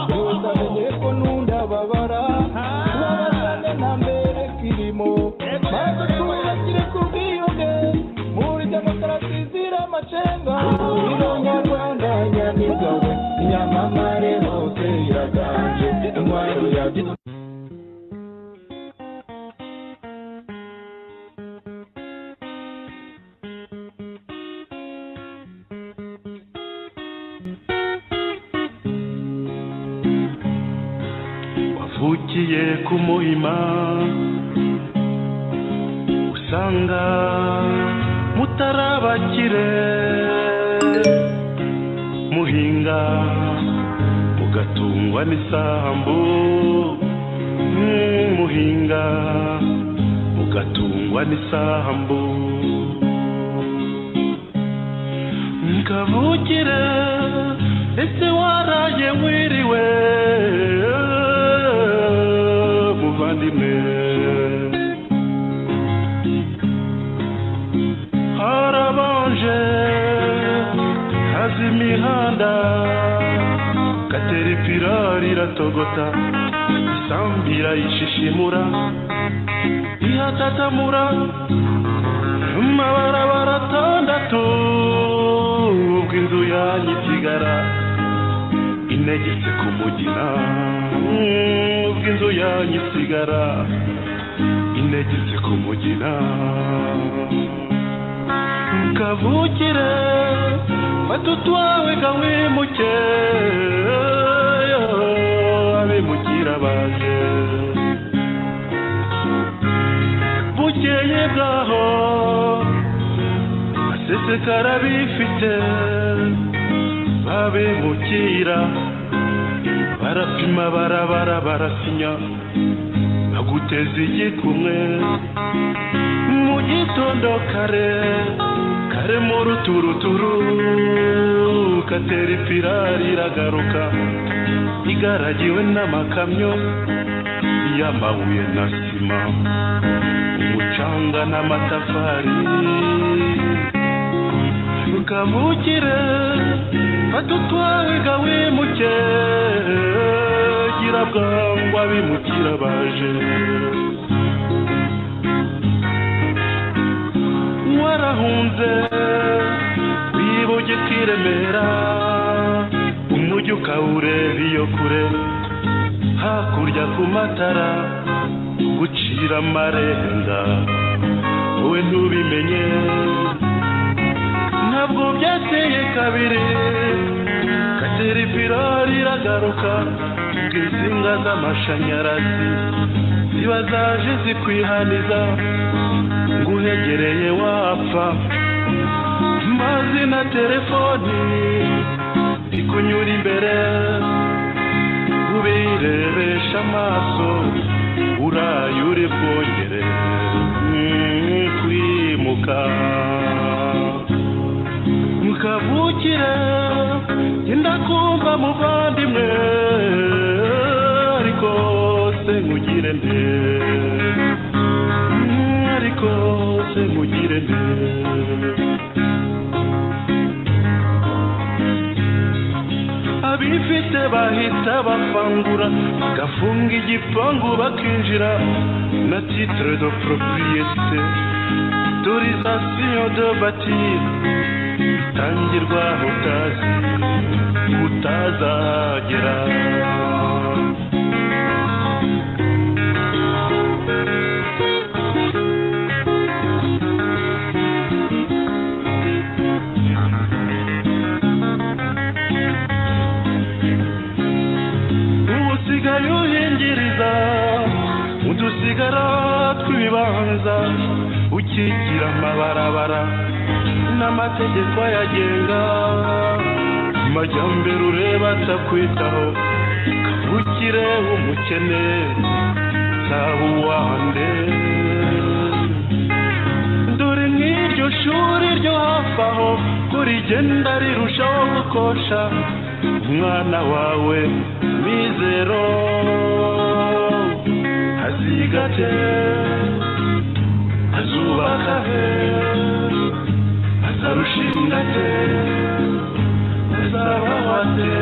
ntuzabe ko n'undababara babazane na mbere kirimo maze twubakire ku bwiyunge muri demokarasi izira amacenga nyarwanda nyamigabo inyamamare hose iraganje intwaro ya wavukiye ku muhima usanga mutarabakire muhinga mugatungwa n'isambu Mm, muhinga mugatungwa n'isambu kavukire ese waraye wiriwe muvandimwe harabanje haza imihanda kateripirari iratogota isambu irayishishimura ihatatamura amabarabara atandatu ubwo inzu yanyu isigara inegetse ku mugina Mm, ubwo inzu yanyu isigara inegetse ku mugina kavukire fata utwawe gawimuke abimukira baje bukeye bwaho basesekara bifite babimukira barapima barabara barasinya baguteza igikumwe mu gitondo kare kare mu ruturuturu katera ipirari iragaruka igaragiwe n'amakamyo y'amabuye na sima umucanga n'amatafari ntukamukire fata utwawe gawimuke gira bwangu abimukira baje warahunze wibuge kiremera umujyi ukawureba iyo kure hakurya ku matara gucira amarenga wowe ntubimenye ntabwo byateye kabiri kateripirari iragaruka ubwo insinga z'amashanyarazi ziba zaje zikwihaniza nguhegereye wapfa mazi na telefoni ikunyura imbere ubirebesha amaso uraye uri bwongere mm, kwimuka mukavukire genda kumva muvandimwe ariko se nkugire nde Mm, ariko se nkugire nde abifite bahita bafangura gafunga igipangu bakinjira na titre de propriété autorisation de bâtir itangirwa utazi utazagera usigaye uhingiriza udusigara tw'ibibanza ukigira amabarabara n'amategeko ayagenga amajyambere ureba atakwitaho kavukire umukene zaba uwande dore nk'iryo shuri ryo hafi aho kurigenda rirushaho gukosha umwana wawe mizero azigate azubaka he azarushinga te azabahate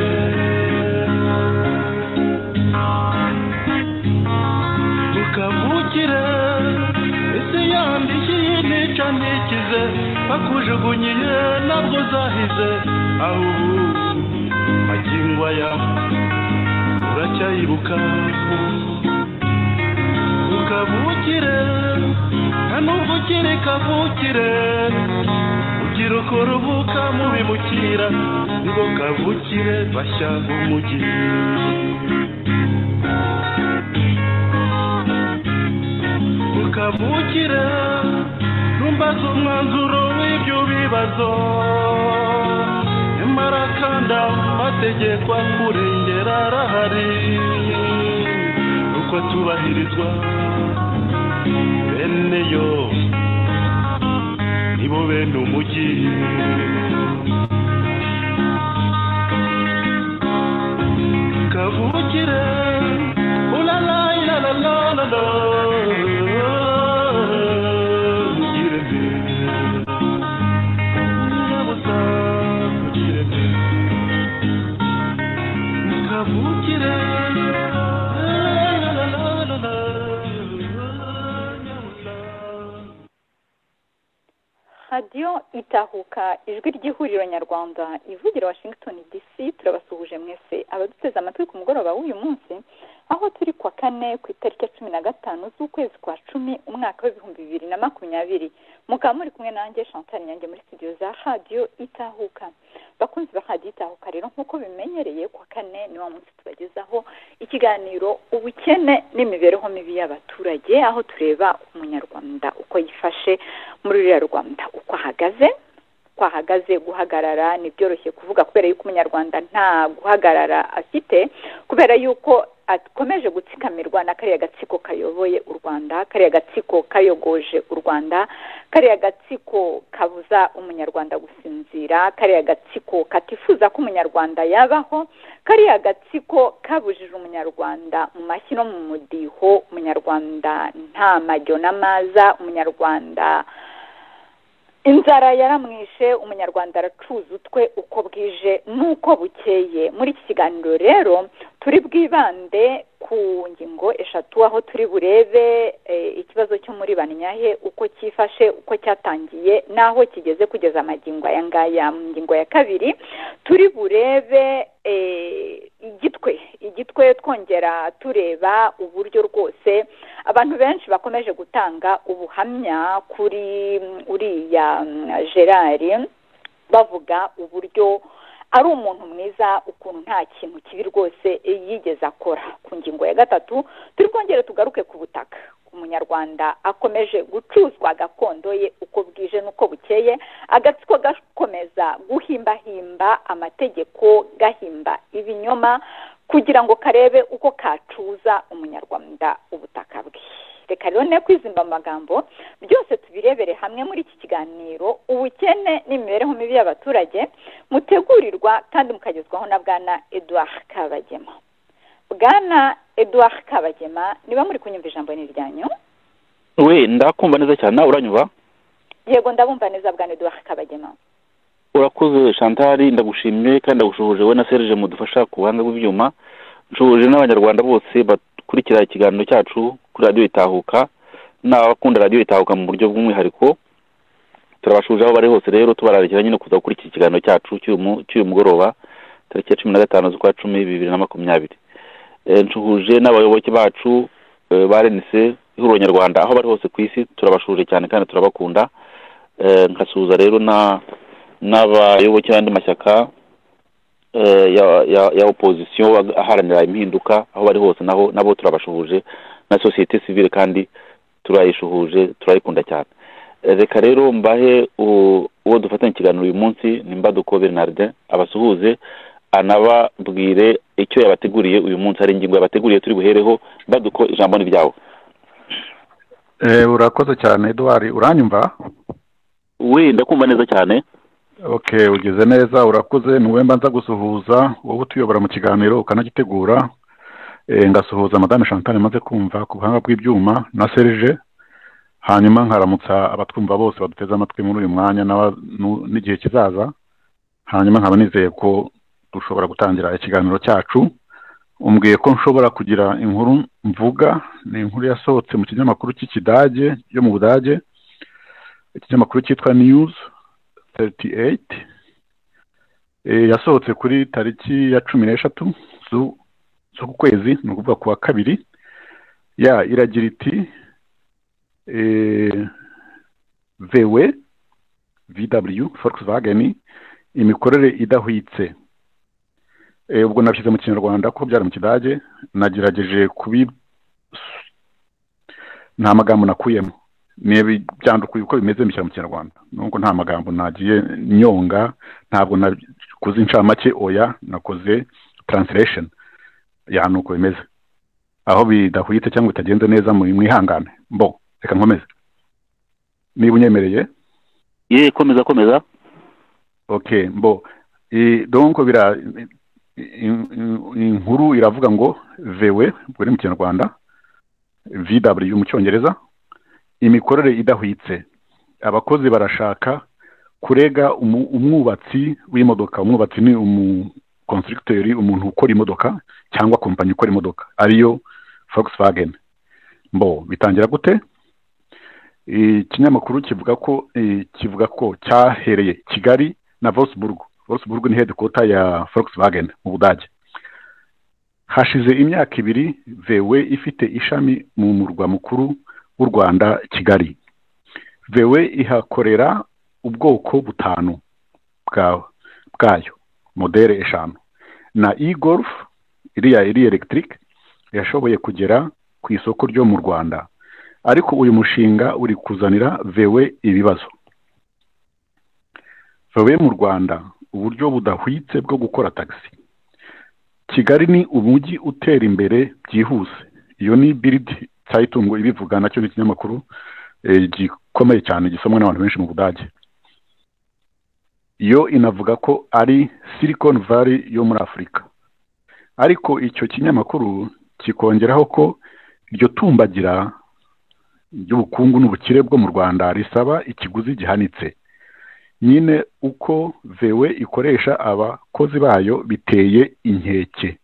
wakize bakujugunyiye ntabwo uzahize aho ubu magingo aya uracyayibuka ukavukire nta nubwo ukiri kavukire ugira uko ruvuka mu bimukira ngo kavukire bashya b'umugi ukavukire numbaza umwanzuro w'ibyo bibazo nyamara kandi amategeko akurengera arahari uko tubahirizwa bene yo nibo bene umugi kavukire ulala ilalalala mugire mbe nyabusa mugire mbe kavukire lalalala nyabusa radiyo itahuka ijwi ry'ihuriro nyarwanda ivugira washington dc turabasuhuje mwese abaduteze amatwi ku mugoroba w'uyu munsi aho turi ku wa kane ku itariki ya cumi na gatanu z'ukwezi kwa cumi umwaka w'ibihumbi bibiri na makumyabiri mukaba muri kumwe nanjye chantal nyange muri studio za radiyo itahuka bakunzi ba radiyo itahuka rero nk'uko bimenyereye ku wa kane ni wa munsi tubagezaho ikiganiro ubukene n'imibereho mibi y'abaturage aho tureba umunyarwanda uko yifashe muri ruriya rwanda uko ahagaze uko ahagaze guhagarara ni byoroshye kuvuga kubera yuko umunyarwanda nta guhagarara afite kubera yuko akomeje gutsikamirwa na kariya gatsiko kayoboye u rwanda kariya gatsiko kayogoje u rwanda kariya gatsiko kabuza umunyarwanda gusinzira kariya gatsiko katifuza ko umunyarwanda yabaho kariya gatsiko kabujije umunyarwanda mu mashyi no mu mudiho umunyarwanda nta majyo n'amaza umunyarwanda inzara yaramwishe umunyarwanda aracuza utwe uko bwije n'uko bukeye muri iki kiganiro rero turi bwibande ku ngingo eshatu aho turi burebe eh, ikibazo cyo muri banyahe uko cyifashe uko cyatangiye n'aho kigeze kugeza amagingo aya ngaya mu ngingo ya kabiri turi burebe eh, igitwe igitwe twongera tureba uburyo rwose abantu benshi bakomeje gutanga ubuhamya kuri mm, uriya mm, gerard bavuga uburyo ari umuntu mwiza ukuntu nta kintu kibi rwose yigeze akora ku ngingo ya gatatu turi bwongere tugaruke ku butaka umunyarwanda akomeje gucuzwa gakondo ye uko bwije n'uko bukeye agatsiko gakomeza guhimbahimba amategeko gahimba ibinyoma kugira ngo karebe uko kacuza umunyarwanda ubutaka bwe reka rero ne kwizimba mu magambo byose tubirebere hamwe muri iki kiganiro ubukene n'imibereho mibi y'abaturage mutegurirwa kandi mukagezwaho na bwana edouard kabagema bwana edouard kabagema niba muri kunyumva ijambo ni iryanyu we ndakumva neza cyane nawe uranyuba yego ndabumva neza bwana edouard kabagema urakoze shantari ndagushimye kandi ndagushubuje we na serge mudufasha ku buhanga bw'ibyuma nshubuje n'abanyarwanda bose bakurikira ikiganiro cyacu kuri radiyo itahuka n'abakunda radiyo itahuka mu buryo bw'umwihariko turabashuje aho bari hose rero tubararikira nyine kuza gukurikira ikiganiro cyacu cy'uyu mu- cy'uyu mugoroba tariki ya cumi na gatanu z'ukwa cumi bibiri na makumyabiri Eh, nshuhuje n'abayoboke bacu eh, ba renise ihuriro nyarwanda aho bari hose ku isi turabashuje cyane kandi turabakunda Eh, nkasuhuza rero na n'abayoboke b'andi mashyaka eh, ya- ya ya opozisiyo ag- aharanira impinduka aho bari hose naho nabo turabashuhuje na sosiyete sivile kandi turayishuhuje turayikunda cyane Eh, reka rero mbahe u- uwo dufatanya ikiganiro uyu munsi ni mbaduko bernardin abasuhuze anababwire icyo yabateguriye uyu munsi hari ingingo yabateguriye turi buhereho mbaduko ijambo ni ryawe Eh, urakoze cyane eduwari uranyumva we ndakumva neza cyane okay ugeze neza urakoze niwe mbanza gusuhuza wowe utuyobora mu kiganiro ukanagitegura Eh, ngasuhuza madame chantal maze kumva ku buhanga bw'ibyuma na serge hanyuma nkaramutsa abatwumva bose baduteze amatwi muri uyu mwanya n'aba- nu- n'igihe kizaza hanyuma nkaba nizeye ko dushobora gutangira ikiganiro cyacu umbwiye ko nshobora kugira inkuru mvuga ni inkuru yasohotse mu kinyamakuru cy'ikidage yo mu budage ikinyamakuru cyitwa niyuzi thirty eyiti yasohotse kuri tariki ya cumi n'eshatu z'uku kwezi ni ukuvuga ku wa kabiri ya iragira iti vewe vw volkswagen imikorere idahwitse ubwo nabishyize mu kinyarwanda kuko byari mu kidage nagerageje kubi nta magambo nakuyemo byandukuye uko bimeze bishyira mu kinyarwanda nubwo nta magambo nagiye nyonga ntabwo nakoze incamake oya nakoze translation ya ni uko bimeze aho bidahwitse cyangwa bitagenze neza mwihangane mbo reka nkomeze niba unyemereye ye komeza komeza ok mbo donko bira inkuru iravuga ngo vewe ubwo ni mu kinyarwanda vw mu cyongereza imikorere idahwitse abakozi barashaka kurega umwubatsi w'imodoka umwubatsi ni umukonsitigiteri umuntu ukora imodoka cyangwa kompanyi ikora imodoka ariyo volkswagen mbo bitangira gute ikinyamakuru kivuga ko kivuga ko cyahereye kigali na vosiburgu vosiburgu ni hedikota ya volkswagen mu budage hashize imyaka ibiri vewe ifite ishami mu murwa mukuru w'u rwanda kigali vewe ihakorera ubwoko butanu bwayo modere eshanu na e golf iriya iri elegitike yashoboye kugera ku isoko ryo mu rwanda ariko uyu mushinga uri kuzanira vewe ibibazo vewe mu rwanda uburyo budahwitse bwo gukora tagisi kigali ni umujyi utera imbere byihuse iyo ni biridi cyayitungo ibivuga nacyo ni ikinyamakuru gikomeye cyane gisomwa n'abantu benshi mu budage yo inavuga ko ari silicon valley yo muri afurika ariko icyo kinyamakuru kikongeraho ko iryo tumbagira ry'ubukungu n'ubukire bwo mu rwanda risaba ikiguzi gihanitse nyine uko vewe ikoresha abakozi bayo biteye inkeke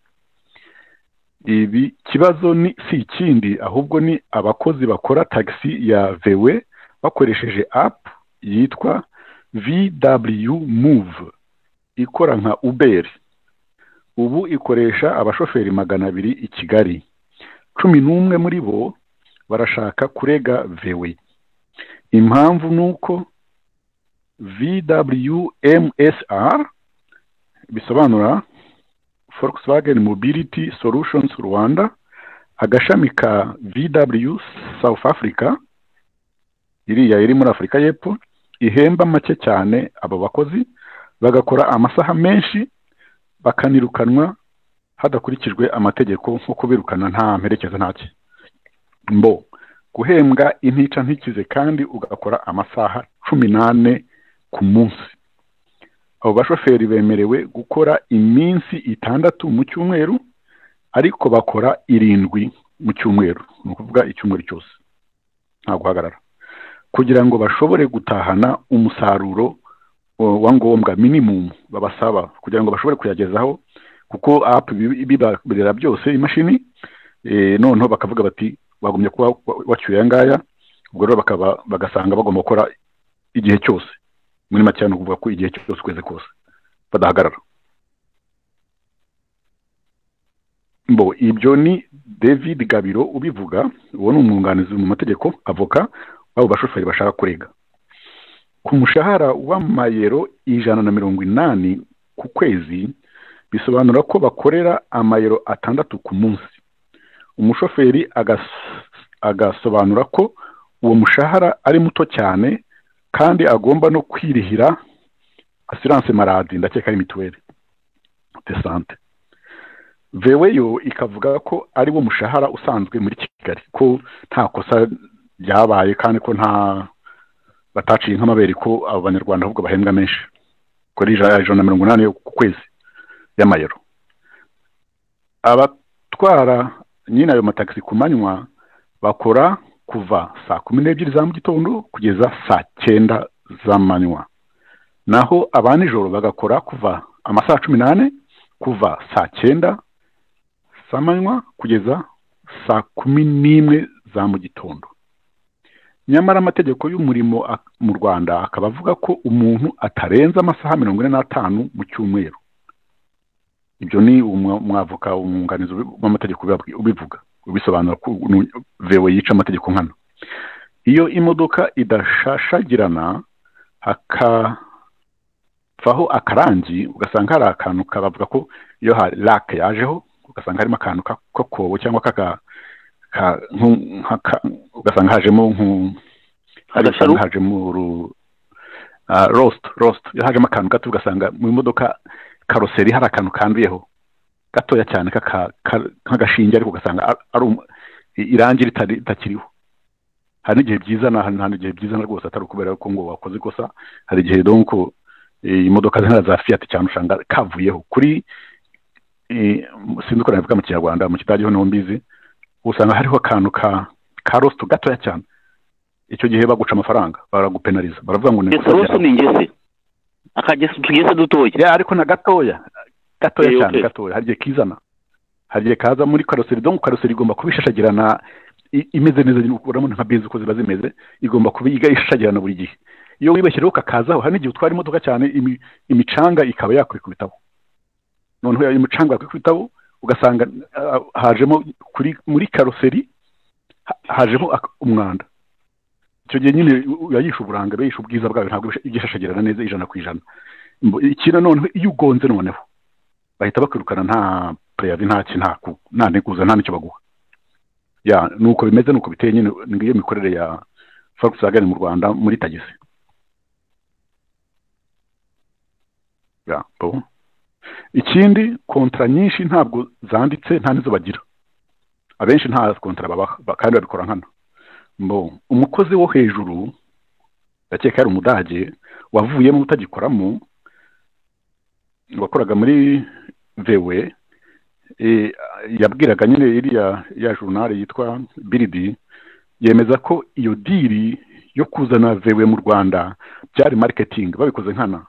ibi kibazo ni si ikindi ahubwo ni abakozi bakora tagisi ya vewe bakoresheje apu yitwa vw move ikora nka uberi ubu ikoresha abashoferi magana abiri i kigali cumi n'umwe muri bo barashaka kurega vewe impamvu ni uko vwmsr bisobanura volkswagen mobility solutions rwanda agashami ka vw south africa iriya iri muri afurika y'epfo ihemba make cyane abo bakozi bagakora amasaha menshi bakanirukanwa hadakurikijwe amategeko nko kubirukana nta mperekeza ntacye mbo guhembwa intica ntikize kandi ugakora amasaha cumi n'ane ku munsi abo bashoferi bemerewe gukora iminsi itandatu mu cyumweru ariko bakora irindwi mu cyumweru ni ukuvuga icyumweru cyose nta guhagarara kugira ngo bashobore gutahana umusaruro wa ngombwa minimumu babasaba kugira ngo bashobore kuyagezaho kuko apu bibakorera byose imashini noneho bakavuga bati bagumye kuba wacyuye aya ngaya ubwo rero bagasanga bagomba gukora igihe cyose muri make ni ukuvuga ko igihe cyose ukwezi kose badahagarara mbo ibyo ni david gabiro ubivuga uwo ni umwunganizi mu mategeko avoka w'abo bashoferi bashaka kurega ku mushahara w'amayero ijana na mirongo inani ku kwezi bisobanura ko bakorera amayero atandatu ku munsi umushoferi agasobanura ko uwo mushahara ari muto cyane kandi agomba no kwirihira asiranse maradi ndakeka ari mituweli de sante veweyo ikavuga ko ari wo mushahara usanzwe muri kigali ko nta kosa ryabaye kandi ko nta bataciye nk'amabere ko abo banyarwanda ahubwo bahembwa menshi kuri ijana na mirongo inani ku kwezi y'amayero abatwara nyine ayo matagisi ku manywa bakora kuva saa kumi n'ebyiri za mu gitondo kugeza saa cyenda z'amanywa naho aba nijoro bagakora kuva amasaha cumi n'ane kuva saa cyenda z'amanywa kugeza saa kumi n'imwe za mu gitondo nyamara amategeko y'umurimo ak- mu rwanda akaba avuga ko umuntu atarenza amasaha mirongo ine n'atanu mu cyumweru ibyo ni umwa- umwavoka umwunganizi ubi- w'amategeko ubibabwi- ubivuga ubisobanura ko nu- vewe yica amategeko nkana iyo imodoka idashashagirana hakavaho akarangi ugasanga hari akantu kabavuga ko iyo hari lake yajeho ugasanga harimo akantu ka- k'akobo cyangwa k'aka ka- nku- nk'aka- ugasanga hajemo nku- hari Agasharu? akantu hajemo uru- ah, rost rost iyo hajemo akantu gato ugasanga mu modoka karoseri hari akantu kanduyeho gatoya cyane k'aka- ka- nk'agashinge ariko ugasanga ar- ari um- i- irangi ritari- ritakiriho hari n'igihe byiza na hari n'igihe byiza na rwose atari ukubera ko ngo wakoze ikosa hari igihe donc eh, imodoka zihana za fiat cyane usanga kavuyeho kuri eh, sinzi uko nabivuga mu kinyarwanda mu kidage ho niho mbizi usanga hariho akantu ka ka rost gatoya cyane icyo gihe baguca amafaranga baragupenaliza baravuga ngo ni ngese ikosa rwose ryawe ni ingese akagese utugese dutoya ya ariko na gatoya gatoya Eh, cyane okay. gatoya hari igihe kizana hari igihe kaza muri karoseri donc karoseri igomba kuba ishashagirana i- imeze neza urabona nka benzi uko ziba zimeze igomba kuba iga- ishashagirana buri gihe iyo wibeshyereho kakazaho hari n'igihe utwara imodoka cyane imi- imicanga ikaba yakwikubitaho noneho iyo imicanga yakwikubitaho ugasanga ah, hajemo kuri muri karoseri ha- hajemo ak- umwanda icyo gihe nyine uba yishe uburanga uba yishe ubwiza bwayo ntabwo iba igishashagirana neza ijana ku ijana Mbo- iki noneho iyo ugonze noneho bahita bakwirukana nta preyavi nta ki nta ku- nta nteguza nta n'icyo baguha ya ni uko bimeze ni uko biteye nyine ngiyo mikorere ya Volkswagen mu Rwanda muri tagisi ya bo ikindi kontra nyinshi ntabwo zanditse nta nizo bagira abenshi nta kontra babaha ba- kandi babikora nkana mbo umukozi wo hejuru ndakeka yari umudage wavuyemo utagikoramo wakoraga muri vewe eh, yabwiraga nyine iriya ya journal yitwa biridi yemeza ko iyo diri yo kuzana vewe mu rwanda byari marketing babikoze nkana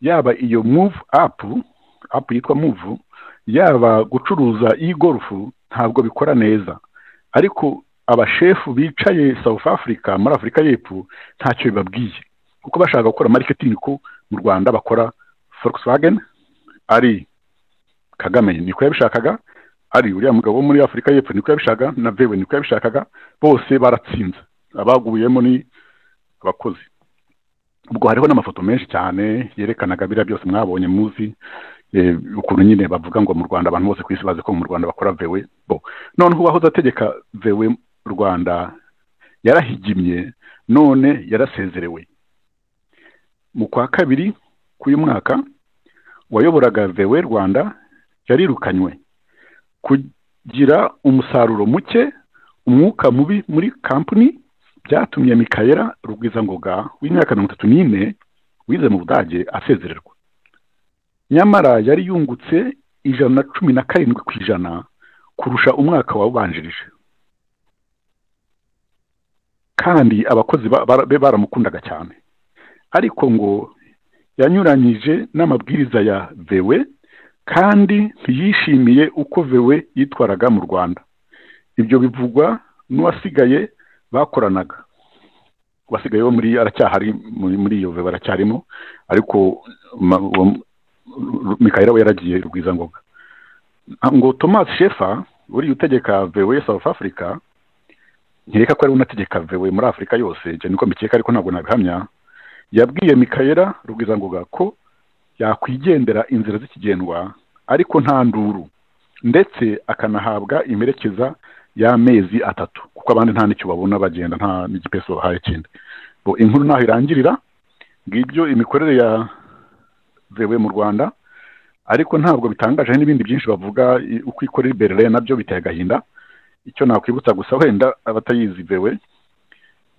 yaba iyo move up up yitwa move yaba gucuruza e-golf ntabwo bikora neza ariko abashefu bicaye south africa muri afurika y'epfo ntacyo bibabwiye kuko bashaka gukora marketing ko mu rwanda bakora Volkswagen ari Kagame niko yabishakaga ari uriya mugabo wo muri Afurika y'Epfo niko yabishakaga na Vewe niko yabishakaga bose baratsinze abaguyemo ni abakozi ubwo hariho n'amafoto menshi cyane yerekanaga biriya byose mwabonye muzi eh, ukuntu nyine bavuga ngo mu Rwanda abantu bose ku isi bazi ko mu Rwanda bakora vewe bo noneho uwahoze ategeka vewe Rwanda yarahigimye none yarasezerewe mu kwa kabiri k'uyu mwaka wayoboraga vewe rwanda yarirukanywe kugira umusaruro muke umwuka mubi muri kampani byatumye mikayera rugwizangoga w'imyaka mirongo itatu n'ine wize mu budage asezererwa nyamara yari yungutse ijana na cumi na karindwi ku ijana kurusha umwaka wawubanjirije kandi abakozi ba- bara- be baramukundaga cyane ariko ngo yanyuranyije n'amabwiriza ya vewe kandi ntiyishimiye uko vewe yitwaraga mu rwanda ibyo bivugwa n'uwasigaye bakoranaga uwasigaye wo muri aracyahari muri muri iyo vewe aracyarimo ariko ma- uwo- mikayira we yaragiye rwizangoga ngo thomas shefa uriya utegeka vewe south africa nkeka ko ari we unategeka vewe muri afurika yose ibyo niko mbikeka ariko ntabwo nabihamya yabwiye mikayera rugwizangoga ko yakwigendera inzira z'ikigendwa ariko nta nduru ndetse akanahabwa imperekeza y'amezi atatu kuko abandi nta n'icyo babona bagenda nta n'igipesi babahaye kindi Bo, inkuru ntaho irangirira ngibyo imikorere ya vewe mu rwanda ariko ntabwo bitangaje hari n'ibindi byinshi bavuga i- uko ikorera iberere nabyo biteye agahinda icyo nakwibutsa gusa wenda abatayizi vewe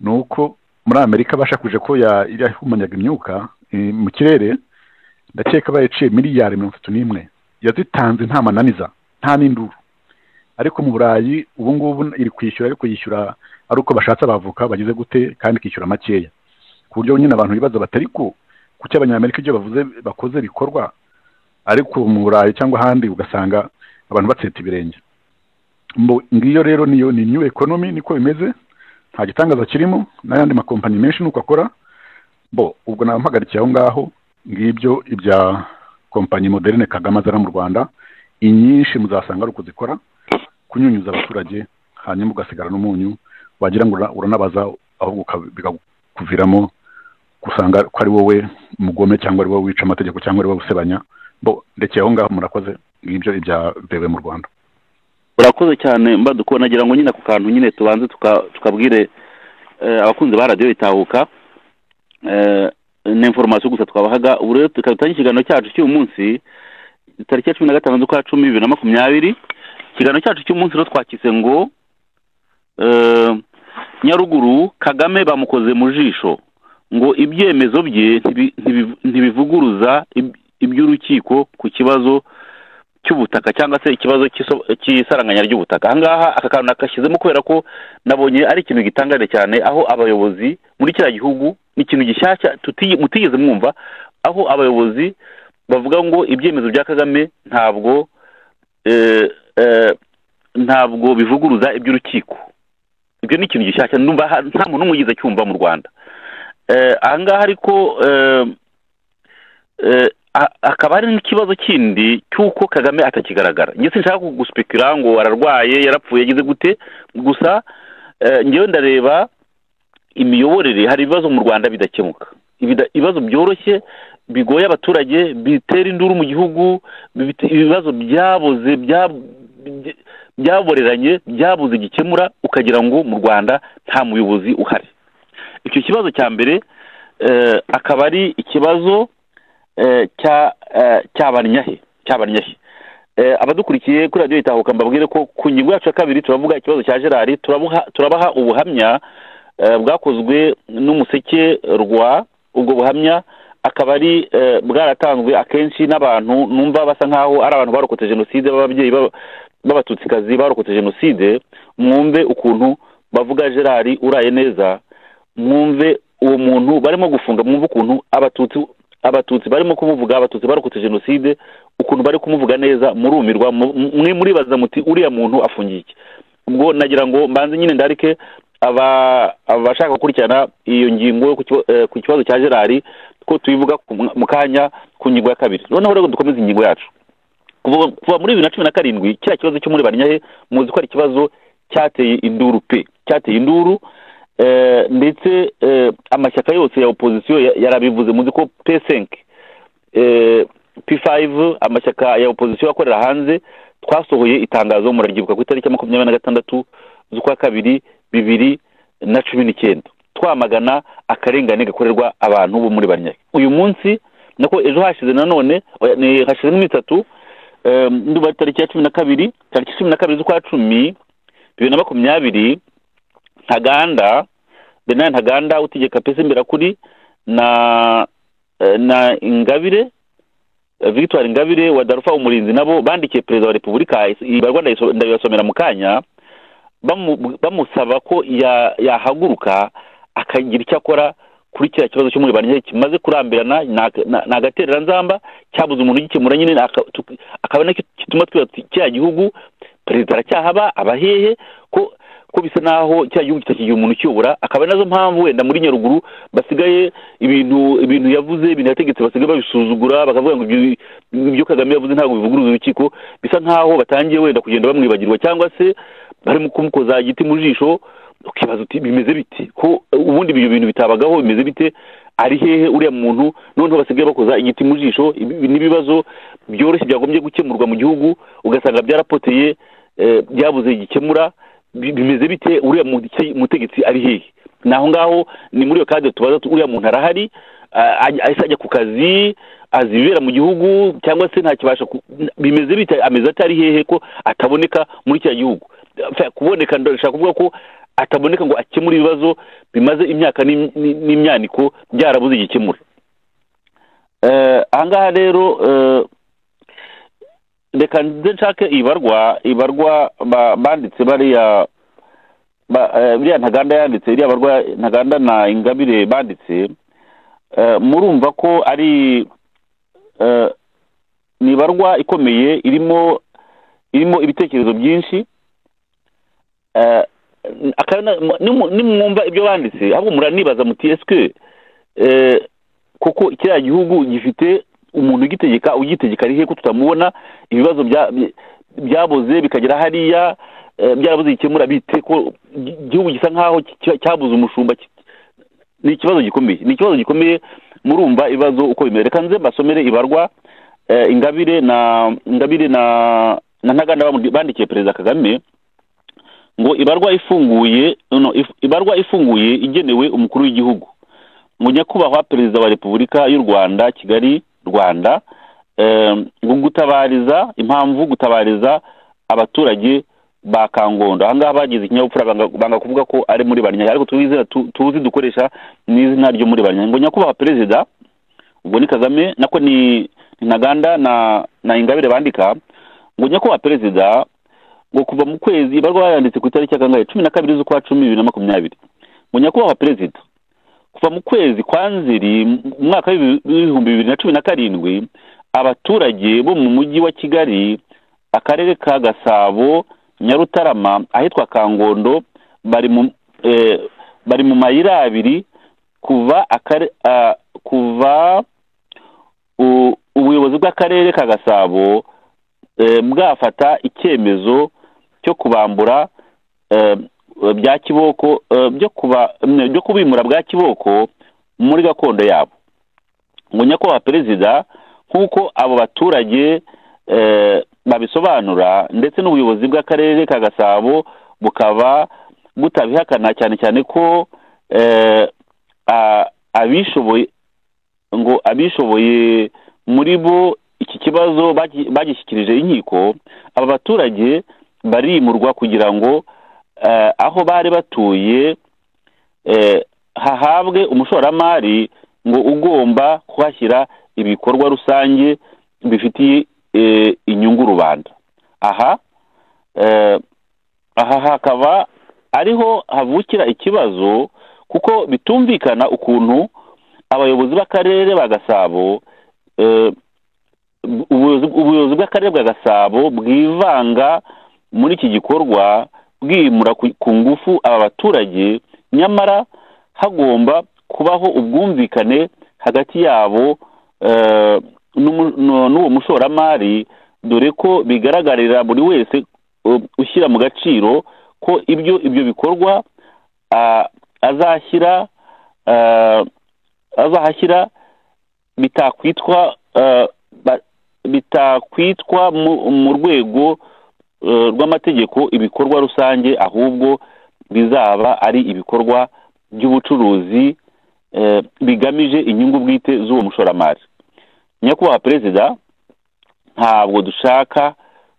ni uko muri amerika bashakuje ko ya- yahumanyaga imyuka eh, mu kirere ndakeka bayiciye miliyari mirongo itatu n'imwe yazitanze nta mananiza nta n'induru ariko mu burayi ubu ngubu iri kwishyura ariko yishyura ari uko bashatse abavuka bagize gute kandi ikishyura makeya ku buryo nyine abantu bibaza batari ko kuki abanyamerika ibyo bavuze bakoze bikorwa ariko mu burayi cyangwa ahandi ugasanga abantu batseta ibirenge Mbo- ngiyo rero niyo ni new economy niko bimeze nta gitangaza kirimo n'ayandi makompanyi menshi nuko akora bo ubwo namuhagarikiye aho ngaho ngibyo ibya kompanyi moderne kagame azana mu rwanda inyinshi muzasanga ari ukuzikora kunyunyuza abaturage hanyuma ugasigara n'umunyu wagira ngo ura- uranabaza ahubwo uka- bikakuviramo gusanga ko ari wowe mugome cyangwa ari wowe wica amategeko cyangwa ari wowe usebanya bo ndekeye aho ngaho murakoze ngibyo ibya vewe mu rwanda urakoze cyane mbaduko nagira ngo nyine ako kantu nyine tubanze tuka- tukabwire eh, abakunzi ba radiyo itahuka eh, ni informasiyo gusa twabahaga ubu rero tukaba dutangiye ikiganiro cyacu cy'uyu munsi tariki ya cumi na gatanu z'ukwa cumi bibiri na makumyabiri ikiganiro cyacu cy'umunsi rero twakize ngo eh, nyaruguru kagame bamukoze mu jisho ngo ibyemezo bye ntibi- ntibi- ntibivuguruza ib- iby'urukiko ku kibazo cy'ubutaka cyangwa se ikibazo cy'iso- cy'isaranganya ry'ubutaka ahangaha aka kantu nakashyizemo kubera ko nabonye ari ikintu gitangaje cyane aho abayobozi muri kiriya gihugu ni ikintu gishyashya tuti- mutigeze mwumva aho abayobozi bavuga ngo ibyemezo bya kagame ntabwo eh, eh, ntabwo bivuguruza iby'urukiko ibyo ni ikintu gishyashya numva ha- nta muntu n'umwe ugize cyumva mu rwanda Eh, ahangaha ariko eh, eh, a- akaba ari n'ikibazo kindi cy'uko kagame atakigaragara njye sinshaka guspikira ngo ararwaye yarapfuye yagize gute gusa eh, njyewe ndareba imiyoborere hari ibibazo mu rwanda bidakemuka Ibida- ibibazo byoroshye bigoye abaturage bitera induru mu gihugu bibite- ibibazo byaboze bya- bya- byaboreranye byabuze gikemura ukagira ngo mu rwanda nta muyobozi uhari icyo kibazo cya mbere eh, akaba ari ikibazo eh, cya eh, cyabanyahe cyabanyahe Eh, abadukurikiye kuri radiyo itahuka mbabwire ko ku ngingo yacu ya kabiri turavuga ikibazo cya gerard turabuha- turabaha ubuhamya eh, bwakozwe n'umuseke rwa ubwo buhamya akaba ari eh, bwaratanzwe akenshi n'abantu numva basa nk'aho ari abantu barokotse jenoside b'ababyeyi b'aba- b'abatutsikazi barokotse jenoside mwumve ukuntu bavuga gerard uraye neza mwumve uwo muntu barimo gufunga mwumve ukuntu abatutsi abatutsi barimo kumuvuga abatutsi barokotse jenoside ukuntu bari kumuvuga neza murumirwa mu- mu- mwe muribaza muti uriya muntu afungiye iki ubwo nagira ngo mbanze nyine ndarike aba- abashaka gukurikirana iyo ngingo yo ku kiba- eh, ku kibazo cya gerard ko tuyivuga ku mwa- mu kanya ku ngingo ya kabiri noneho rero dukomeze ingingo yacu kuva kuva muri bibiri na cumi na karindwi kiriya kibazo cyo muri banyahe muzi ko ari ikibazo cyateye induru pe cyateye induru eh, ndetse eh, amashyaka yose ya opozisiyo ya- yarabivuze muzi ko pesenke p5 amashyaka ya opozisiyo akorera hanze twasohoye itangazo muraryibuka ku itariki ya makumyabiri na gatandatu z'ukwa kabiri bibiri na cumi n'icyenda twamagana akarengane gakorerwa abantu bo muri banyahe uyu munsi nako ejo hashize nanone oya, ni- hashize iminsi itatu eh, ndumva tariki ya cumi na kabiri tariki cumi na kabiri z'ukwa cumi bibiri na makumyabiri ntaganda benari ntaganda utegeka pesa imbere kuri na eh, na ingabire eh, victoire ingabire wa darufa umurinzi nabo bandikiye perezida wa repubulika iyi barwa ndayiso- ndabibasomera mu kanya bamu- bamusaba ko ya- yahaguruka akagira icyo akora kuri kiriya kibazo cyo muri banyahe kimaze kurambirana ni- ni ni agatereranzamba cyabuze umuntu ugikemura nyine aka- tu- akaba nacyo gituma twibaza tuti kiriya gihugu perezida aracyahaba abahehe ko ko bisa naho kiriya gihugu kitakigira umuntu ukiyobora akaba ari nazo mpamvu wenda muri nyaruguru basigaye ibintu ibintu yavuze ibintu yategetse basigaye babisuzugura bakavuga ngo ibyo ibyo kagame yavuze ntabwo bivuguruza urukiko bisa nkaho batangiye wenda kugenda bamwibagirwa cyangwa se barimo kumukoza igiti mu jisho ukibaza uti bimeze bite ko ubundi ibyo bintu bitabagaho bimeze bite ari hehe uriya muntu noneho basigaye bakoza igiti mu jisho ibi- n'ibibazo byoroshye byagombye gukemurwa mu gihugu ugasanga byarapoteye eh, byabuze gikemura bi- bimeze bite uriya mute- mutegetsi ari hehe ni aho ngaho ni muri iyo kade tubaza tu- uriya muntu arahari ah, ajya ahise ajya ku kazi azi ibibera mu gihugu cyangwa se ntakibasha ku- bimeze bite ameze atari hehe ko ataboneka muri kiriya gihugu Fa- kuboneka ndashaka kuvuga ko ataboneka ngo akemure ibibazo bimaze imyaka n'im- n'i- n'imyaniko byarabuze igikemura Eh, ahangaha rero eh, reka nze nshake ibarwa ibarwa ba- banditse bariya ba- eh, biriya ntaganda yanditse iriya barwa ntaganda na ingabire banditse eh, murumva ko ari eh, ni ibarwa ikomeye irimo irimo ibitekerezo byinshi eh, nimwumva ibyo banditse ahubwo muranibaza muti esike kuko kiriya gihugu gifite umuntu ugitegeka ugitegeka ari he ko tutamubona ibibazo bya- bya- byabuze bikagera hariya eh, byarabuze gikemura bite ko igi- igihugu gisa nk'aho ki- cyabuze umushumba ki- ni ikibazo gikomeye ni ikibazo gikomeye murumva ibibazo uko bimeze reka nze mbasomere ibarwa eh, ingabire na ingabire na na ntaganda bamu- bandikiye perezida kagame ngo ibarwa ifunguye no, if, ibarwa ifunguye igenewe umukuru w'igihugu ngo nyakubahwa perezida wa repubulika y'u rwanda kigali rwanda em, ngo gutabariza impamvu gutabariza abaturage ba kangondo ahangaha bagize ikinyabupfura banga- banga kuvuga ko ari muri banyanya ariko tuzi tu- tuzi dukoresha n'izina ryo muri banyanya ngo nyakubahwa perezida ubwo ni kagame nako ni ni ntaganda na na ingabire bandika ngo nyakubahwa perezida ngo kuva mu kwezi ibarwa bayanditse ku itariki ya kangahe cumi na kabiri z'ukwa cumi bibiri na makumyabiri ngo nyakubahwa perezida kuva mu kwezi kwa nzeri mu mwaka w'ibihumbi bibiri na cumi na karindwi abaturage bo mu mujyi wa kigali akarere ka gasabo nyarutarama ahitwa kangondo bari mu eh, bari mu mayira abiri kuva akare, ah, kuva u- ubuyobozi bw'akarere ka gasabo eh, bwafata icyemezo cyo kubambura eh, bya kiboko eh, byo kuba mm, byo kubimura bwa kiboko muri gakondo yabo ngo nyakubahwa perezida nk'uko abo baturage eh, babisobanura ndetse n'ubuyobozi bw'akarere ka gasabo bukaba butabihakana cyane cyane ko eh, a- abishoboye ngo abishoboye muri bo iki kibazo bagi- bagishyikirije inkiko aba baturage barimurwa kugira ngo eh, aho bari batuye eh, hahabwe umushoramari ngo ugomba kuhashyira ibikorwa rusange bifitiye eh, inyungu rubanda aha eh, aha hakaba ariho havukira ikibazo kuko bitumvikana ukuntu abayobozi b'akarere ba gasabo eh, ubuyobozi- ubuyobozi bw'akarere bwa gasabo bwivanga muri iki gikorwa bwimura ku ku ngufu aba baturage nyamara hagomba kubaho ubwumvikane hagati yabo eh, n'umu- n'u- n'uwo mushoramari dore ko bigaragarira buri wese eh, ushyira mu gaciro ko ibyo ibyo bikorwa ah, azashyira ah, azahashyira bitakwitwa eh, ba- bitakwitwa mu- mu rwego eh, rw'amategeko ibikorwa rusange ahubwo bizaba ari ibikorwa by'ubucuruzi eh, bigamije inyungu bwite z'uwo mushoramari nyakubahwa perezida ntabwo dushaka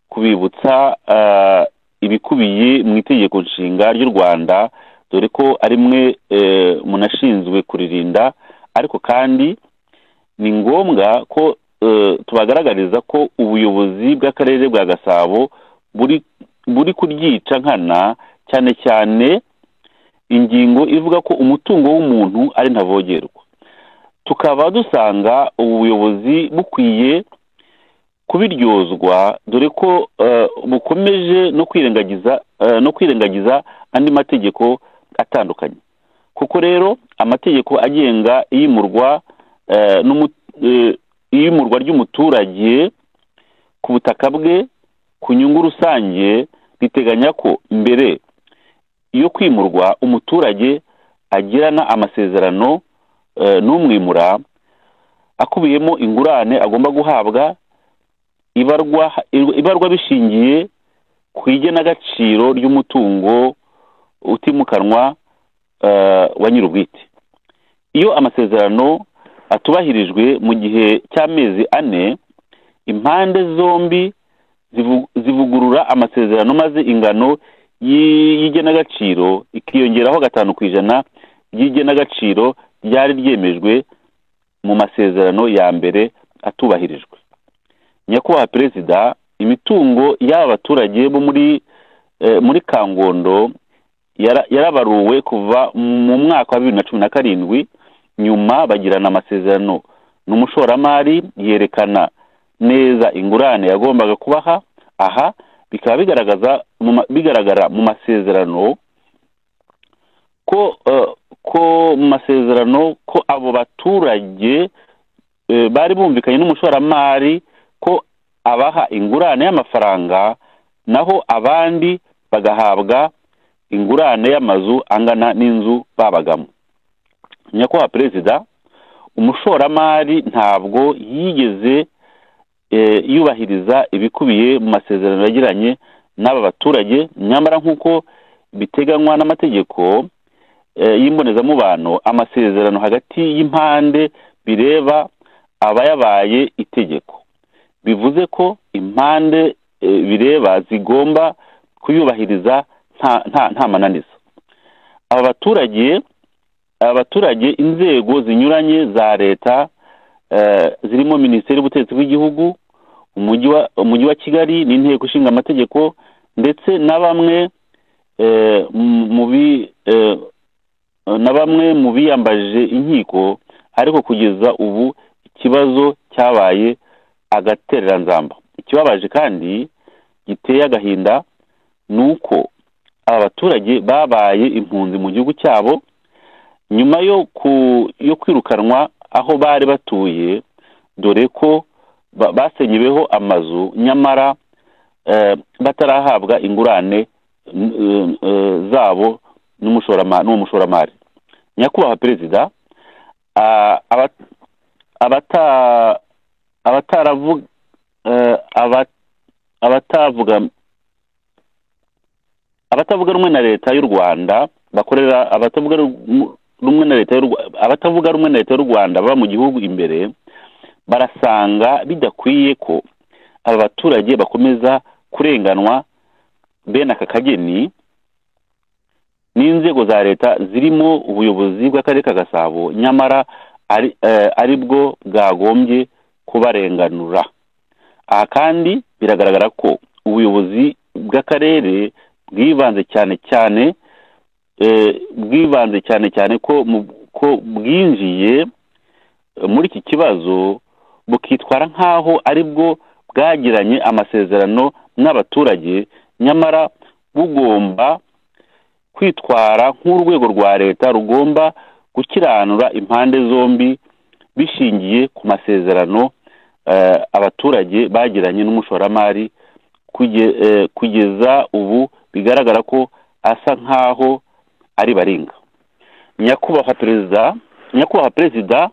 kubibutsa eh, ibikubiye mu itegeko nshinga ry'u rwanda dore ko ari mwe eh, munashinzwe kuririnda ariko kandi ni ngombwa ko eh, tubagaragariza ko ubuyobozi bw'akarere bwa gasabo buri buri kuryica nkana cyane cyane ingingo ivuga ko umutungo w'umuntu ari ntavogerwa tukaba dusanga ubu buyobozi bukwiye kubiryozwa dore ko eh, bukomeje no kwirengagiza eh, no kwirengagiza andi mategeko atandukanye kuko rero amategeko agenga iyimurwa eh, n'umu- eh, iyimurwa ry'umuturage ku butaka bwe ku nyungu rusange riteganya ko mbere yo kwimurwa umuturage agirana amasezerano eh, n'umwimura akubiyemo ingurane agomba guhabwa ibarwa ibarwa bishingiye ku igenagaciro ry'umutungo utimukanwa eh, wa nyir'ubwite iyo amasezerano atubahirijwe mu gihe cy'amezi ane impande zombi zivu- zivugurura amasezerano maze ingano y'i- y'igenagaciro ikiyongeraho gatanu ku ijana ry'igenagaciro ryari ryemejwe mu masezerano ya mbere atubahirijwe nyakubahwa perezida imitungo y'aba baturage bo muri eh, muri kangondo yara- yarabaruwe kuva mu mwaka wa bibiri na cumi na karindwi nyuma bagirana amasezerano n'umushoramari yerekana neza ingurane yagombaga kubaha aha bikaba bigaragaza mu ma- bigaragara mu masezerano ko eh, ko mu masezerano ko abo baturage eh, bari bumvikanye n'umushoramari ko abaha ingurane y'amafaranga naho abandi bagahabwa ingurane y'amazu angana n'inzu babagamo nyakubahwa perezida umushoramari ntabwo yigeze eh, yubahiriza ibikubiye mu masezerano yagiranye n'aba baturage nyamara nk'uko biteganywa n'amategeko eh, y'imbonezamubano amasezerano hagati y'impande bireba abayabaye itegeko bivuze ko impande eh, bireba zigomba kuyubahiriza nta nta nta mananiza aba baturage abaturage inzego zinyuranye za leta eh, zirimo minisiteri y'ubutegetsi bw'igihugu umujyi wa umujyi wa kigali n'inteko ishinga amategeko ndetse na bamwe eh, mu- mu bi- eh, na bamwe mu biyambaje inkiko ariko kugeza ubu ikibazo cyabaye agatereranzamba ikibabaje kandi giteye agahinda ni uko aba baturage babaye impunzi mu gihugu cyabo nyuma yo ku yo kwirukanwa aho bari batuye dore ko ba- basenyeweho amazu nyamara eh, batarahabwa ingurane n- eh, eh, zabo n'umushorama- n'uwo mushoramari nyakubahwa perezida ah, aba- abata- abataravu- eh, aba- abatavuga abatavuga rumwe na leta y'u rwanda bakorera abatavuga ru- rumwe na leta y'u Rwa- abatavuga rumwe na leta y'u rwanda baba mu gihugu imbere barasanga bidakwiye ko aba baturage bakomeza kurenganwa bene aka kageni n'inzego za leta zirimo ubuyobozi bw'akarere ka gasabo nyamara ari, eh, ari bwo bwagombye kubarenganura aha kandi biragaragara ko ubuyobozi bw'akarere bwibanze cyane cyane eh, bwibanze cyane cyane ko mu- ko bwinjiye eh, muri iki kibazo bukitwara nk'aho ari bwo bwagiranye amasezerano n'abaturage nyamara bugomba kwitwara nk'urwego rwa leta rugomba gukiranura impande zombi bishingiye ku masezerano eh, abaturage bagiranye n'umushoramari kuge- eh, kugeza ubu bigaragara ko asa nk'aho ari baringa nyakubahwa perezida nyakubahwa perezida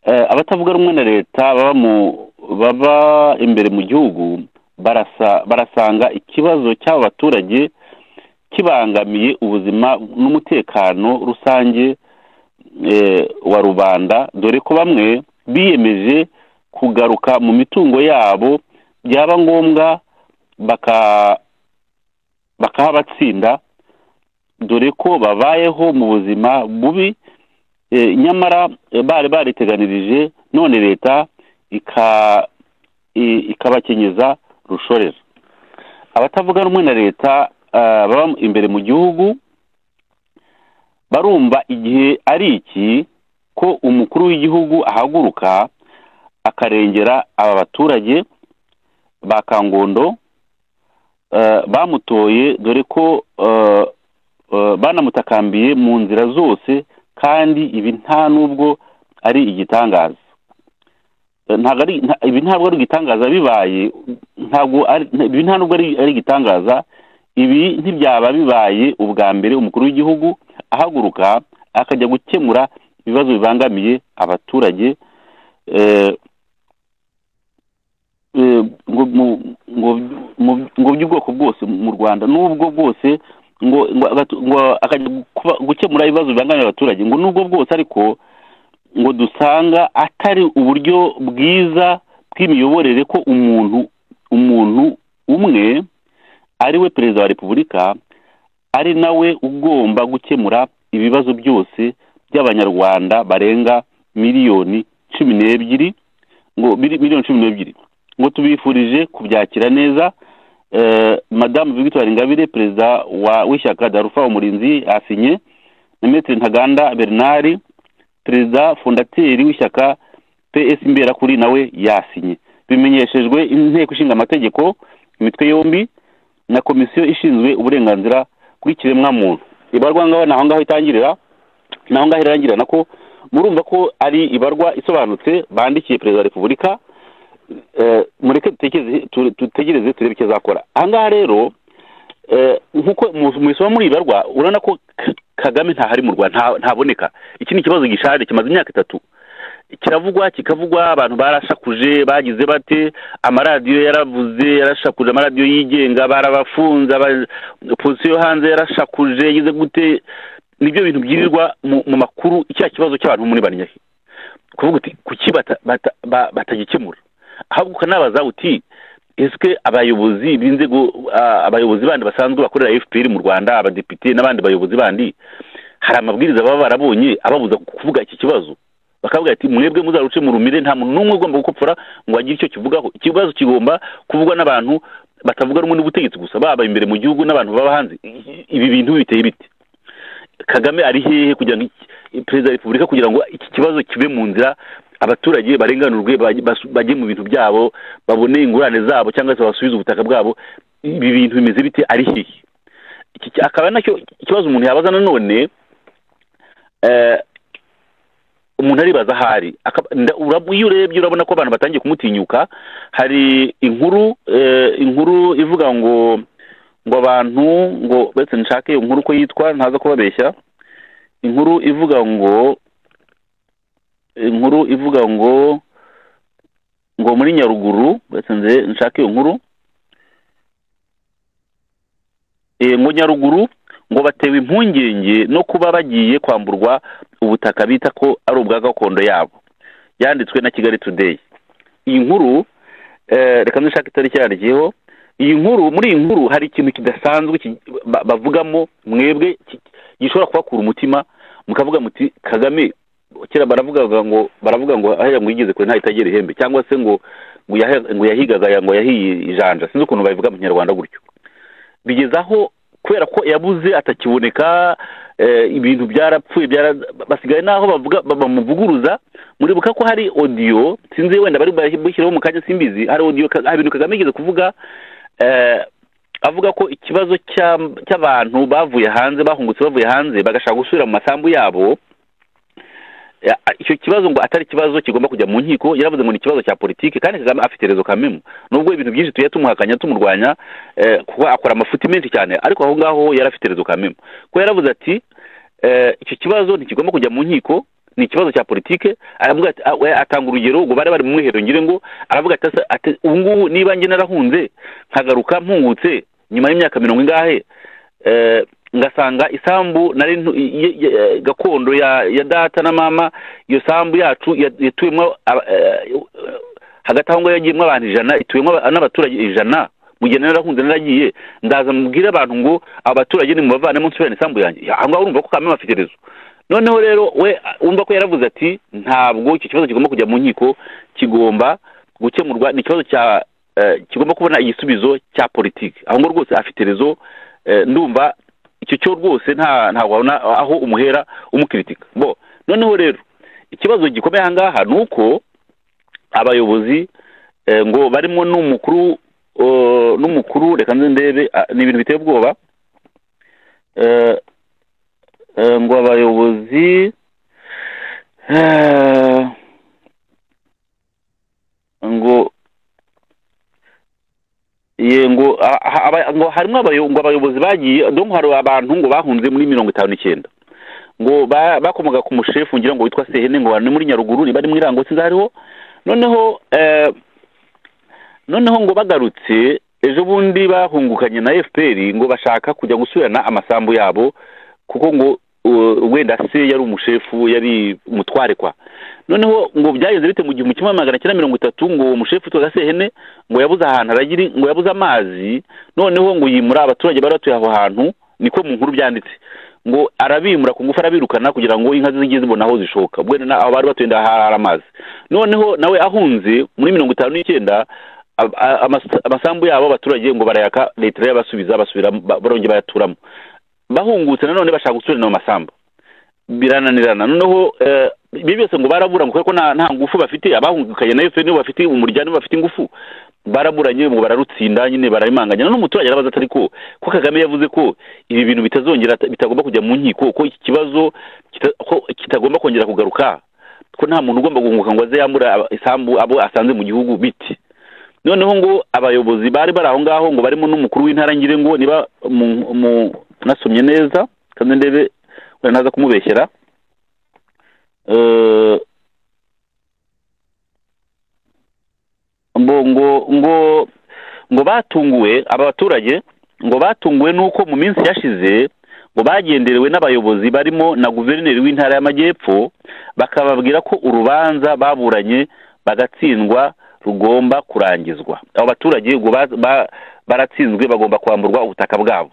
eh, abatavuga rumwe na leta baba mu baba imbere mu gihugu barasa barasanga ikibazo cy'aba baturage kibangamiye ubuzima n'umutekano rusange eh, wa rubanda dore ko bamwe biyemeje kugaruka mu mitungo yabo byaba ngombwa baka bakahabatsinda dore ko babayeho mu buzima bubi eh, nyamara eh, bari bariteganirije none leta ika i- ikabakenyeza rushorera abatavuga rumwe na leta eh, baba imbere mu gihugu barumva igihe ari iki ko umukuru w'igihugu ahaguruka akarengera aba baturage ba kangondo eh, bamutoye dore ko eh, eh, banamutakambiye mu nzira zose kandi ibi nta n'ubwo ari igitangaza Eh, ntabwo ari nta- ibi ntabwo ari igitangaza bibaye ntabwo ari ibi nta n'ubwo ari ari igitangaza ibi ntibyaba bibaye ubwa mbere umukuru w'igihugu ahaguruka akajya gukemura ibibazo bibangamiye abaturage eh, eh, ngo mu- ngo- mu- ngo by'ubwoko bwose mu rwanda n'ubwo bwose ngo ngo agatu- ngo akajya gukuba- gukemura ibibazo bibangamira abaturage ngo n'ubwo bwose ariko ngo dusanga atari uburyo bwiza bw'imiyoborere ko umuntu umuntu umwe ari we perezida wa repubulika ari nawe ugomba gukemura ibibazo byose by'abanyarwanda barenga miliyoni cumi n'ebyiri ngo mili- miliyoni cumi n'ebyiri ngo tubifurije kubyakira neza eh, madamu victoire ingabire perezida wa- w'ishyaka darufa umurinzi asinye na metero ntaganda bernard perezida fondateri w'ishyaka ps imbera kuri nawe yasinye bimenyeshejwe inteko ishinga amategeko imitwe yombi na komisiyo ishinzwe uburenganzira bw'ikiremwamuntu ibarwa ngaho ni aho ngaho itangirira ni aho ngaho irangirira nako murumva ko ari ibarwa isobanutse bandikiye perezida wa repubulika eh, mureke dutekereze- tu- dutegereze turebe icyo azakora aha ngaha rero eh, nk'uko mu- mubisoma muri ibarwa urabona ko K- kagame ntahari mu rwanda nta- ntaboneka iki ni ikibazo gishaje kimaze imyaka itatu kiravugwa kikavugwa abantu barashakuje bagize bate amaradiyo yaravuze yarashakuje amaradiyo yigenga barabafunze aba- opozisiyo yo hanze yarashakuje yize gute nibyo bintu byirirwa mu, mu makuru icya kibazo cy'abantu muri banyahe kuvuga uti kuki bata- bata- ba- batagikemura ahubwo ukanabaza uti ese abayobozi b'inzego ah, abayobozi bandi basanzwe bakorera fpr mu rwanda abadepite n'abandi bayobozi bandi hari amabwiriza baba barabonye ababuza kuvuga iki kibazo bakavuga ati mwebwe muzaruce mu rumire nta muntu n'umwe ugomba gukopfora ngo agire icyo kivugaho ikibazo kigomba kuvugwa n'abantu batavuga rumwe n'ubutegetsi gusa baba imbere mu gihugu n'abantu baba hanze I- ibi bintu biteye biti kagame ari hehe kugira ngo iki- perezida wa repubulika kugira ngo iki kibazo kibe mu nzira abaturage barenganurwe baj- bas- bajye mu bintu byabo babone ingurane zabo cyangwa se basubize ubutaka bwabo ibi bintu bimeze bite ari hehe iki ki- akaba ari nacyo ikibazo umuntu yabaza nanone eh, umuntu aribaza ahari Akaba- nda- urab- iyo urebye urabona ko abantu batangiye kumutinyuka hari inkuru eh, inkuru ivuga ngo ngo abantu ngo uretse nshake iyo nkuru uko yitwa ntaza kubabeshya inkuru ivuga ngo inkuru ivuga ngo ngo muri nyaruguru uretse nze nshake iyo nkuru Eh, ngo nyaruguru ngo batewe impungenge no kuba bagiye kwamburwa ubutaka bita ko ari ubwa gakondo yabo yanditswe na kigali today iyi nkuru eh, reka ndushaka itariki yandikiyeho iyi nkuru muri iyi nkuru hari ikintu kidasanzwe ki- ba- bavugamo mwebwe ki- gishobora kubakura umutima mukavuga muti kagame kera baravugaga ngo baravuga ngo ahera ngo yigeze kure ntahitagera ihembe cyangwa se ngo ngo yahe- ngo yahigaga ya- ngo yahiye ijanja sinzi ukuntu babivuga mu kinyarwanda gutyo bigeze aho kubera ko yabuze atakiboneka eh, ibintu byarapfuye byara- basigaye n'aho bavuga ba- bamuvuguruza muribuka ko hari audio sinzi wenda bari bushyiraho mu kanya simbizi hari audio ka- hari ibintu kagame yigeze kuvuga eh, avuga ko ikibazo cy'am- cy'abantu bavuye hanze bahungutse bavuye hanze bagashaka gusubira mu masambu yabo ya- icyo kibazo ngo atari ikibazo kigomba kujya mu nkiko yaravuze ngo ni ikibazo cya politiki kandi kagame afite rezo kamemu nubwo ibintu byinshi tugiye tumuhakanya tumurwanya eh, kuko akora amafuti menshi cyane ariko aho ngaho yari afite rezo kamemu ko yaravuze ati eh, icyo kibazo ntikigomba kujya mu nkiko ni ikibazo cya politike aravuga ati ah, we- atanga urugero ngo bari bari mu mwiherero ngire ngo aravuga ati asa- ati ubu ngubu niba njye narahunze nkagaruka mpungutse nyuma y'imyaka mirongo ingahe eh, ngasanga isambu nari ntu- y- y- y- gakondo ya ya data na mama iyo sambu yacu ya- yatuyemo aba- eh, hagati aho ngaho yagiyemo abantu ijana ituyemo aba- n'abaturage ijana mu gihe narahunze naragiye ndaza mubwire abantu ngo abaturage nimubavanemo nsubirane isambu yanjye Ya, aho ngaho urumva ko kamwe afite rezo noneho rero we wumva ko yaravuze ati ntabwo icyo kibazo kigomba kujya mu nkiko kigomba gukemurwa ni ikibazo cya eh, kigomba kubona igisubizo cya politiki aho ngo rwose afite rezo eh, ndumva icyo cyo rwose nta ntabwo wabona aho umuhera umukiritika bo noneho rero ikibazo gikomeye aha ngaha ni uko abayobozi eh, ngo barimo n'umukuru eh, n'umukuru reka nze ndebe ah, ni ibintu biteye ubwoba Eh, eh, ngo abayobozi eh, ngo ye ngo a- a- aba- ngo harimo abayo- ngo abayobozi bagiye donc hari abantu ngo bahunze muri mirongo itanu n'icyenda ngo ba- bakomoka ku mushefu ngira ngo witwa sehene ngo ni muri nyaruguru ni bari muri rango sinzi hariho noneho eh, noneho ngo bagarutse ejo bundi bahungukanye na fpr ngo bashaka kujya gusubirana amasambu yabo kuko ngo uh, wenda se yari umushefu yari umutware kwa noneho ngo byagenze bite mu gihumbi kimwe magana cyenda mirongo itatu ngo uwo mushefu witwaga sehene ngo yabuze ahantu aragira ngo yabuze amazi noneho ngo yimura abaturage bari batuye aho hantu niko mu nkuru byanditse ngo arabimura ku ngufu arabirukana kugira ngo inka ze zijye zibona aho zishoka bwene na- aho bari batuye nda hari amazi noneho nawe ahunze muri mirongo itanu n'icyenda ab- a- amas- amasambu yabo abaturage ngo barayaka leta irayabasubiza basubira ba- barongera bayaturamo bahungutse nanone bashaka gusubirana mu masambu birananirana noneho eh, ibi byose ngo barabura ngo kubera ko nta nta ngufu bafite abahungukanye na efuperi nibo bafite umuryango nibo bafite ingufu baraburanye ngo bararutsinda nyine barabimanganya none umuturage arabaza atari ko ko kagame yavuze ko ibi bintu bitazongera bitagomba kujya mu nkiko ko iki kibazo kita- ko kitagomba kongera kugaruka ko nta muntu ugomba guhunguka ngo aze yambura aba- isambu abo asanze mu gihugu biti noneho ngo abayobozi bari bari aho ngaho ngo barimo n'umukuru w'intara ngire ngo niba mu- mu- nasomye neza kandi ndebe wenda naza kumubeshyera Eh, ngo ngo ngo ngo batunguwe aba baturage ngo batunguwe n'uko mu minsi yashize ngo bagenderewe n'abayobozi barimo na guverineri w'intara y'amajyepfo bakababwira ko urubanza baburanye bagatsindwa rugomba kurangizwa abo baturage ngo ba- ba- baratsinzwe bagomba kwamburwa ubutaka bwabo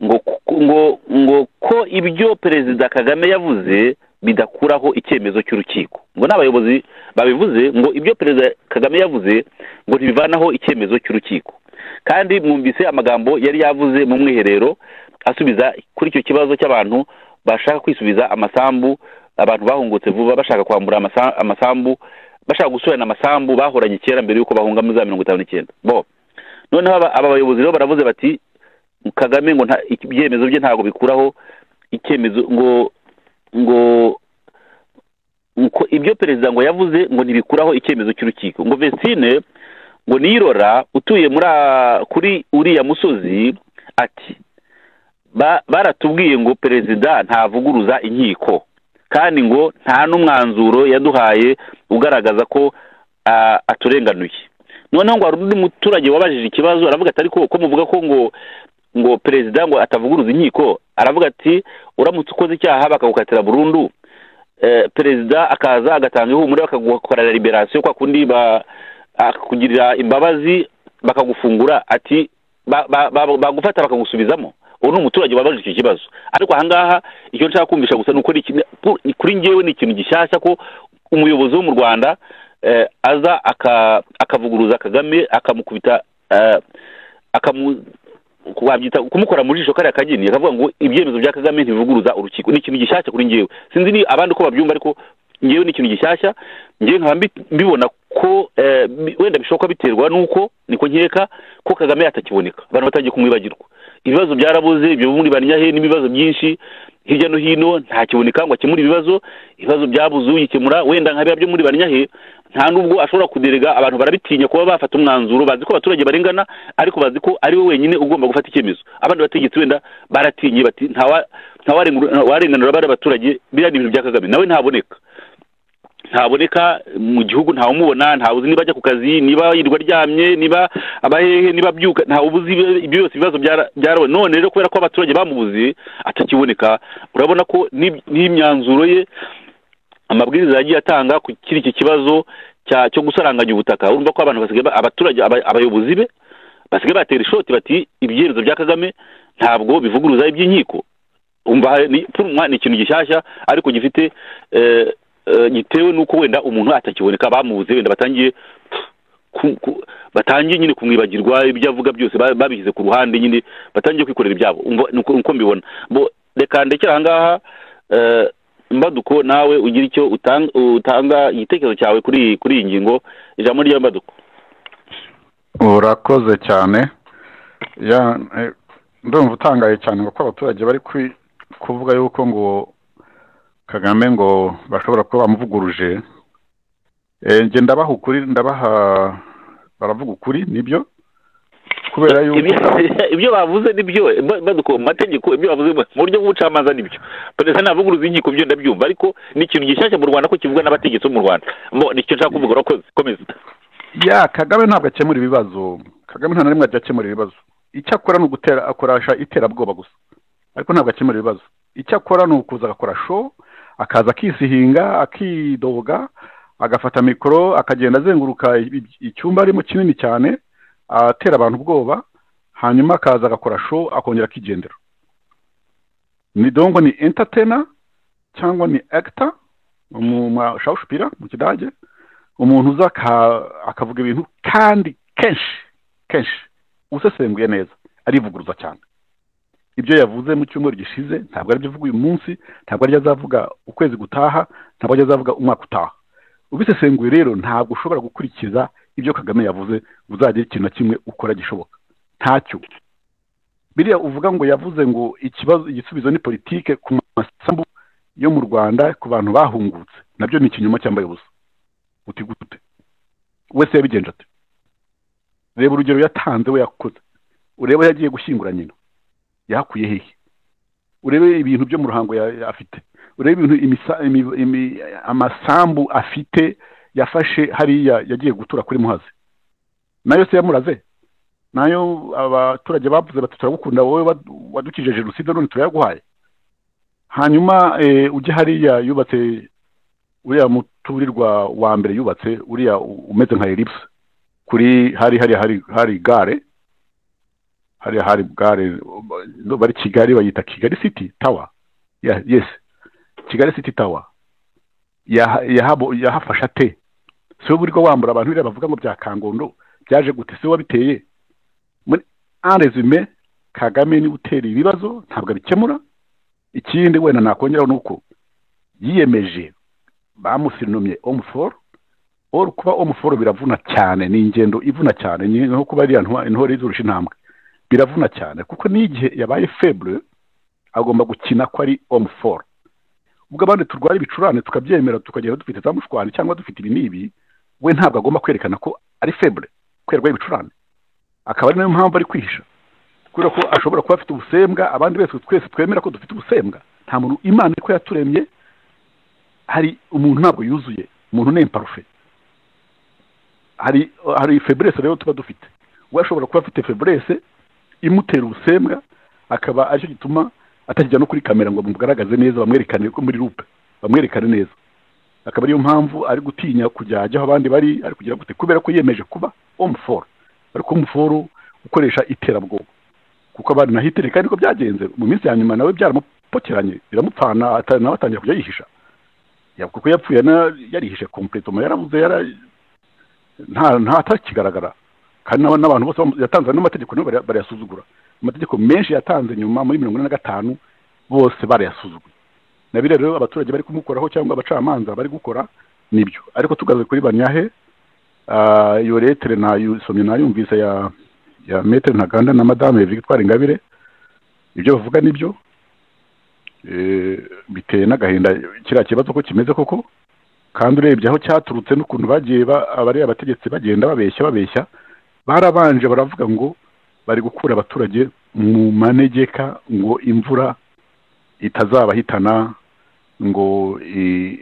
ngo ku- ngo ngo ko ibyo perezida kagame yavuze bidakuraho icyemezo cy'urukiko ngo n'abayobozi babivuze ngo ibyo perezida kagame yavuze ngo ntibivanaho icyemezo cy'urukiko kandi mwumvise amagambo yari yavuze mu mwiherero asubiza kuri icyo kibazo cy'abantu bashaka kwisubiza amasambu abantu bahungutse vuba bashaka kwambura amasa- amasambu bashaka gusubirana amasambu bahoranye kera mbere y'uko bahunga muri za mirongo itanu n'icyenda bo noneho aba aba bayobozi rero baravuze bati kagame ngo nta- ibyemezo bye ntabwo bikuraho icyemezo ngo ngo ngo ibyo perezida ngo yavuze ngo ntibikuraho icyemezo cy'urukiko ngo vesine ngo niyirora utuye muri a- kuri uriya musozi ati "Ba- baratubwiye ngo perezida ntavuguruza inkiko kandi ngo nta n'umwanzuro yaduhaye ugaragaza ko a- aturenganuye noneho ngo hari undi muturage wabajije ikibazo aravuga atari ko ko muvuga ko ngo ngo perezida ngo atavuguruza inkiko aravuga ati uramutse ukoze icyaha bakagukatira burundu eh, perezida akaza agatanga ihumure bakagukorera liberasiyo kwa kundi ba- akakugirira imbabazi bakagufungura ati ba- ba- ba- bagufata bakagusubizamo uwo ni umuturage wabajije icyo kibazo ariko ahangaha icyo nshaka kumvisha gusa ni uko ni iki- pu- kuri ngewe ni ikintu gishyashya ko umuyobozi wo mu rwanda eh, aza aka- akavuguruza kagame akamukubita eh, akamu wabyita kumukora mu jisho kariya kageni akavuga ngo ibyemezo bya kagame ntibivuguruza urukiko ni ikintu gishyashya kuri ngewe sinzi ni abandi uko babyumva ariko ngewe ni ikintu gishyashya ngewe nkaba mbi- mbibona ko eh, bi- wenda bishoboka biterwa n'uko niko nkeka ko kagame atakiboneka abantu batangiye kumwibagirwa ibibazo byarabuze ibyo muri banyahe n'ibibazo byinshi hirya no hino ntakiboneka ngo akemure ibibazo ibibazo byabuze uyikemura wenda nka biriya byo muri banyahe nta nubwo ashobora kuderega abantu barabitinya kuba bafata umwanzuro bazi ko abaturage barengana ariko bazi ko ari we wenyine ugomba gufata icyemezo abandi bategetsi wenda baratinye bati ntawa- ntawarengura- ntawarenganura bariya baturage biriya ni ibintu bya kagame nawe ntaboneka ntaboneka mu gihugu ntawumubona ntawuzi niba ajya ku kazi niba yirirwa aryamye niba abahehe niba abyuka ntawubuzi ibyo ibyo byose ibibazo byara- byarawe none rero kubera ko abaturage bamubuze atakiboneka urabona ko n'ib- n'imyanzuro ye amabwiriza yagiye atanga ku kiri iki kibazo cya cyo gusaranganya ubutaka urumva ko abantu basigaye ba- abaturage aba- abayobozi be basigaye batera ishoti bati ibyemezo bya kagame ntabwo bivuguruza iby'inkiko umva ni pfunwa ni ikintu gishyashya ariko gifite eh, eh, gitewe n'uko wenda umuntu atakiboneka bamubuze wenda batangiye ku- ku- batangiye nyine kumwibagirwa ibyo avuga byose ba- babihize ku ruhande nyine batangiye kwikorera ibyabo umva- nuko nuko mbibona bo reka ndekere ahangaha eh, mbaduko nawe ugira icyo utang- utanga igitekerezo cyawe kuri kuri iyi ngingo ijambo rya mbaduko urakoze cyane ya eh, ndumva utangaye cyane kuko abaturage bari kwi- kuvuga yuko ngo kagame ngo bashobora kuba bamuvuguruje Eh, njye ndabaha ukuri ndabaha baravuga ukuri nibyo kubera yuko Ibyo- ibyo bavuze nibyo mba- mbaduko mu mategeko ibyo bavuze mu- mu buryo bw'ubucamanza nibyo perezida ntavuguruza inkiko byo ndabyumva ariko ni ikintu gishyashya mu rwanda ko kivuga n'abategetsi bo mu rwanda Mo, ni icyo nshaka kuvuga urakoze komeza ya kagame ntabwo akemura ibibazo kagame nta na rimwe ajya akemura ibibazo icyo akora ni ugutera akoresha iterabwoba gusa ariko ntabwo akemura ibibazo icyo akora ni ukuza agakora show akaza akisihinga akidoga agafata mikoro akagenda azenguruka i- icyumba arimo kinini cyane atera abantu ubwoba hanyuma akaza agakora show akongera akigendera ni dongo ni entertainer cyangwa ni actor mu mashawushipira mu kidage umuntu uza aka- akavuga ibintu kandi kenshi kenshi usesenguye neza arivuguruza cyane ibyo yavuze mu cyumweru gishize ntabwo aribyo avuga uyu munsi ntabwo aribyo azavuga ukwezi gutaha ntabwo aribyo azavuga umwaka utaha ubisesenguye rero ntabwo ushobora gukurikiza ibyo kagame yavuze uzagira ikintu na kimwe ukora gishoboka ntacyo biriya uvuga ngo yavuze ngo ikibazo igisubizo ni politike ku masambu yo mu rwanda ku bantu bahungutse nabyo ni ikinyoma cyambaye ubusa uti gute wese yabigenje ate reba urugero yatanze we yakoze urebe aho yagiye gushyingura nyina yahakuye hehe urebe ibintu byo mu ruhango ya- afite urebe ibintu imisa- imi- imi- amasambu afite yafashe hariya yagiye gutura kuri muhazi nayo se yamuraze nayo abaturage bavuze bati turagukunda wowe wad- wadukije jenoside none turayaguhaye hanyuma eh, ujye hariya yubatse uriya muturirwa wa mbere yubatse uriya u- umeze nka elipse kuri hari hari hari hari gare hari hari gare no, bari kigali bayita kigali city tower yeah, yes kigali city tower yaha- yahabo- yahafasha te si we burirwa wambura abantu biriya bavuga ngo bya kangondo byaje gute si we wabiteye muri en resume kagame niwe utera ibibazo ntabwo abikemura ikindi wenda nakongeraho ni uko yiyemeje bamusirinomye omuforo oro kuba omuforo biravuna cyane ni ingendo ivuna cyane ni nko kuba ariya ntwa- intore izurusha intambwe biravuna cyane kuko n'igihe yabaye feble agomba gukina ko ari omuforo ubwo abandi turwara ibicurane tukabyemera tukagenda dufite za mushwari cyangwa dufite ibi n'ibi we ntabwo agomba kwerekana ko ari feble ko yarwaye ibicurane akaba ari nayo mpamvu ari kwihisha kubera ko ashobora kuba afite ubusembwa abandi bese twese twemera ko dufite ubusembwa nta muntu imana ko yaturemye hari umuntu ntabwo yuzuye umuntu ni imparfait hari hari febrese rero tuba dufite we ashobora kuba afite febrese imutera ubusembwa akaba aricyo gituma atakijya no kuri kamera ngo bamugaragaze neza bamwerekane ko muri rupe bamwerekane neza akaba ariyo mpamvu ari gutinya kujya ajya aho abandi bari ari kugira gute kubera ko yemeje kuba omuforo ariko omuforo ukoresha iterabwoba kuko abandi naho itereka niko byagenze mu minsi ya nyuma nawe byaramupokeranye biramupfana ata- nawe atangira kujya yihisha Ya- kuko yapfuye na- yarihishe kompletoma yarabuze yara nta nta atakigaragara kandi n'aba- n'abantu bose bamu- yatanze n'amategeko nibo bara- barayasuzugura amategeko menshi yatanze nyuma muri mirongo ine na gatanu bose barayasuzuguye na biriya rero abaturage bari kumukoraho cyangwa abacamanza bari gukora nibyo ariko tugaze kuri banyahe ah, iyo letere nayisomye nayumvise ya ya metere ntaganda na madame victoire ingabire ibyo bavuga nibyo Eh, biteye n'agahinda kiriya kibazo ko kimeze koko kandi urebye aho cyaturutse n'ukuntu bagiye ba- abari abategetsi bagenda babeshya babeshya barabanje baravuga ngo bari gukura abaturage mu manegeka ngo imvura itazabahitana ngo i-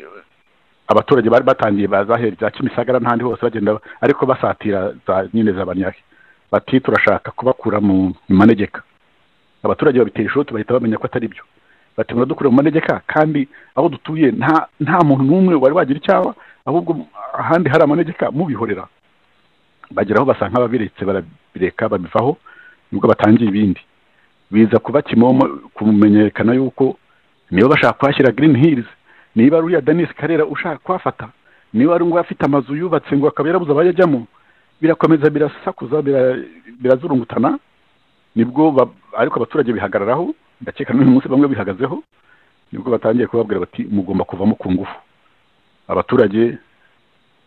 abaturage bari batangiye bazahera za kimisagara n'ahandi hose bagenda ariko basatira za nyine za banyaki bati turashaka kubakura mu mu manegeka abaturage babitera ishoti bahita bamenya ko atari byo bati muradukura mu manegeka kandi aho dutuye nta nta muntu n'umwe wari wagira icyaba ahubwo ahandi hari amanegeka mubihorera bageraho basa nk'ababiretse barabireka babivaho nibwo batangiye ibindi biza kuba kimomo kumenyekana yuko niba bashaka kuhashyira green hills niba ari uriya denis karera ushaka kuhafata niba ari ngo afite amazu yubatse ngo akaba yarabuze abayajyamo birakomeza birasakuza bira- birazurungutana nibwo ba- ariko abaturage bihagararaho ndakeka n'uyu munsi bamwe bihagazeho nibwo batangiye kubabwira bati mugomba kuvamo ku ngufu abaturage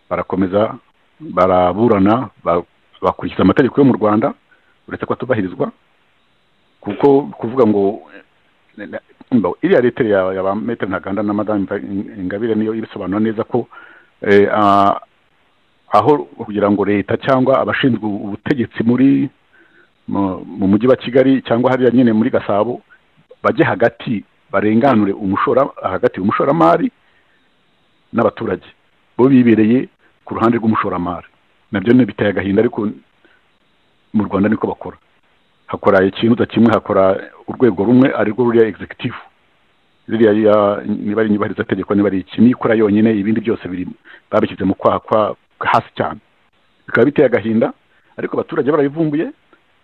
barakomeza baraburana ba- bakurikiza amategeko yo mu rwanda uretse ko atubahirizwa kuko kuvuga ngo eh, mba- iriya leteri ya ya ba metero ntaganda na madame Mva- ingabire niyo ibisobanura neza ko eh, ah, aho kugira ngo leta cyangwa abashinzwe ubutegetsi muri mu mu mujyi wa kigali cyangwa hariya nyine muri gasabo bajye hagati barenganure umushora hagati umushoramari n'abaturage bo bibereye ku ruhande rw'umushoramari nabyo ni biteye agahinda ariko mu rwanda niko bakora hakora ikintu kimwe hakora urwego rumwe arirwo ruriya executive ririya ya- niba ari inyubahiriza tegeko niba ari iki nikora yonyine ibindi byose biri babishyize mu kwaha kwa hasi cyane bikaba biteye agahinda ariko abaturage barabivumbuye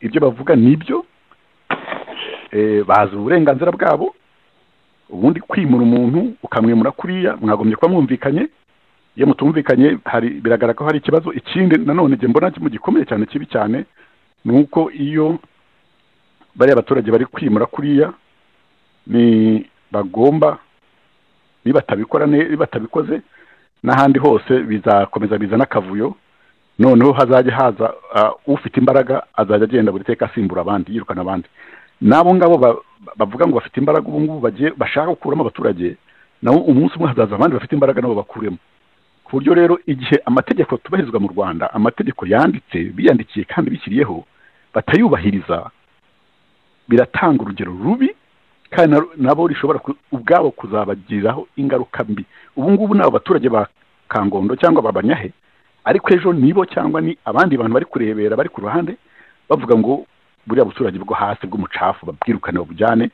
ibyo bavuga nibyo eh, bazi uburenganzira bwabo ubundi kwimura umuntu ukamwimura kuriya mwagombye kuba mwumvikanye iyo mutumvikanye hari biragaragara ko hari ikibazo ikindi nanone njye mbona mu gikomeye cyane kibi cyane ni uko iyo bariya abaturage bari kwimura kuriya ni bagomba nibatabikora ne- nibatabikoze n'ahandi hose bizakomeza bizana akavuyo noneho hazajya haza ah, ufite imbaraga azajya agenda buri teka asimbura abandi yirukana abandi n'abo ngabo ba- ba- bavuga ngo bafite imbaraga ubu ngubu bagiye bashaka gukuramo abaturage nabo umunsi umwe hazaza abandi bafite imbaraga nabo bakuremo ku buryo rero igihe amategeko atubahirizwa mu rwanda amategeko yanditse biyandikiye kandi bishyiriyeho batayubahiriza biratanga urugero rubi kandi na- nabo rishobora ku- ubwabo kuzabagiraho ingaruka mbi ubu ngubu ni abaturage ba kangondo cyangwa ba banyahe ariko ejo nibo cyangwa ni abandi bantu bari kurebera bari ku ruhande bavuga ngo buriya buturage bwo hasi bw'umucafu babwirukane babujyane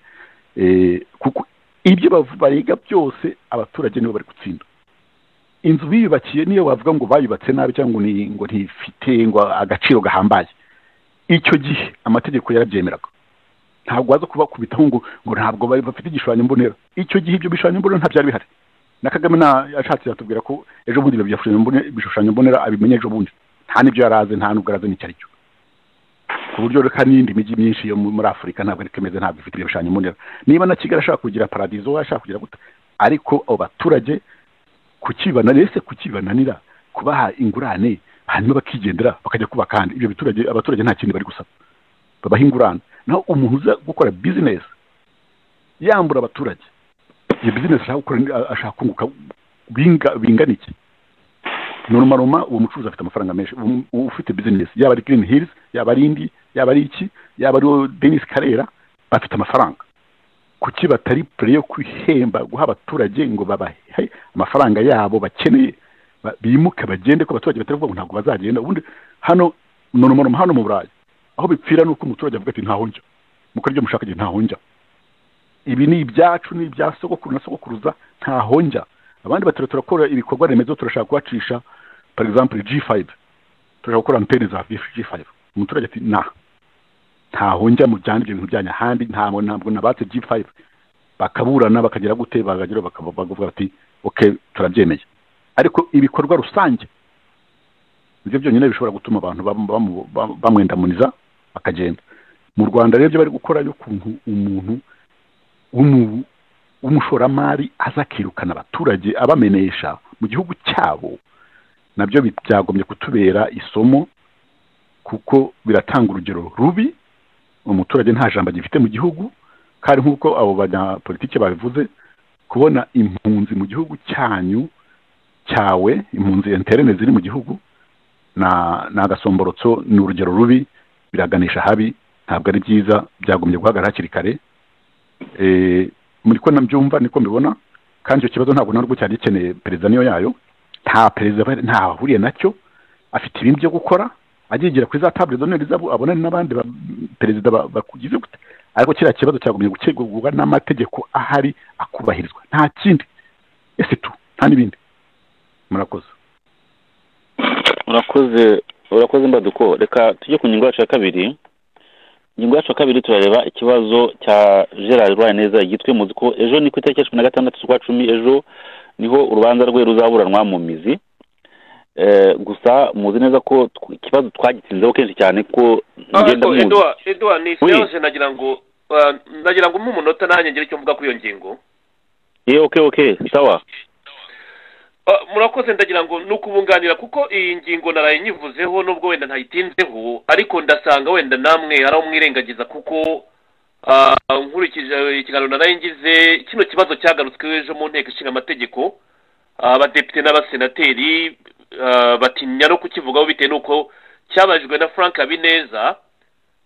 eh, kuko ibyo bavu- bariga byose abaturage nibo bari gutsinda inzu biyubakiye niyo bavuga ngo bayubatse nabi cyangwa ngo ni- ngo ntifite ngo agaciro gahambaye icyo gihe amategeko yarabyemeraga ntabwo waza kubakubitaho ngo ngo ntabwo bari bafite igishushanyo mbonera icyo gihe ibyo bishushanyo mbonera ntabyari bihari na kagame nta yashatse yatubwira ko ejo bundi ibyo bishushanyo mbonera ibishushanyo mbonera abimenya ejo bundi nta n'ibyo yari azi nta n'ubwo arazi n'icyo ari cyo ku buryo reka n'iyindi mijyi myinshi yo muri afurika ntabwo ariko imeze ntabwo ifite ibyo bishushanyo mbonera niba na kigali ashaka kugira paradizo we ashaka kugira gute ariko abo baturage kukibana ese kukibananira kubaha ingurane hanyuma bakigendera bakajya kubaka ahandi ibyo biturage abaturage nta kindi bari gusaba babaha ingurane naho umuntu uza gukora bizinesi yambura abaturage iyo bizinesi ashaka gukora ni- ashaka kunguka binga- bingana iki norumaruma uwo mucuruzi afite amafaranga menshi uwo- uwo ufite bizinesi yaba ari girini hirizi yaba ari indi yaba ari iki yaba ari uwo denise karera bafite amafaranga kuki batari pure yo kwihemba guha abaturage ngo babahe amafaranga yabo bakeneye ba- bimuke bagende ko abaturage batari kuvuga ngo ntabwo bazagenda ubundi hano norumaruma hano mu burayi aho bipfira ni uko umuturage avuga ati ntaho njya mu karyo mushaka njye ntaho njya ibi ni ibyacu ni ibya sogokuru na sogokuruza ntaho njya abandi batatu turakora ibikorwa remezo turashaka kubacisha for example G5 turashaka gukora antene za G5 umuturage ati na ntaho njya mu byandi ibyo bintu byanyu ahandi ntabwo ntabwo nabatse G5 bakaburana bakagira gute bakagira bakaba bavuga bati okay turabyemeye ariko ibikorwa rusange nibyo byonyine bishobora gutuma abantu bam- bamu- bam- bamwendamuniza bakagenda mu rwanda rero ibyo bari gukora y'ukuntu umuntu w'umu- w'umushoramari aza akirukana abaturage abamenesha mu gihugu cyabo nabyo bi- byagombye kutubera isomo kuko biratanga urugero rubi umuturage nta jambo agifite mu gihugu kandi nk'uko abo banyapolitike babivuze kubona impunzi mu gihugu cyanyu cyawe impunzi interene ziri mu gihugu na ni agasomborotso ni urugero rubi biraganisha habi ntabwo ari byiza byagombye guhagarara hakiri kare Eh, muri ko nabyumva niko mbibona kandi icyo kibazo ntabwo narwo cyari gikeneye perezida niyo yayo nta perezida bari- ntaho ahuriye nacyo afite ibindi byo gukora agigira kuri za tabure zone zabo abonane n'abandi ba- perezida ba- bakugize gute ariko kiriya kibazo cyagombye gukemurwa n'amategeko ahari akubahirizwa nta kindi ese tu nta n'ibindi murakoze urakoze urakoze mbaduko reka tujye ku ngingo yacu ya kabiri ingingo yacu ya kabiri turareba ikibazo cya gerard rwaneza igitwe muzi ko ejo ni ku itariki ya cumi na gatandatu z'ukwa cumi ejo niho urubanza rwe ruzaburanwa mu mizi Eh, gusa muzi neza ko tw- ikibazo twagitsinzeho kenshi cyane ko ngenda ariko muzi eduwa eduwa ni Oui. serivisi nagira ngo ah, nagira ngo umpe umunota nanjye ngire icyo mvuga kuri iyo ngingo ye oke oke sawa Ah, murakoze ndagira ngo ni ukubunganira kuko iyi ngingo naraye nyivuzeho nubwo wenda ntayitinzeho ariko ndasanga wenda namwe hari aho mwirengagiza kuko ah, nkurikije ikiganiro naraye ngize kino kibazo cyagarutsweho ejo mu nteko ishinga amategeko Ah, abadepite n'abasenateri ah, batinya no kukivugaho bitewe n'uko cyabajijwe na frank habineza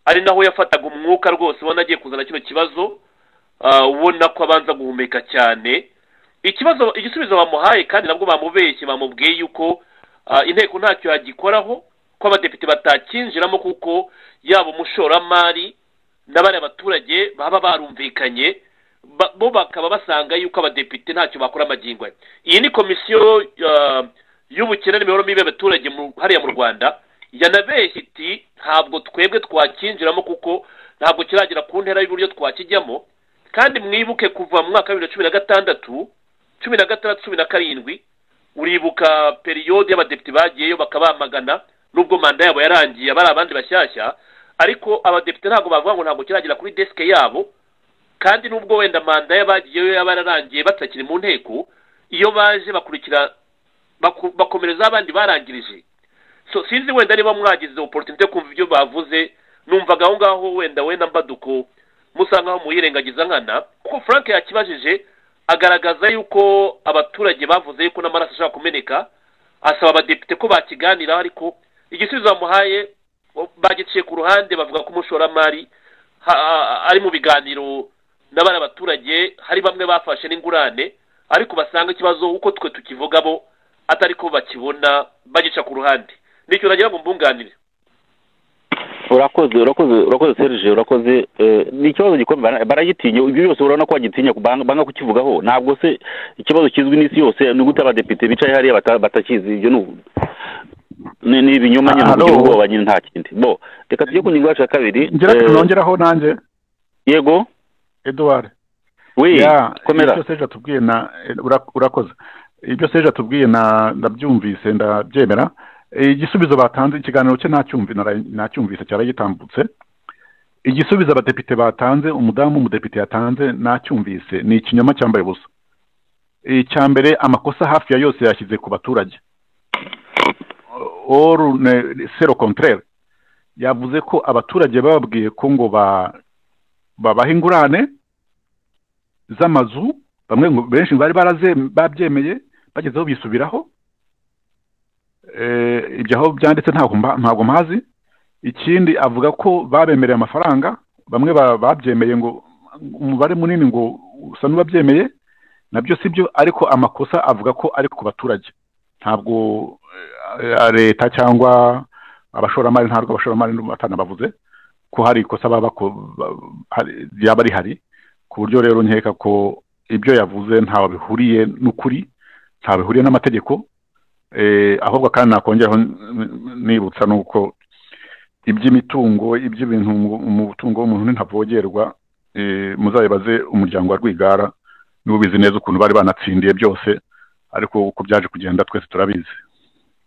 ari naho yafataga umwuka rwose ubona agiye kuzana kino kibazo ah, ubona ko abanza guhumeka cyane ikibazo igisubizo bamuhaye kandi nabwo bamubeshye bamubwiye yuko ah, inteko ntacyo yagikoraho ko abadepite batakinjiramo kuko yaba umushoramari n'abariya baturage baba barumvikanye ba- bo bakaba basanga yuko abadepite ntacyo bakora amagingo aya iyi ni komisiyo ah, y'ubukene n'imibereho mibi y'abaturage mu- hariya mu rwanda yanabeshye iti ntabwo twebwe twakinjiramo kuko ntabwo kiragera ku ntera y'uburyo twakijyamo kandi mwibuke kuva mu mwaka wa bibiri na cumi na gatandatu cumi na gatandatu cumi na karindwi uribuka periyode y'abadepite bagiyeyo bakabamagana nubwo manda yabo yarangiye bari abandi bashyashya ariko abadepite ntabwo bavuga ngo ntabwo kiragera kuri desike yabo kandi nubwo wenda manda y'abagiyeyo yaba yararangiye batakiri mu nteko iyo baje bakurikira baku- bakomerezaho abandi barangirije So, sinzi wenda niba mwagize oporutunite yo kumva ibyo bavuze numvaga aho ngaho wenda wenda mbaduko musa nkaho muyirengagiza nkana kuko frank yakibajije agaragaza yuko abaturage bavuze yuko n'amaraso ashobora kumeneka asaba abadepite ko bakiganiraho ariko igisubizo bamuhaye bagiciye ku ruhande bavuga ko umushoramari ha- a- ari mu biganiro n'abari abaturage hari bamwe bafashe n'ingurane ariko basanga ikibazo uko twe tukivuga bo atari ko bakibona bagica ku ruhande nicyo nagira ngo mbunganire urakoze urakoze urakoze serije urakoze eh, ni ikibazo gikomeye bara- baragitinya ibyo byose urabona ko bagitinya banga banga kukivugaho ntabwo se ikibazo kizwi n'isi yose ni gute abadepite bicaye hariya bata- batakizi ibyo ni ubu- ni ni ibinyoma nyine Halo? kugira ubwoba nyine nta kindi bo reka tujye ku ngingo yacu ya kabiri ngira Eh, nongeraho nanjye yego eduward we Ya, komera ibyo seje atubwiye na eh, ura- urakoze ibyo seje atubwiye na ndabyumvise ndabyemera Eh, igisubizo batanze ikiganiro cye nacyumvi nara- nacyumvise cyari gitambutse igisubizo abadepite batanze umudamu w'umudepite yatanze nacyumvise ni ikinyoma cyambaye ubusa Eh, icya mbere amakosa hafi ya yose yashyize ku baturage oru sero kontrere yavuze ko abaturage bababwiye ko ngo ba- babaha ingurane z'amazu bamwe ngo benshi bari baraze babyemeye bagezeho bisubiraho Eh, ibyo aho byanditse ntabwo mba- ntabwo mpazi ikindi avuga ko babemereye amafaranga bamwe ba- babyemeye ngo umubare munini ngo usa n'uwabyemeye nabyo si byo ariko amakosa avuga ko ari ku baturage ntabwo eh, leta cyangwa abashoramari ntabwo abashoramari n'abatana bavuze ko hari ikosa baba bako- ba- hari- ryaba rihari ku buryo rero nkeka ko ibyo yavuze ntaho bihuriye n'ukuri ntaho bihuriye n'amategeko eh, ahubwo kandi nakongeraho n- n- nibutsa nuko iby'imitungo iby'ibintu mu- umutungo w'umuntu ntavogerwa eh, muzabibaze umuryango wa Rwigara nibo bizi neza ukuntu bari banatsindiye byose ariko uko byaje kugenda twese turabizi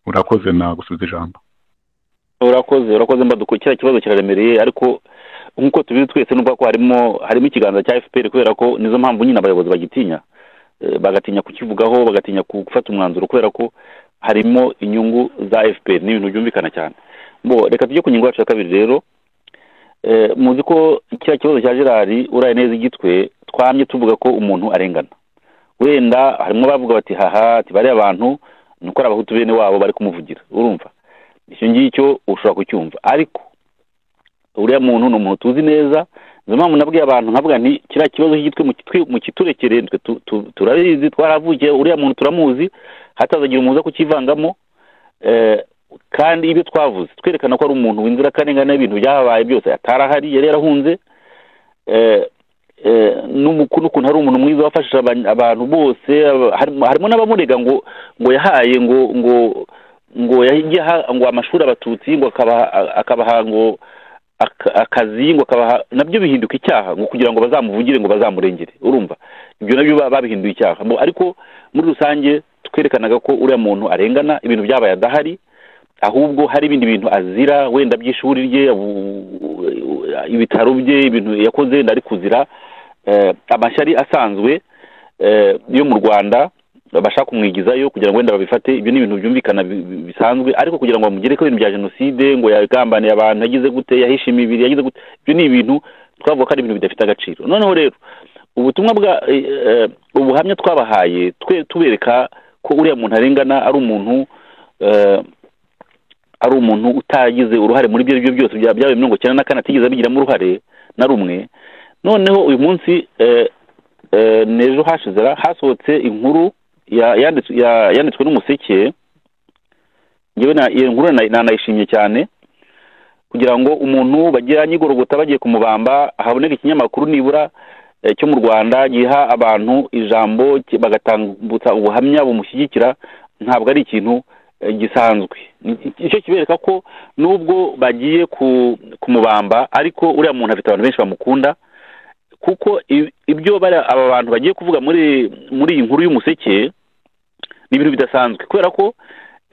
urakoze nagusubiza ijambo urakoze urakoze mbaduko kiriya kibazo kiraremereye ariko nk'uko tubizi twese n'ubwo ko harimo harimo ikiganza cya fpr kubera ko nizo mpamvu nyine abayobozi bagitinya Eh, bagatinya kukivugaho bagatinya ku- gufata umwanzuro kubera ko harimo inyungu za fpr ni ibintu byumvikana cyane bo reka tujye ku ngingo yacu ya kabiri rero Eh, muzi ko kiriya kibazo cya gerari uraye neza igitwe twamye tuvuga ko umuntu arengana wenda harimo abavuga bati haha ati bariya bantu ni uko ari abahutu bene wabo bari kumuvugira urumva icyo ngicyo ushobora kucyumva ariko uriya muntu ni umuntu tuzi neza niyo mpamvu nabwiye abantu nkavuga nti kiriya kibazo cy'igitwe mu- mukiturekere twe tu- tu- turabizi twaravukiye uriya muntu turamuzi hatazagira umuza kukivangamo eh, kandi ibyo twavuze twerekana ko ari umuntu w'inzirakarengane ibintu byahabaye byose atari ahari yari yarahunze eh, eh, n'umu- n'ukuntu ari umuntu mwiza wafashije aba- abantu bose aba- harimo harimo n'abamurega ngo ngo yahaye ngo ngo ngo yahigiye aha- ngo amashuri abatutsi ngo akabaha akabaha ngo aka- akazi ngo akabaha nabyo bihinduka icyaha ngo kugira ngo bazamuvugire ngo bazamurengere urumva ibyo nabyo ba- babihinduye icyaha Mu- ariko muri rusange twerekanaga ko uriya muntu arengana ibintu byabaye adahari ahubwo hari ibindi bintu azira wenda by'ishuri rye u- u- ibitaro bye ibintu yakoze wenda ari kuzira eh, amashyari asanzwe eh, yo mu rwanda bashaka kumwigizayo kugira ngo wenda babifate ibyo ni ibintu byumvikana bi- bi- bisanzwe ariko kugira ngo bamugere ko ibintu bya jenoside ngo yagambaniye abantu yagize gute yahishe imibiri yagize gute ibyo ni ibintu twavuga ko ari ibintu bidafite agaciro noneho rero ubutumwa bwa eh, eh, ubuhamya twabahaye twe tubereka ko uriya muntu arengana ari umuntu eh, ari umuntu utagize uruhare muri ibyo aribyo byose bya- byabaye mirongo icyenda na kane atigeze abigiramo uruhare na rumwe noneho uyu munsi eh, eh, n'ejo hashize ra- hasohotse inkuru ya- yanditswe ya- yanditswe n'umuseke ngewe na- iyo nkuru na- na- nayishimye cyane kugira ngo umuntu bagira nyigorogota bagiye kumubamba haboneka ikinyamakuru nibura eh, cyo mu rwanda giha abantu ijambo ki- bagatambutsa ubuhamya bumushyigikira ntabwo ari ikintu eh, gisanzwe Ni- icyo kibereka ko nubwo bagiye ku- kumubamba ariko uriya muntu afite abantu benshi bamukunda kuko i- ibyo bari aba bantu bagiye kuvuga muri muri iyi nkuru y'umuseke ni ibintu bidasanzwe kubera ko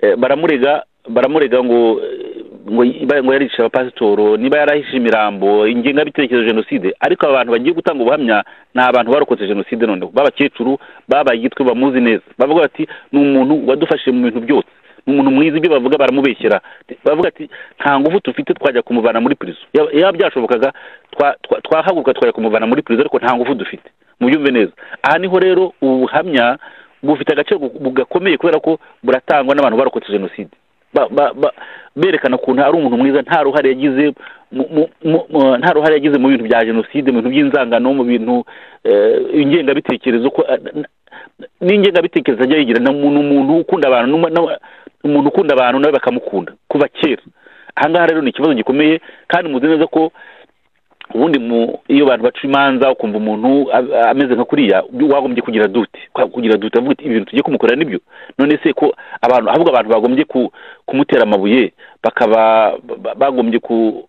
eh, baramurega baramurega ngo eh, ngo iba- ngo yaricisha abapasitoro niba yarahishe imirambo ingengabitekerezo ya jenoside ariko aba bantu bagiye gutanga ubuhamya ni abantu barokotse jenoside noneho b'abakecuru babaye igitwe bamuzi neza bavuga bati ni umuntu wadufashije mu bintu byose ni umuntu mwiza ibyo bavuga baramubeshyera bavuga ati nta ngufu dufite twajya kumuvana muri pirizo Yaba- yaba byashobokaga twa- twa- twahaguruka twajya kumuvana muri pirizo ariko nta ngufu dufite mubyumve neza aha niho rero ubu buhamya bufite agaciro gu- gakomeye kubera ko buratangwa n'abantu barokotse jenoside Ba- ba- ba- berekana ukuntu ari umuntu mwiza nta ruhare yagize mu- mu- mu- mu- nta ruhare yagize mu bintu bya jenoside mu bintu by'inzangano mu bintu eh, ingengabitekerezo ko eh, n- n'ingengabitekerezo ajya yigira ni umuntu umuntu ukunda abantu n'uma- n'aba- umuntu ukunda abantu nawe bakamukunda kuva kera aha ngaha rero ni ikibazo gikomeye kandi muzi neza ko ubundi mu iyo abantu baca imanza ukumva umuntu a- ameze nka kuriya wagombye kugira dute kwa- kugira dute avuga ati ibintu tugiye kumukorera nibyo none se ko abantu ahubwo abantu bagombye ku, kumutera amabuye bakaba ba- ba- bagombye ku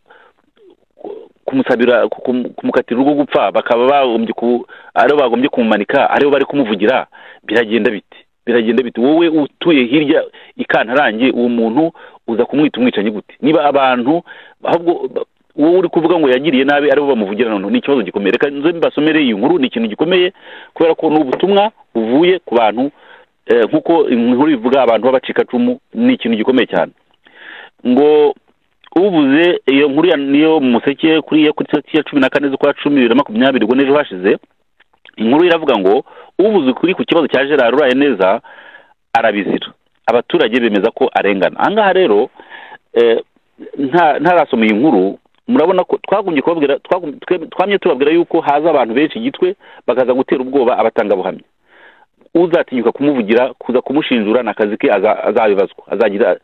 ku- kumusabira ku- kum- kumukatira urwo gupfa bakaba bagombye ku aribo bagombye kumumanika aribo bari kumuvugira biragenda bite biragenda bite wowe utuye hirya i kantarange uwo muntu uza kumwita umwicanyi gute niba abantu ahubwo ba- wowe uri kuvuga ngo yagiriye nabi aribo bamuvugira noneho ni ikibazo gikomeye reka nze mbasomere iyi nkuru ni ikintu gikomeye kubera ko ni ubutumwa buvuye ku bantu eh, nk'uko inkuru ivuga abantu b'abacikacumu ni ikintu gikomeye cyane ngo ubuze iyo nkuru ya- niyo mu museke kuri ya kuri tariki ya cumi na kane z'ukwa cumi bibiri na makumyabiri ubwo n'ejo hashize inkuru iravuga ngo ubuze ukuri ku kibazo cya gerard uraye neza arabizira abaturage bemeza ko arengana aha ngaha rero eh, nta- ntarasoma iyi nkuru murabona ko twagombye kubabwira twagum- twe- twamye tubabwira yuko haza abantu benshi igitwe bakaza gutera ubwoba abatangabuhamya uzatinyuka kumuvugira kuza kumushinjura ni akazi ke aza- azabibazwa azagira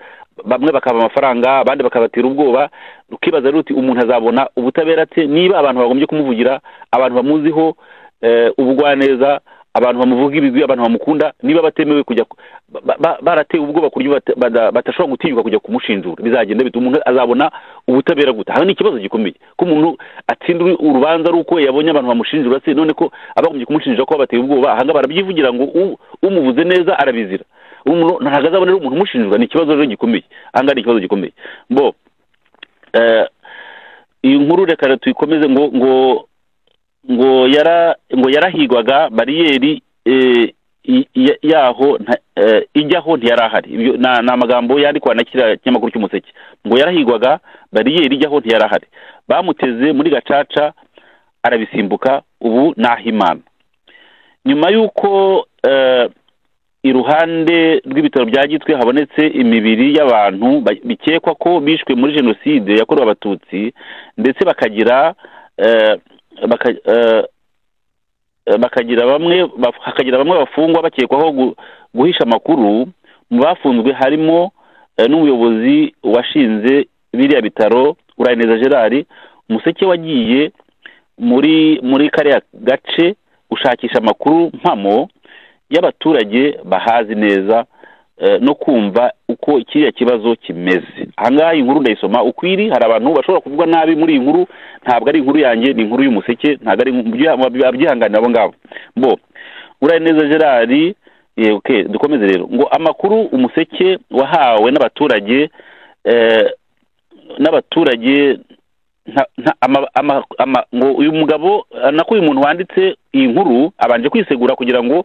bamwe bakaba amafaranga abandi bakabatera ubwoba ukibaza rero uti umuntu azabona ubutabera ate niba abantu bagombye kumuvugira abantu bamuziho eh, ubugwaneza abantu bamuvuga ibigwi abantu bamukunda niba batemewe kujya ku- ba- ba- baratewe ubwoba ku buryo bata- bada- badashobora gutinyuka kujya kumushinjura bizagenda bite umuntu azabona ubutabera gute aha ni ikibazo gikomeye ko umuntu atsinda uru- urubanza ari uko yabonye abantu bamushinjura se none ko abagombye kumushinjira ko babateye ubwoba aha ngaha barabyivugira ngo u- umuvuze neza arabizira umuntu ntabwo azabonera umuntu umushinjura ni ikibazo rero gikomeye aha ngaha ni ikibazo gikomeye bo eh, iyi nkuru reka tuyikomeze ngo ngo ngo yara ngo yarahigwaga bariyeri eh, i- i- yaho nta- eh, ijyaho ntiyari ahari Ibyo na- ni amagambo yandikwa na kiriya kinyamakuru cy'umuseke ngo yarahigwaga bariyeri ijyaho ntiyari ahari bamuteze muri gacaca arabisimbuka ubu nahimana nyuma y'uko eh, iruhande rw'ibitaro bya gitwe habonetse imibiri y'abantu ba- bikekwa ko bishwe muri jenoside yakorewe abatutsi ndetse bakagira eh, baka- eh, eh, bakagira bamwe baf- hakagira bamwe bafungwa bakekwaho gu- guhisha amakuru mu bafunzwe harimo eh, n'umuyobozi washinze biriya bitaro uraneza gerard umuseke wagiye muri muri kariya gace gushakisha amakuru mpamo y'abaturage bahazi neza eh, no kumva uko kiriya kibazo kimeze ahangaha iyi nkuru ndayisoma uko iri hari abantu bashobora kuvuga nabi muri iyi nkuru ntabwo ari inkuru yanjye ni inkuru y'umuseke ntabwo ari abyihanganira abo ngabo bo uraneza gerard eh, okay, dukomeze rero ngo amakuru umuseke wahawe n'abaturage eh, n'abaturage nta- nta- ama- ama- ama- ngo uyu mugabo eh, nako uyu muntu wanditse iyi nkuru abanje kwisegura kugira ngo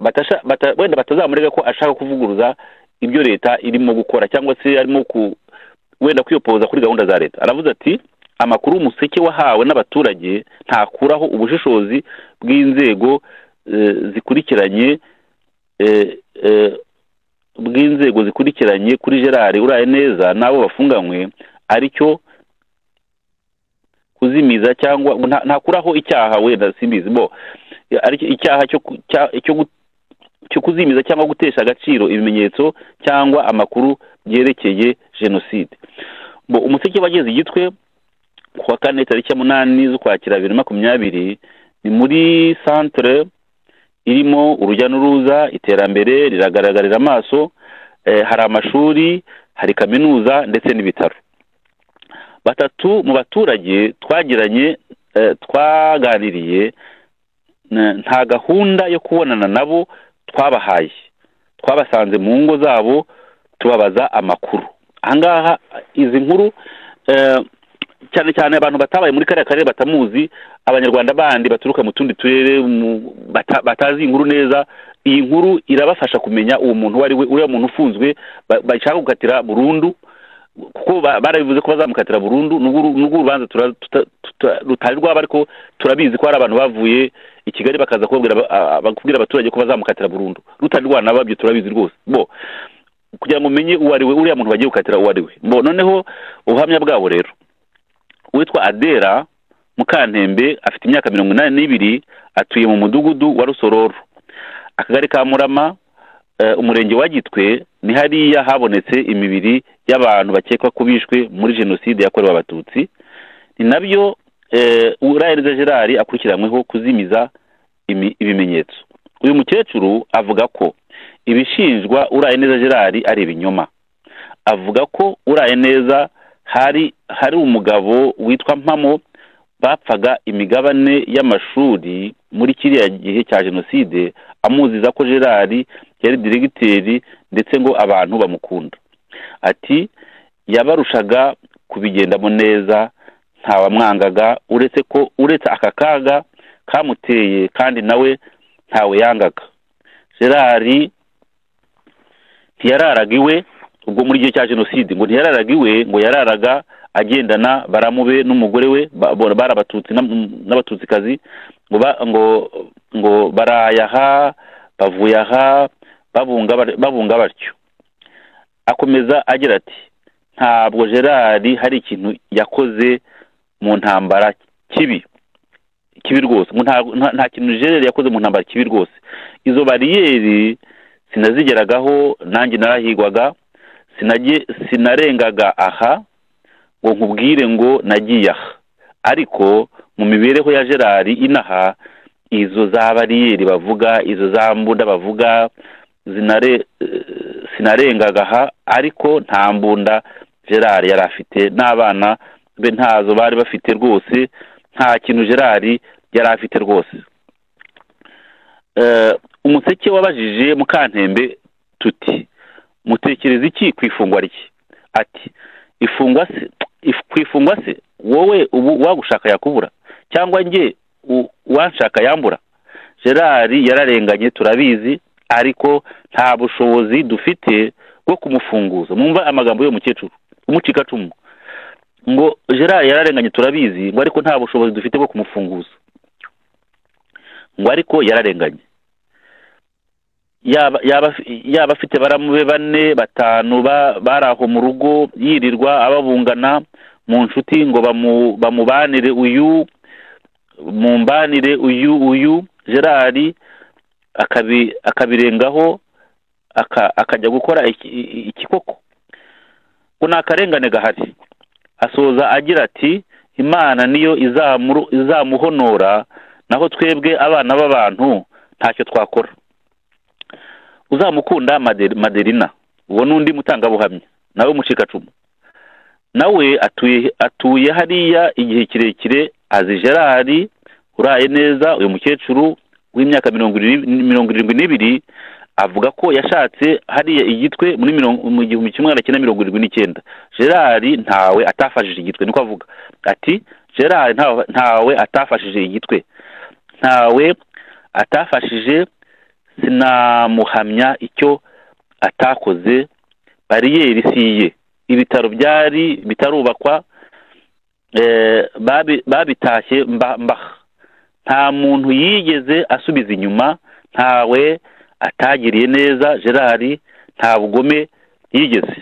batasha bata, wenda batazamurega ko ashaka kuvuguruza ibyo leta irimo gukora cyangwa se arimo ku wenda kwiyopoza kuri gahunda za leta aravuze ati amakuru umuseke wahawe n'abaturage ntakuraho ubushishozi bw'inzego eh, zikurikiranye eh, eh, bw'inzego zikurikiranye kuri gerard uraye neza n'abo bafunganywe aricyo kuzimiza cyangwa nta- ntakuraho icyaha wenda simbizi bo aricyo icyaha cyo ku- cya- cyo gu- cyo kuzimiza cyangwa gutesha agaciro ibimenyetso cyangwa amakuru byerekeye jenoside bo umuseke wageze igitwe kuwa kane tariki ya munani z'ukwakira bibiri na makumyabiri ni muri santere irimo urujya n'uruza iterambere riragaragarira amaso eh, hari amashuri hari kaminuza ndetse n'ibitaro batatu mu baturage twagiranye eh, twaganiriye na- nta gahunda yo kubonana nabo twabahaye twabasanze mu ngo zabo tubabaza amakuru ahangaha izi nkuru eh, cyane cyane abantu batabaye muri kariya karere batamuzi abanyarwanda bandi baturuka mu tundi turere mu- bata- batazi inkuru neza iyi nkuru irabafasha kumenya uwo muntu uwo ari we uriya muntu ufunzwe ba- bashaka gukatira burundu kuko ba- barabivuze ko bazamukatira burundu nubwo uru- nubwo urubanza tura- tuta- tuta- rutari rwaba ariko turabizi ko hari abantu bavuye i kigali bakaza kubabwira aba- a- bakubwira abaturage ko bazamukatira burundu rutari rwanababyo turabizi rwose bo kugira ngo umenye uwo ari we uriya muntu bagiye gukatira uwo ari we bo noneho ubuhamya bwabo rero uwitwa adera mukantembe afite imyaka mirongo inani n'ibiri atuye mu mudugudu wa rusororo akagari ka murama eh, umurenge wa gitwe ni hariya habonetse imibiri y'abantu bakekwa ko bishwe muri jenoside yakorewe abatutsi ni nabyo eh, urahereza gerard akurikiranyweho kuzimiza imi- ibimenyetso uyu mukecuru avuga ko ibishinjwa uraye neza gerard ari ibinyoma avuga ko uraye neza hari hari umugabo witwa mpamo bapfaga imigabane y'amashuri muri kiriya gihe cya jenoside amuziza ko gerard yari diregiteri ndetse ngo abantu bamukunda ati yabarushaga kubigendamo neza ntawamwangaga uretse ko uretse aka kaga kamuteye kandi nawe ntawe yangaga gerard ntiyararaga iwe ubwo muri gihe cya jenoside ngo ntiyararaga iwe ngo yararaga agendana baramube n'umugore we ba- bo- bari abatutsi n'am- n'abatutsikazi ngo ba- ngo ngo baraya aha bavuye aha babunga bar- babunga batyo akomeza agira ati ntabwo gerard hari ikintu yakoze mu ntambara kibi kibi rwose ngo nta- nta- nta kintu gerard yakoze mu ntambara kibi rwose izo bariyeri sinazigeragaho nanjye narahigwaga sinage sinarengaga aha ngo nkubwire ngo nagiye aha ariko mu mibereho ya gerard inaha izo za bariyeri bavuga izo za mbunda bavuga zinare eh, sinarengaga aha ariko nta mbunda gerard yari afite n'abana be ntazo bari bafite rwose nta kintu gerard yari afite rwose Eh, umuseke wabajije mukantembe tuti mutekereza iki ku ifungwa rye ati ifungwa se if- ku ifungwa se wowe ubu wagushaka yakubura cyangwa njye u- uwanshaka yambura gerard yararenganye turabizi ariko nta bushobozi dufite bwo kumufunguza mwumva amagambo y'uwo mukecuru umucikacumu ngo gerard yararenganye turabizi ngo ariko nta bushobozi dufite bwo kumufunguza ngo ariko yararenganye yaba yaba yaba afite baramube bane batanu ba- bari aho mu rugo yirirwa ababungana mu nshuti ngo bamu- bamubanire uyu mumbanire uyu uyu gerard akabi- akabirengaho aka- akajya gukora iki- i- ikikoko ngo ni akarengane gahari asoza agira ati imana niyo izamuru- izamuhonora naho twebwe abana b'abantu ntacyo twakora uzamukunda Made- maderina uwo ni undi mutangabuhamya nawe mucikacumu nawe atuye atuye hariya igihe kirekire azi gerard uraye neza uyu mukecuru w'imyaka mirongo iri- mirongo irindwi n'ibiri avuga ko yashatse hariya igitwe muri mirongo mu gihumbi kimwe magana cyenda mirongo irindwi n'icyenda gerard ntawe atafashije igitwe niko avuga ati gerard ntawe- ntawe atafashije igitwe ntawe atafashije sinamuhamya icyo atakoze bariyeri si iye ibitaro byari bitarubakwa eh, babi- babitashye mba- mbaha nta muntu yigeze asubiza inyuma ntawe atagiriye neza gerard nta bugome yigeze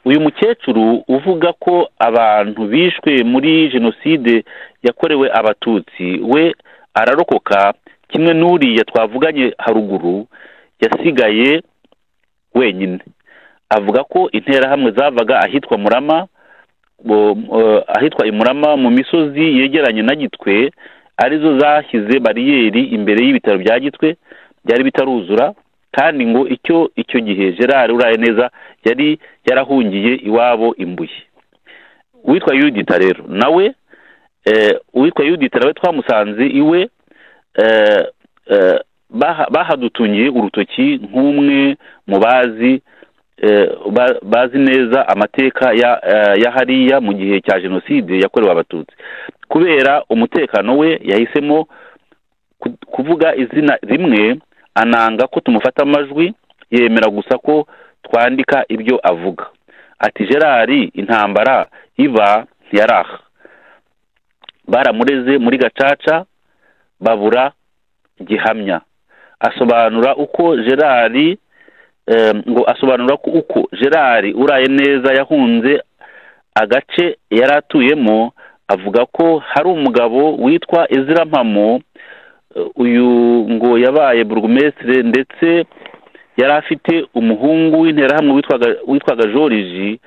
uyu mukecuru uvuga ko abantu bishwe muri jenoside yakorewe abatutsi we ararokoka kimwe n'uriya twavuganye haruguru yasigaye wenyine avuga ko interahamwe zavaga ahitwa murama bo- eh, ahitwa imurama mu misozi yegeranye na gitwe arizo zashyize bariyeri imbere y'ibitaro bya gitwe byari bitaruzura kandi ngo icyo icyo gihe gerard uraye neza yari yarahungiye iwabo imbuye uwitwa yudita rero nawe eh, uwitwa yudita nawe twamusanze iwe eh, eh, baha- bahadutungiye urutoki nk'umwe mu bazi eh, ba- bazi neza amateka ya eh, ya hariya mu gihe cya jenoside yakorewe abatutsi kubera umutekano we yahisemo ku- kuvuga izina rimwe ananga ko tumufata amajwi yemera gusa ko twandika ibyo avuga ati gerard intambara iba ntiyaraha baramureze muri gacaca babura gihamya asobanura uko gerard eh, ngo asobanura ko uko gerard uraye neza yahunze agace yari atuyemo avuga ko hari umugabo witwa ezira mpamo eh, uyu ngo yabaye burugumesitire ndetse yari afite umuhungu w'interahamwe witwaga witwaga joriji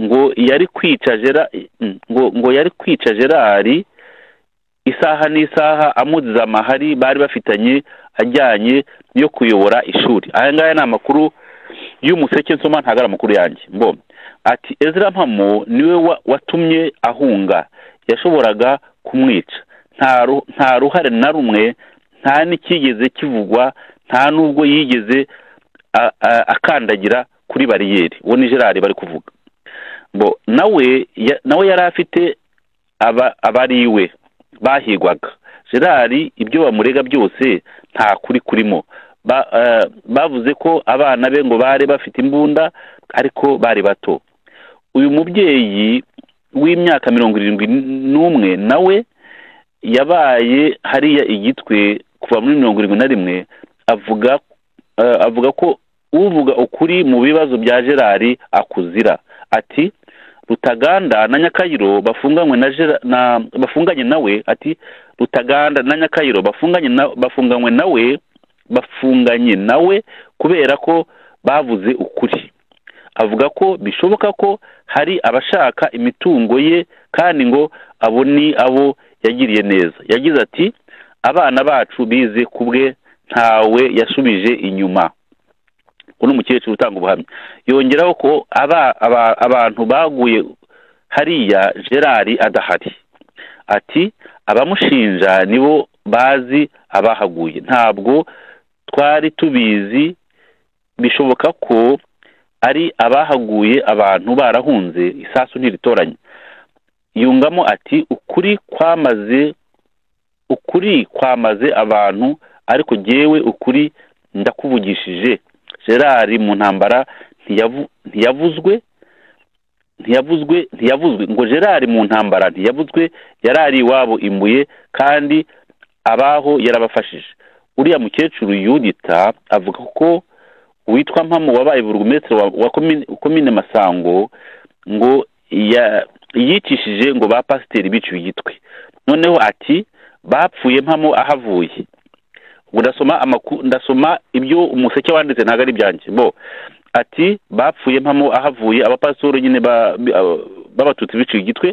ngo yari kwica Gera- ngo ngo yari kwica gerard isaha n'isaha amuziza amahari bari bafitanye ajyanye yo kuyobora ishuri aya ngaya ni amakuru y'umuseke nsoma ntago ari amakuru yanjye mbo ati ezra mpamo niwe wa- watumye ahunga yashoboraga kumwica nta ru- nta ruhare na rumwe nta n'icyigeze kivugwa nta n'ubwo yigeze a- a- akandagira kuri bariyeri uwo ni gerard bari kuvuga mbo nawe ya- nawe yari afite aba- abari iwe bahigwaga gerard ibyo bamurega byose nta kuri kurimo ba, eh, bavuze ko abana be ngo bari bafite imbunda ariko bari bato uyu mubyeyi w'imyaka mirongo irindwi n'umwe nawe yabaye hariya igitwe kuva muri mirongo irindwi na rimwe avuga eh, avuga ko uvuga ukuri mu bibazo bya gerard akuzira ati rutaganda na nyakayiro bafunganywe na Gera- na bafunganye nawe ati rutaganda na nyakayiro bafunganye na bafunganywe nawe bafunganye nawe kubera ko bavuze ukuri avuga ko bishoboka ko hari abashaka imitungo ye kandi ngo abo ni abo yagiriye neza yagize ati abana bacu bize ku bwe ntawe yasubije inyuma uno mukecuru utanga ubuhamya yongeraho ko aba, aba, abantu baguye hariya gerard adahari ati abamushinja nibo bazi abahaguye ntabwo twari tubizi bishoboka ko ari abahaguye abantu barahunze isasu ntiritoranye yungamo ati ukuri kwamaze ukuri kwamaze abantu ariko jyewe ukuri ndakuvugishije gerard mu ntambara ntiyavu- ntiyavuzwe ntiyavuzwe ntiyavuzwe ngo gerard mu ntambara ntiyavuzwe yarari iwabo imbuye kandi abaho yarabafashije uriya mukecuru yudita avuga ko uwitwa mpamo wabaye burugumesitiri wa, wa komine, komine masango ngo ya- yicishije ngo ba pasiteri biciwe igitwe noneho ati bapfuye mpamo ahavuye ubwo ndasoma amakuru ndasoma ibyo umuseke wanditse ntabwo ari ibyanjye bo ati bapfuye mpamo ahavuye abapasitoro nyine ba- bi- aba- b'abatutsi biciye igitwe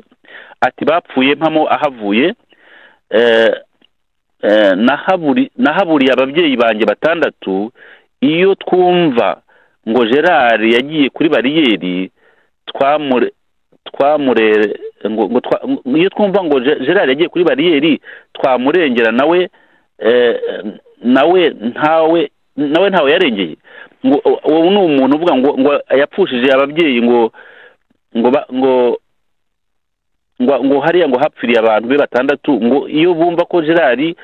ati bapfuye mpamo ahavuye eh, eh, nahaburi- nahaburiye ababyeyi banjye batandatu iyo twumva ngo gerard yagiye kuri bariyeri twamure twamurere ngo ngo twa ngo- iyo twumva ngo Ge- gerard yagiye kuri bariyeri twamurengera nawe eh, nawe ntawe nawe ntawe yarengeye ngo uwo ni umuntu uvuga ngo ngo yapfushije ababyeyi ngo ngo ba- ngo ngo ngo hariya ngo hapfiriye abantu be batandatu ngo iyo bumva ko gerard i-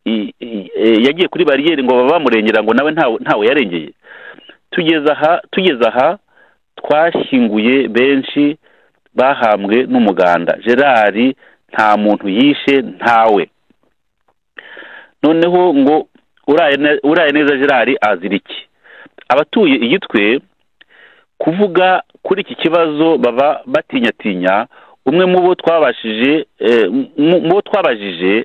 i- eh, yagiye kuri bariyeri ngo baba bamurengera ngo nawe ntawe ntawe yarengeye tugeze aha tugeze aha twashyinguye benshi bahambwe n'umuganda gerard nta muntu yishe ntawe noneho ngo uraye ne- uraye neza gerard azira iki abatuye igitwe kuvuga kuri iki kibazo baba batinyatinya umwe mu bo twabashije eh, mu mu bo twabajije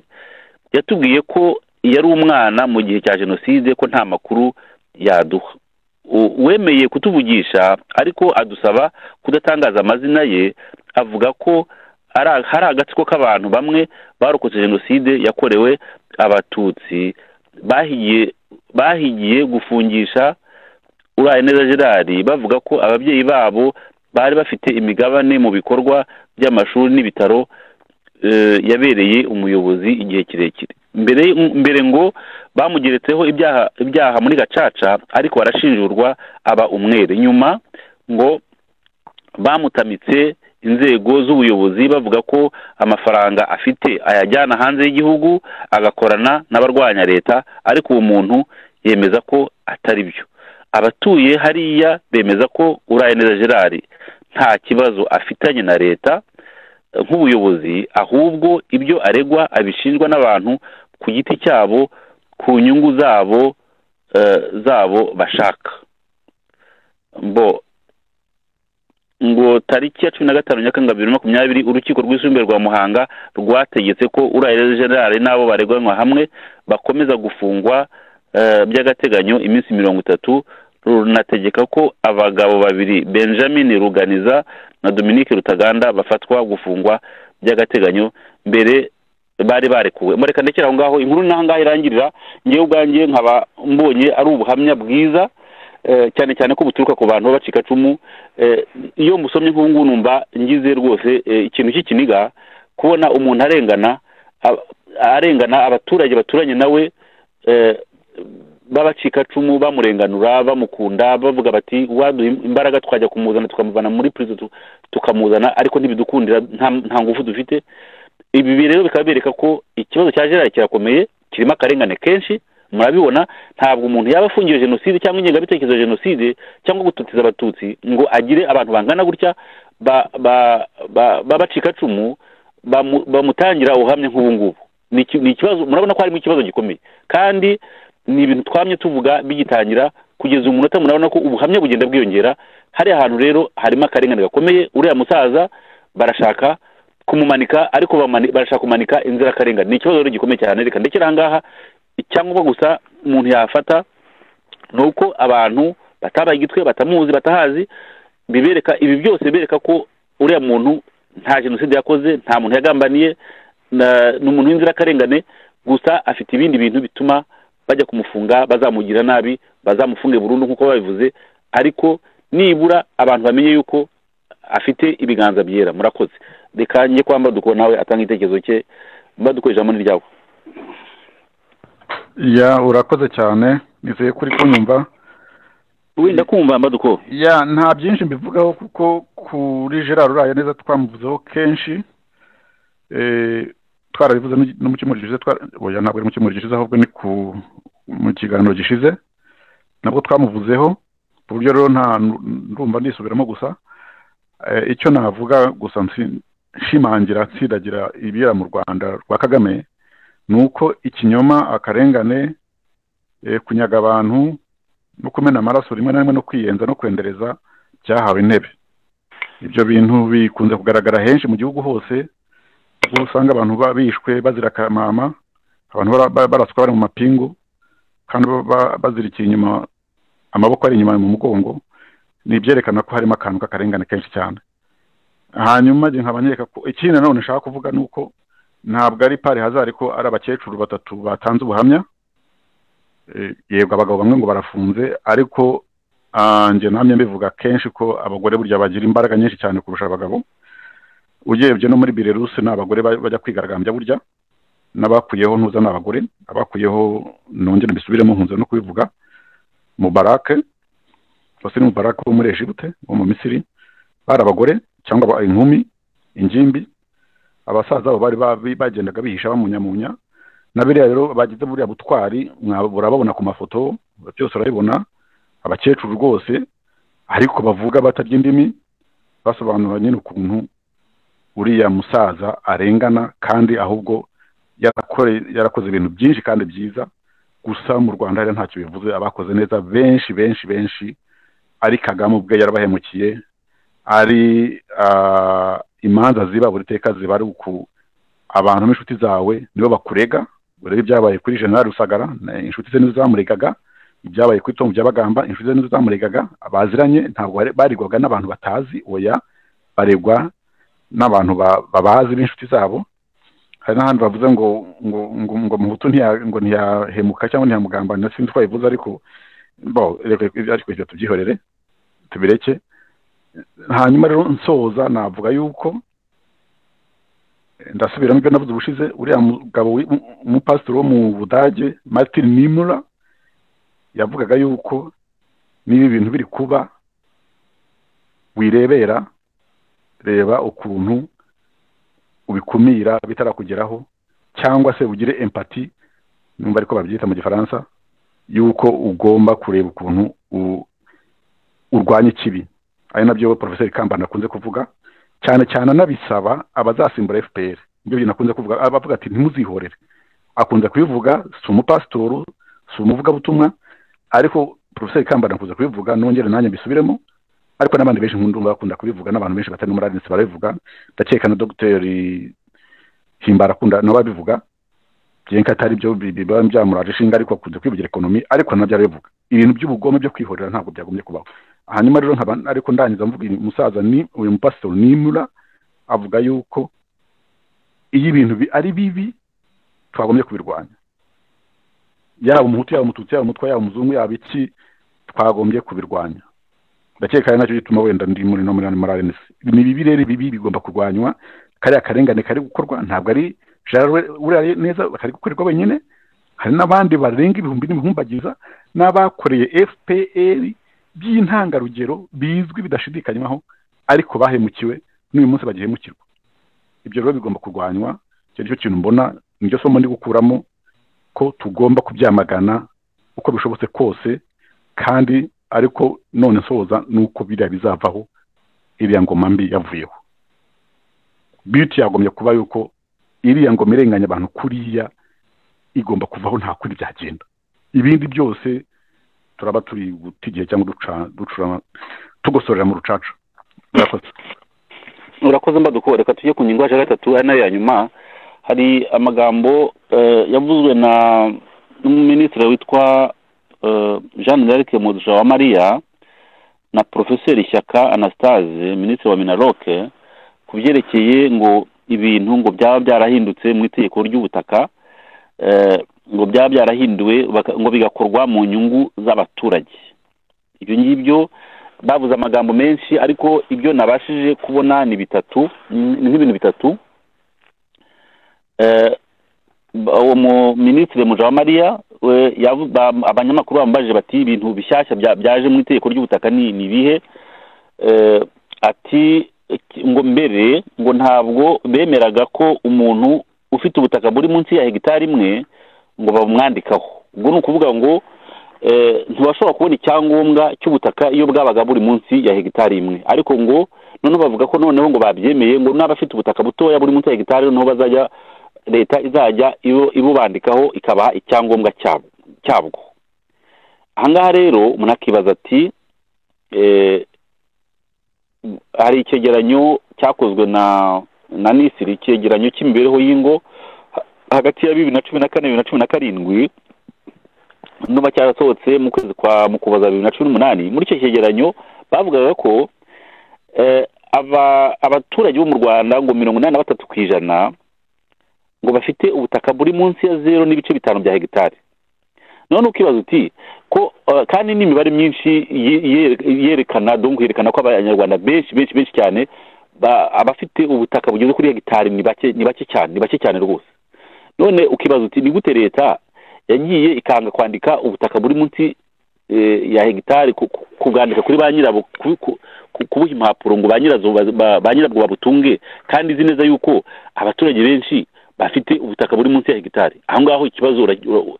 yatubwiye ko yari umwana mu gihe cya jenoside ko nta makuru yaduha U- uwemeye kutuvugisha ariko adusaba kudatangaza amazina ye avuga ko ari- hari agatsiko k'abantu bamwe barokotse jenoside yakorewe abatutsi bahigiye bahigiye gufungisha uraye neza gerard bavuga ko ababyeyi babo bari bafite imigabane mu bikorwa by'amashuri n'ibitaro eh, yabereye umuyobozi igihe kirekire mbere mbere ngo bamugeretseho ibyaha ibyaha muri gacaca ariko arashinjurwa aba umwere nyuma ngo bamutamitse inzego z'ubuyobozi bavuga ko amafaranga afite ayajyana hanze y'igihugu agakorana n'abarwanya leta ariko uwo muntu yemeza ko atari byo abatuye hariya bemeza ko uraye neza gerard nta kibazo afitanye na leta nk'ubuyobozi ahubwo ibyo aregwa abishinjwa n'abantu ku giti cyabo ku nyungu zabo eh, zabo bashaka mbo ngo tariki ya cumi na gatanu nyakanga bibiri na makumyabiri urukiko rwisumbuye rwa muhanga rwategetse ko urahera generale n'abo bareganywa hamwe bakomeza gufungwa eh, by'agateganyo iminsi mirongo itatu runategeka ko abagabo babiri benjamin ruganiza na dominique rutaganda bafatwa gufungwa by'agateganyo mbere bari barekuwe mureka ndekera aho ngaho inkuru n'aho ngaho irangirira ngewe ubwanjye nkaba mbonye ari ubuhamya bwiza eh, cyane cyane ko buturuka ku bantu b'abacikacumu Eh, iyo musomye nk'ubu numva ngize rwose eh, ikintu cy'ikiniga kubona umuntu arengana ab- arengana abaturage baturanye nawe eh, b'abacikacumu bamurenganura bamukunda bavuga bati waduha imbaraga twajya kumuzana tukamuvana muri purizo tu- tukamuzana ariko ntibidukundira nta- nta ngufu dufite ibi rero bikaba bereka ko ikibazo cya gerard kirakomeye kirimo akarengane kenshi murabibona ntabwo umuntu yaba afungiwe jenoside cyangwa ingengabitekerezo ya jenoside cyangwa gututiza abatutsi ngo agire abantu bangana gutya ba- ba- ba- b'abacikacumu bamu- bamutangira ubuhamya nk'ubu ngubu Ni iki- ni ikibazo murabona ko harimo ikibazo gikomeye kandi ni ibintu twamye tuvuga bigitangira kugeza umunota murabona ko ubuhamya bugenda bwiyongera hariya hantu rero harimo akarengane gakomeye uriya musaza barashaka kumumanika ariko bamani- barashaka kumanika inzirakarengane ni ikibazo rero gikomeye cyane reka ndekere aha ngaha icyangombwa gusa umuntu yafata ni uko abantu batabaye igitwe batamuzi batahazi bibereka ibi byose bereka ko uriya muntu nta jenoside yakoze nta muntu yagambaniye na- ni umuntu w'inzirakarengane gusa afite ibindi bintu bituma bajya kumufunga bazamugira nabi bazamufunge burundu nk'uko babivuze ariko nibura abantu bamenye yuko afite ibiganza byera murakoze reka njye kwa Mbaduko nawe atanga igitekerezo cye Mbaduko ijambo ni ryawe ya urakoze cyane nizeye ko uri kunyumva wenda kumva Mbaduko ya nta byinshi mbivugaho kuko kuri gerard uraye neza twamuvuzeho kenshi Eh, twarabivuze n'igi- no mu cyumweru gishize twara- oya, ntabwo ari mu cyumweru gishize ahubwo ni ku mu kiganiro gishize nabwo twamuvuzeho ku buryo rero nta ndumva nisubiramo gusa Eh, icyo navuga gusa nsi- nshimangira nsidagira ibibera mu rwanda rwa kagame ni uko ikinyoma akarengane eh, kunyaga abantu no kumena amaraso rimwe na rimwe no kwiyenza no kwendereza byahawe intebe ibyo bintu bikunze kugaragara henshi mu gihugu hose aho usanga abantu ba- bishwe bazira akamama abantu bara- ba- baraswa bari mu mapingu kandi ba- ba- bazirikiye inyuma amaboko ari inyuma mu mugongo ni ibyerekana ko harimo akantu k'akarengane kenshi cyane hanyuma njye nkaba nkeka ko ikindi nanone nshaka kuvuga ni uko ntabwo ari pari hazari ko ari abakecuru batatu batanze ubuhamya Eh, yego abagabo bamwe ngo barafunze ariko ah, njye namye mbivuga kenshi ko abagore burya bagira imbaraga nyinshi cyane kurusha abagabo urebye no muri birerusi ni abagore ba- bajya kwigaragambya burya n'abakuyeho ntuza ni abagore abakuyeho nongere mbisubiremo nkunze no kubivuga mubarake hose ni mubarake wo muri ejibute wo mu misiri bari abagore cyangwa aba- inkumi ingimbi abasaza bo bari ba- bagendaga bihisha bamunyamunya na biriya rero bagize buriya butwari mwa- urababona ku mafoto byose urabibona abakecuru rwose ariko bavuga batarya indimi basobanura nyine ukuntu uriya musaza arengana kandi ahubwo yarakore yarakoze ibintu byinshi kandi byiza gusa mu rwanda rero ntacyo bivuze abakoze neza benshi benshi benshi ari kagame ubwe yarabahemukiye ari ah, imanza ziba buri teka ziba ari uku abantu b'inshuti zawe nibo bakurega urebe ibyabaye kuri general rusagara na- inshuti ze nizo zamuregaga ibyabaye kuri tom byabagamba inshuti ze nizo zamuregaga baziranye ntabwo bari- baregwaga n'abantu batazi oya baregwa n'abantu ba- babazi b'inshuti zabo hari n'ahandi bavuze ngo ngo ngo ngo muhutu ntiya- ngo ntiyahemuka cyangwa ntiyamugambanira sinzi ko babivuze ariko bo reka ariko ibyo tubyihorere tubireke hanyuma rero nsoza navuga yuko ndasubiramo ibyo navuze ubushize uriya mugabo wi- umu- umupasiteri wo mu budage martin nimura yavugaga yuko niba ibintu biri kuba wirebera reba ukuntu ubikumira bitarakugeraho cyangwa se ugire empati numva ariko babyita mu gifaransa yuko ugomba kureba ukuntu u- urwanya ikibi ari nabyo porofeseri kambana akunze kuvuga cyane cyane anabisaba abazasimbura fpr nibyo bintu akunze kuvuga aba avuga ati ntimuzihorere akunze kubivuga si umupasitoru si umuvugabutumwa ariko porofeseri kambana akunze kubivuga nongere nanjye mbisubiremo ariko n'abandi benshi nkundumva bakunda kubivuga n'abantu benshi batari no muri arinsi barabivuga ndakeka na dogiteri himbara akunda nawe abivuga byenka atari byo bi- biba byamuraje ishinga ariko akunze kwivugira ekonomi ariko nabyo arabivuga ibintu by'ubugome byo kwihorera ntabwo byagombye kubaho hanyuma rero nkaba ariko ndangiza mvuga uyu musaza ni uyu mupasitoro nimura avuga yuko iyo ibintu bi- ari bibi twagombye kubirwanya yaba umuhutu yaba umututsi yaba umutwa yaba umuzungu yaba iki twagombye kubirwanya ndakeka ari nacyo gituma wenda ndi muri no muri muri RNC ni bibi rero bibi bigomba kurwanywa kariya karengane kari gukorwa ntabwo ari jarwe uriya neza kari gukorerwa wenyine hari n'abandi barenga ibihumbi n'ibihumbagiza n'abakoreye FPR by'intangarugero bizwi bidashidikanywaho ariko bahemukiwe n'uyu munsi bagihemukirwa ibyo rero bigomba kurwanywa icyo nicyo kintu mbona niryo somo ndi gukuramo ko tugomba kubyamagana uko bishobotse kose kandi ariko none nsoza ni uko biriya bizavaho iriya ngoma mbi yavuyeho biti yagombye kuba yuko iriya ngoma irenganya abantu kuriya igomba kuvaho nta kundi byagenda ibindi byose turaba turi guta igihe cyangwa duca- ducura tugosorera mu rucaca murakoze urakoze mbadukore reka tujye ku ngingo yacu ya gatatu ari nayo ya nyuma hari amagambo eh, yavuzwe na n'umuminisitiri witwa eh, jean d'arc mugisha wa mariya na porofeseri shyaka anastase minisitiri wa minaroke ku byerekeye ngo ibintu ngo byaba byarahindutse mu itegeko ry'ubutaka eh, ngo byaba byarahinduwe baka- ngo bigakorwa mu nyungu z'abaturage ibyo ngibyo bavuze amagambo menshi ariko ibyo nabashije kubona ni bitatu ni- ni nk'ibintu bitatu Eh, ba- uwo muminisitiri mujawamariya we- yavu- ba- abanyamakuru bamubajije bati ibintu bishyashya bya- byaje mu itegeko ry'ubutaka ni ni ibihe Eh, ati "Ki- ngo mbere ngo ntabwo bemeraga ko umuntu ufite ubutaka buri munsi ya hegitari imwe ngo bamwandikaho ubwo ni ukuvuga ngo eh, ntibashobora kubona icyangombwa cy'ubutaka iyo bwabaga buri munsi ya hegitari imwe ariko ngo noneho bavuga ko noneho ngo babyemeye ngo n'abafite ubutaka butoya buri munsi ya hegitari noneho bazajya leta izajya ibu- ibubandikaho ikabaha icyangombwa cyabo- cyabwo ahangaha rero umuntu akibaza ati eh, hari icyegeranyo cyakozwe na na nisiri icyegeranyo cy'imibereho y'ingo ha- hagati ya bibiri na cumi na kane bibiri na cumi na karindwi nuba cyarasohotse mu kwezi kwa mu kuboza bibiri na cumi n'umunani muri icyo cyegeranyo bavugaga ko eh, aba- abaturage bo mu rwanda ngo mirongo inani na batatu ku ijana ngo bafite ubutaka buri munsi ya zero n'ibice bitanu bya hegitari none ukibaza uti ko eh, kandi n'imibare myinshi ye- ye- yerekana donc yerekana ko abanyarwanda benshi benshi benshi cyane ba- abafite ubutaka bugeze kuri hegitari ni bake ni bake cyane ni bake cyane rwose none ukibaza uti ni gute leta yagiye ikanga kwandika ubutaka buri munsi eh, ya hegitari ku- ku- kubwandika kuri ba nyirabwo ku- ku- ku- kubuha impapuro ngo ba nyirazo baz- ba- ba nyirabwo babutunge kandi izi neza yuko abaturage benshi bafite ubutaka buri munsi ya hegitari aho ngaho ikibazo ura- ura-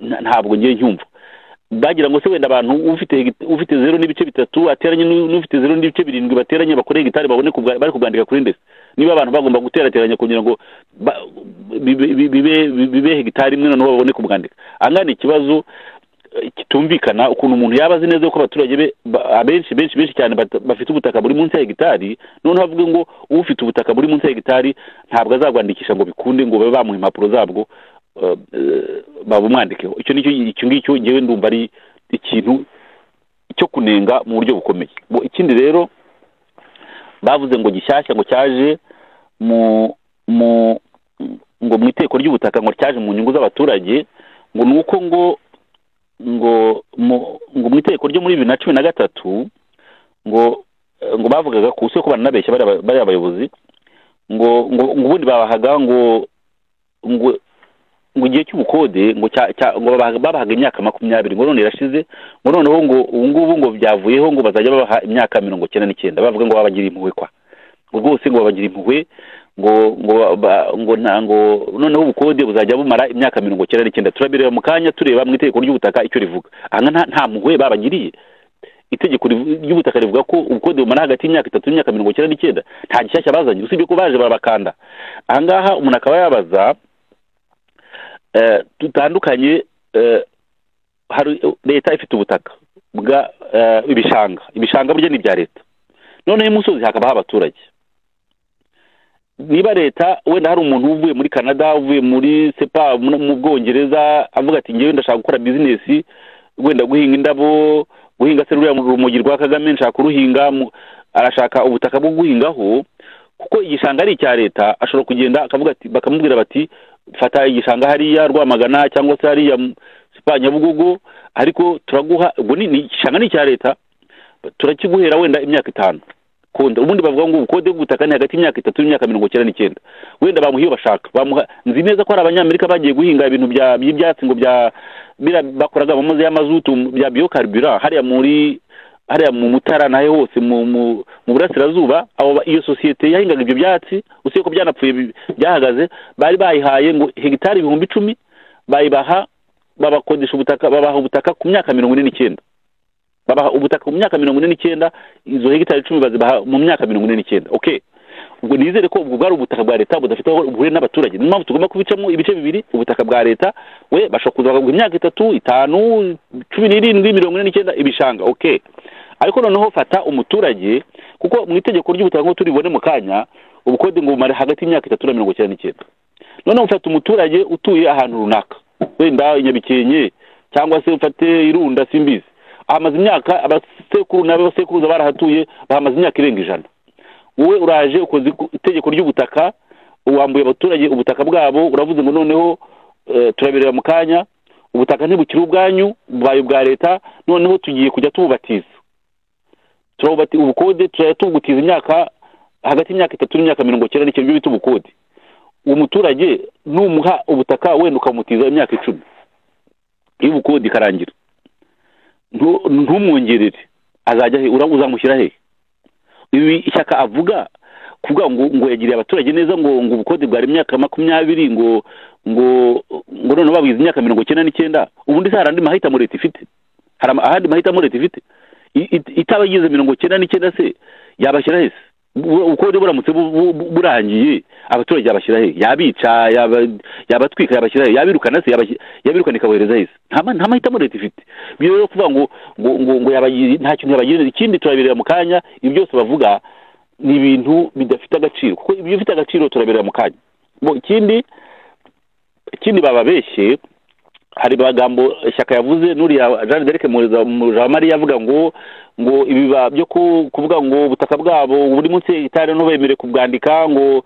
nta- ntabwo ngiye ncyumva bagira ngo se wenda abantu ufite hegita- ufite zero n'ibice bitatu ateranye n'u- n'ufite zero n'ibice birindwi bateranye bakore hegitari babone kubwa- bari kubwandika kuri ndetse niba abantu bagomba guterateranya kugira ngo ba- bibe- bibe bibe hegitari imwe noneho babone kubwandika ahangaha ni ikibazo eh, kitumvikana ukuntu umuntu yaba azi neza ko abaturage be ba- abenshi benshi benshi cyane bata- bafite ubutaka buri munsi ya hegitari noneho avuge ngo ufite ubutaka buri munsi ya hegitari ntabwo azabwandikisha ngo bikunde ngo babe bamuha impapuro zabwo eh, eh, babumwandikeho icyo nicyo icyo ngicyo ngewe ndumva ari ikintu cyo kunenga mu buryo bukomeye Bo- ikindi rero bavuze ngo gishyashya ngo cyaje mu mu ngo mu iteko ry'ubutaka ngo cyaje mu nyungu z'abaturage ngo ni uko ngo ngo mu ngo mu iteko ryo muri bibiri na cumi na gatatu ngo eh, ngo bavugaga ku isi ko bananabeshya bariya ba- bariya bayobozi ngo ngo ngo ubundi babahaga ngo ngo ngo igihe cy'ubukode ngo cya- cya- ngo babaha- babahaga imyaka makumyabiri ngo none irashize ngo noneho ngo ubu ngubu ngo byavuyeho ngo bazajya babaha imyaka mirongo icyenda n'icyenda bavuga ngo babagira impuhwe kwa ngo rwose ngo babagira impuhwe ngo ngo ba- ngo nta ngo noneho ubukode buzajya bumara imyaka mirongo icyenda n'icyenda turabireba mu kanya tureba mu itegeko ry'ubutaka icyo rivuga aha nta nta mpuhwe babagiriye itegeko rivu- ry'ubutaka rivuga ko ubukode bumara hagati y'imyaka itatu n'imyaka mirongo icyenda n'icyenda nta gishyashya bazanye usibye ko baje barabakanda aha ngaha umuntu akaba yabaza eh, dutandukanye eh, hari leta ifite ubutaka bwa eh, ibishanga ibishanga burya ni ibya leta noneho imusozi hakaba abaturage niba leta wenda hari umuntu uvuye muri canada uvuye muri sepa mu mu bwongereza avuga ati ngewe ndashaka gukora bizinesi wenda guhinga indabo guhinga se ruriya rumogi rwa kagame nshaka kuruhinga mu- arashaka ubutaka bwo guhingaho kuko igishanga ari icya leta ashobora kugenda akavuga ati bakamubwira bati fata igishanga hariya rwamagana cyangwa se hariya mu- sepa nyabugogo ariko turaguha ubwo ni ni igishanga ni icya leta turakiguhera wenda imyaka itanu kunda ubundi bavuga ngo ubukode bw'ubutaka ni hagati y'imyaka itatu n'imyaka mirongo icyenda n'icyenda wenda bamuha iyo bashaka bamuha nzi neza ko hari abanyamerika bagiye guhinga ibintu bya- by'ibyatsi ngo bya bira bakoraga amazi y'amazutu bya biocarburant hariya muri hariya mu mutara nahe hose mu mu mu burasirazuba abo ba- iyo sosiyete yahingaga ibyo byatsi usiye ko byanapfuye bi- byahagaze bari bayihaye ngo hegitari ibihumbi icumi bayibaha babakodesha ubutaka babaha ubutaka ku myaka mirongo ine n'icyenda babaha ubutaka mu myaka mirongo ine n'icyenda izo hegitari icumi bazibaha mu myaka mirongo ine n'icyenda okay ubwo nizere ko ubwo bwari ubutaka bwa leta budafite aho buhuriye n'abaturage niyo mpamvu tugomba kubicamo ibice bibiri ubutaka bwa leta we bashobora kuza bakaguha imyaka itatu itanu cumi n'irindwi mirongo ine n'icyenda ibishanga okay ariko noneho fata umuturage kuko mu itegeko ry'ubutaka nk'uko turibone mu kanya ubukode ngo bumare hagati y'imyaka itatu na mirongo icyenda n'icyenda noneho ufata umuturage utuye ahantu runaka wenda i nyabikenke cyangwa se ufate irunda simbizi ahamaze imyaka abasekuru n'abasekuruza barahatuye bahamaze imyaka irenga ijana wowe uraje ukoze iku- itegeko ry'ubutaka wambuye abaturage ubutaka bwabo uravuze ngo noneho eh, turabireba mu kanya ubutaka ntibukiri ubwanyu bubaye ubwa leta noneho tugiye kujya tububatiza turabubati ubukode turajya tubugutiza imyaka hagati y'imyaka itatu n'imyaka mirongo icyenda n'icyenda ibyo bita ubukode uwo muturage numuha ubutaka wenda ukamutiza imyaka icumi iyo ubukode ikarangira ntu- ntumwongerere azajya he ura- uzamushyira hehe ibi ishyaka avuga kuvuga ngo ngo yagiriye abaturage neza ngo ngo ubukode bwari imyaka makumyabiri ngo ngo ngo noneho babwiza imyaka mirongo icyenda n'icyenda ubundi se hari andi mahitamo leta ifite hari ama- ahandi mahitamo leta ifite I- it- itabagize mirongo icyenda n'icyenda se yabashyira hese Bu- ubukode buramutse bu- bu- bu- burangiye abaturage yabashyira hehe yabica yaba- yabatwika yabashyira hehe yabirukana se yabashy- yabirukana ikabohereza hese nta ma- nta mahitamo leta ifite biyo rero kuvuga ngo ngo ngo, ngo yabagira nta kintu yabagira ikindi turabireba mu kanya ibi byose bavuga ni ibintu bidafite agaciro kuko ibyo bifite agaciro turabireba mu kanya Bo, ikindi ikindi bababeshye hari amagambo ishyaka yavuze n'uriya jean derike mujamariya avuga ngo ngo ibiba byo ku- kuvuga ngo ubutaka bwabo buri munsi y'igitari ntubemere kubwandika ngo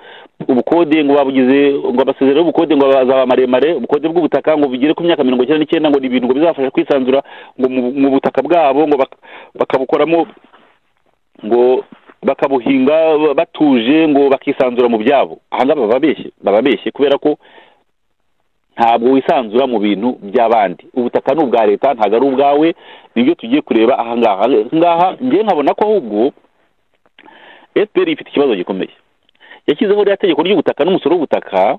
ubukode ngo babugize ngo amasezerano y'ubukode ngo azaba maremare ubukode bw'ubutaka ngo bugere ku myaka mirongo icyenda n'icyenda ngo ni ibintu ngo bizabafasha kwisanzura ngo mu- mu butaka bwabo ngo bak- bakabukoramo ngo bakabuhinga batuje ngo bakisanzura mu byabo ahangaha baba babeshye baba babeshye kubera ko ntabwo wisanzura mu bintu by'abandi ubutaka ni ubwa leta ntabwo ari ubwawe nibyo tugiye kureba ahangaha ahangaha ngewe nkabona ko ahubwo fpr ifite ikibazo gikomeye yashyizeho rya tegeko ry'ubutaka n'umusoro w'ubutaka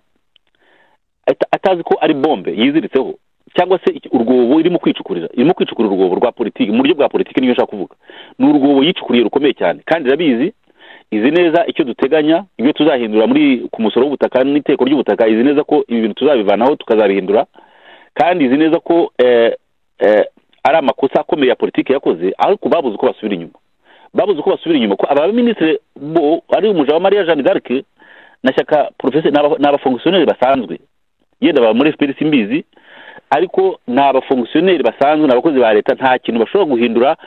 ata- atazi ko ari bombe yiziritseho cyangwa se iki- urwobo irimo kwicukurira irimo kwicukura urwobo rwa politiki mu buryo bwa politiki niyo nshaka kuvuga ni urwobo yicukuriye rukomeye cyane kandi irabizi izi neza icyo duteganya ibyo tuzahindura muri ku musoro w'ubutaka n'iteko ry'ubutaka izi neza ko ibi bintu tuzabivanaho tukazabihindura kandi izi neza ko eh, eh, ari amakosa akomeye ya politiki yakoze ariko babuze uko basubira inyuma babuze uko basubira inyuma ko aba baminisitiri bo ari umujawamariya jeanne d'arc na shyaka porofesi ni aba- ni abafongisiyoneri basanzwe yenda baba muri fpr simbizi ariko ni abafongisiyoneri basanzwe ni abakozi ba leta nta kintu bashobora guhindura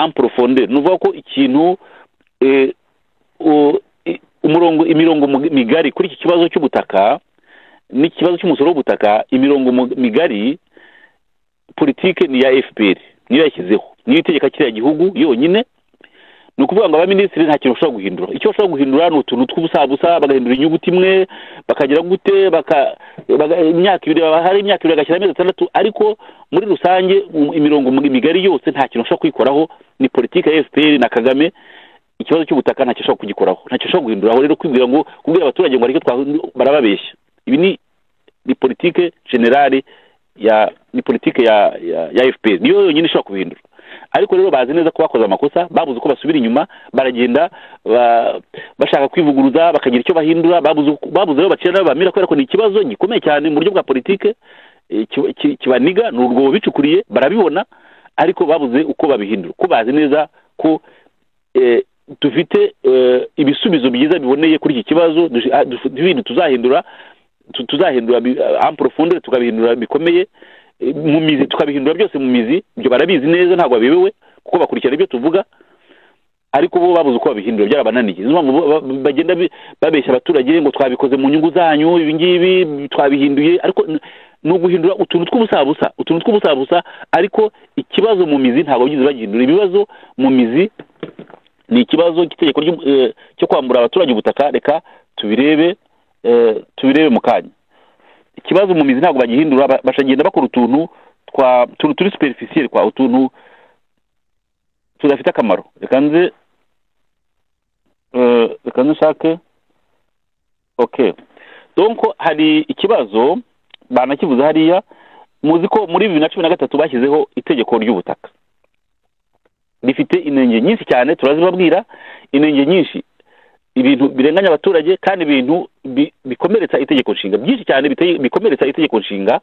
en profondeur ni ukuvuga ko ikintu eh, u- i- umurongo imirongo mu- migari kuri iki kibazo cy'ubutaka n'ikibazo cy'umusoro w'ubutaka imirongo mu- migari politike ni iya fpr niyo yashyizeho niyo itegeka kiriya gihugu yonyine ni ukuvuga ngo abaminisitiri nta kintu bashobora guhindura icyo bashobora guhindura ni utuntu tw'ubusabusa bagahindura inyuguti imwe bakagira gute baka baga- imyaka ibiri baba- hari imyaka ibiri bagashyira amezi atandatu ariko muri rusange um- imirongo mi- migari yose nta kintu bashobora kwikoraho ni politiki ya fpr na kagame ikibazo cy'ubutaka ntacyo ashobora kugikoraho ntacyo ashobora guhinduraho rero kwibwira ngo kubwira abaturage ngo ariko barababeshya ibi ni ni politike generale ya ni politike ya ya, ya fpr niyo yonyine ishobora kubihindura ariko rero bazi neza ko bakoze amakosa babuze uko basubira inyuma baragenda ba- bashaka kwivuguruza bakagira icyo bahindura babuze uko- babuze aho bacira n'aho bamira kubera ko ni ikibazo gikomeye cyane mu buryo bwa politike eh, ki- ki- kibaniga ni urwobo bicukuriye barabibona ariko babuze uko babihindura ko bazi neza ko eh, dufite eh, ibisubizo byiza biboneye kuri iki kibazo dush- ah, dufu- ibintu tuzahindura tu- tuzahindura bi- ah, en profondeur tukabihindura bikomeye eh, mu mizi tukabihindura byose mu mizi ibyo barabizi neza ntabwo babibewe kuko bakurikirana ibyo tuvuga ariko bo babuze uko babihindura byarabananiye niyo mpamvu bo- ba- bagenda bi- babeshya abaturage ngo twabikoze mu nyungu zanyu ibi ngibi twabihinduye ariko n- ni uguhindura utuntu tw'ubusabusa utuntu tw'ubusabusa ariko ikibazo mu mizi ntabwo bigeze bagihindura ibibazo mu mizi ni ikibazo cy'itegeko ry'u- eh, cyo kwambura abaturage ubutaka reka tubirebe eh, tubirebe mu kanya ikibazo mu mizi ntabwo bagihindura ba- bashagenda bakora utuntu twa utuntu turi superficiel kwa utuntu tudafite akamaro reka nze eh, reka nze nshake okay donc hari ikibazo banakivuze hariya muzi ko muri bibiri na cumi na gatatu bashyizeho itegeko ry'ubutaka rifite inenge nyinshi cyane turazibabwira inenge nyinshi ibintu birenganya abaturage kandi ibintu bi- bikomeretsa itegeko nshinga byinshi cyane biteye- bikomeretsa itegeko nshinga